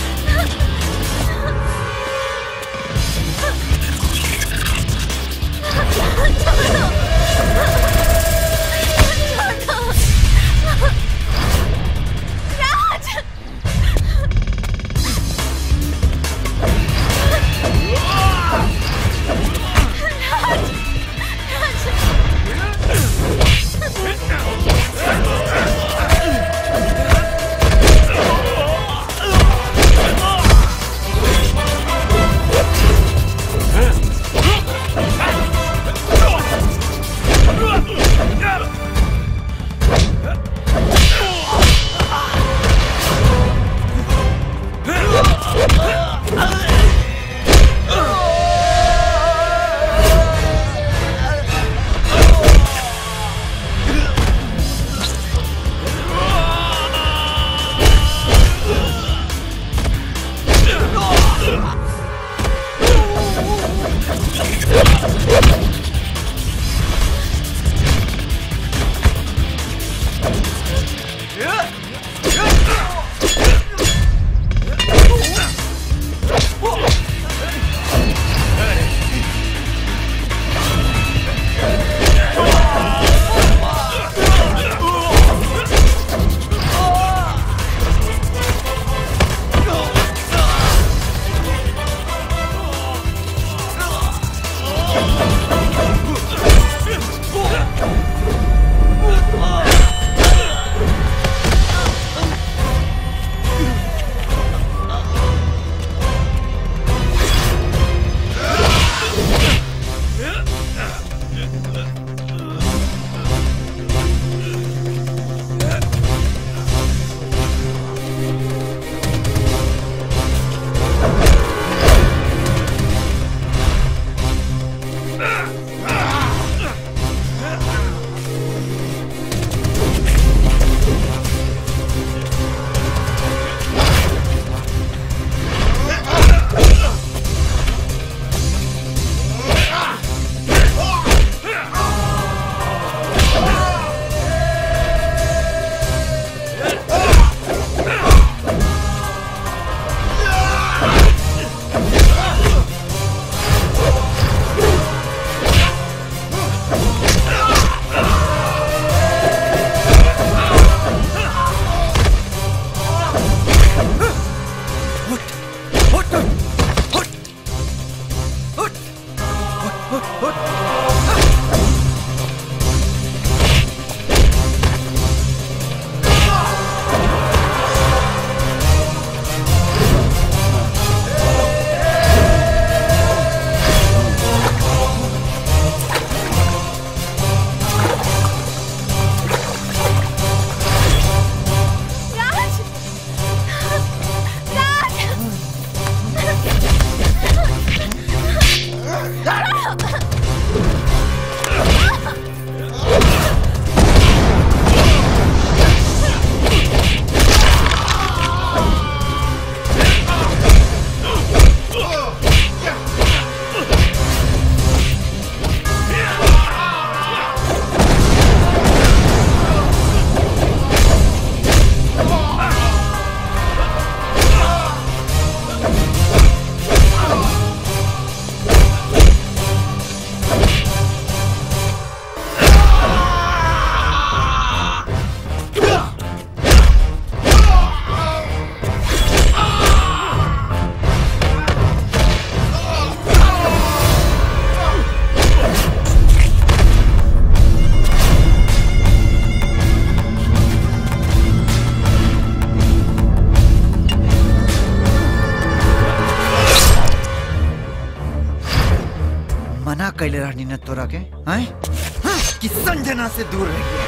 कैले रहनी न तोरा के हैं कि संजना से दूर रहिए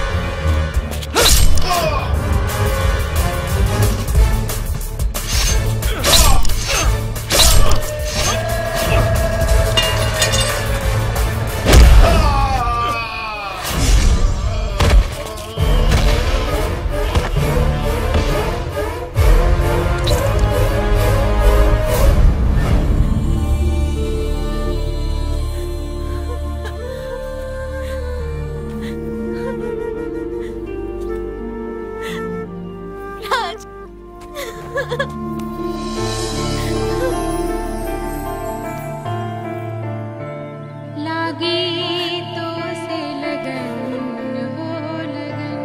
राज लागी तो से लगन हो लगन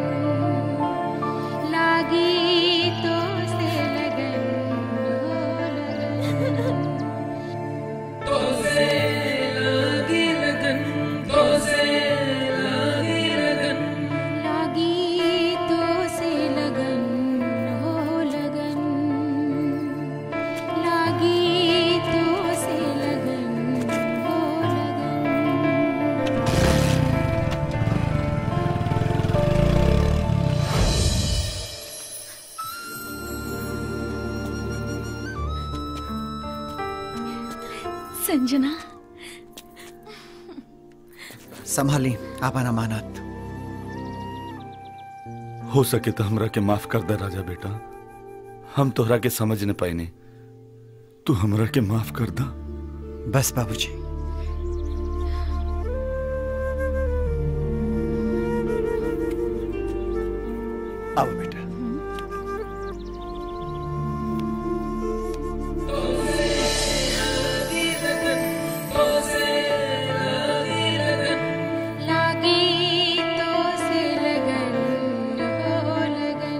लागी तो से लगन हो लगन तो से लागी लगन तो से लागी लगन लागी तो से लगन हो लगन लागी तो से लगन हो लगन संजना संभाली आपन अमानत हो सके तो हमरा के माफ कर दे राजा बेटा हम तोहरा के समझ न पाइने तू हमरा के माफ कर दा बस बाबूजी आओ बेटा लागी तो से लगन हो लगन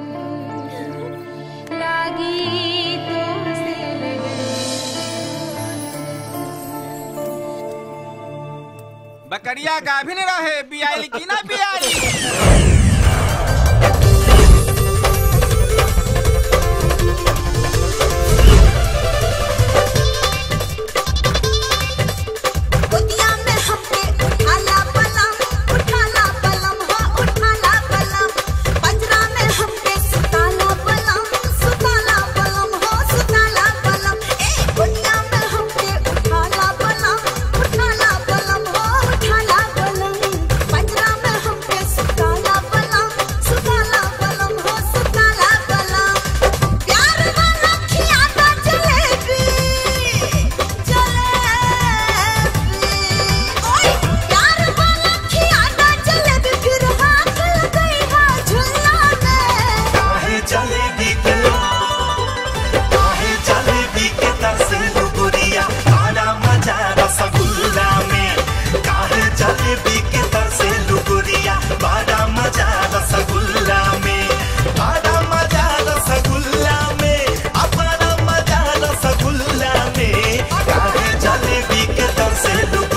लागी तो से लगन बकरिया गाभिन रहे बियाली की ना बियाली गोदिया में हमके उठाला पलम उठाला पलम हो उठाला पलम पंजरा में हमके सुताला पलम सुताला पलम हो सुताला पलम ए गोदिया में हमके उठाला पलम उठाला पलम हो उठाला पलम पंजरा में हमके सुताला पलम सुताला पलम हो सुताला पलम प्यार वाला खियाता जलेबी ओए प्यार वाला खियाता जलेबी फिर हाथ लगई है झुल्ला में काहे जलेबी के काहे जलेबी के तरसे लुगुरिया आना मजा रसगुल्ला में काहे जलेबी के तरसे लुगुरिया बड़ा मजा रसगुल्ला में बड़ा मजा रसगुल्ला में अपना मजा रसगुल्ला में काहे जलेबी के तरसे लुगुरिया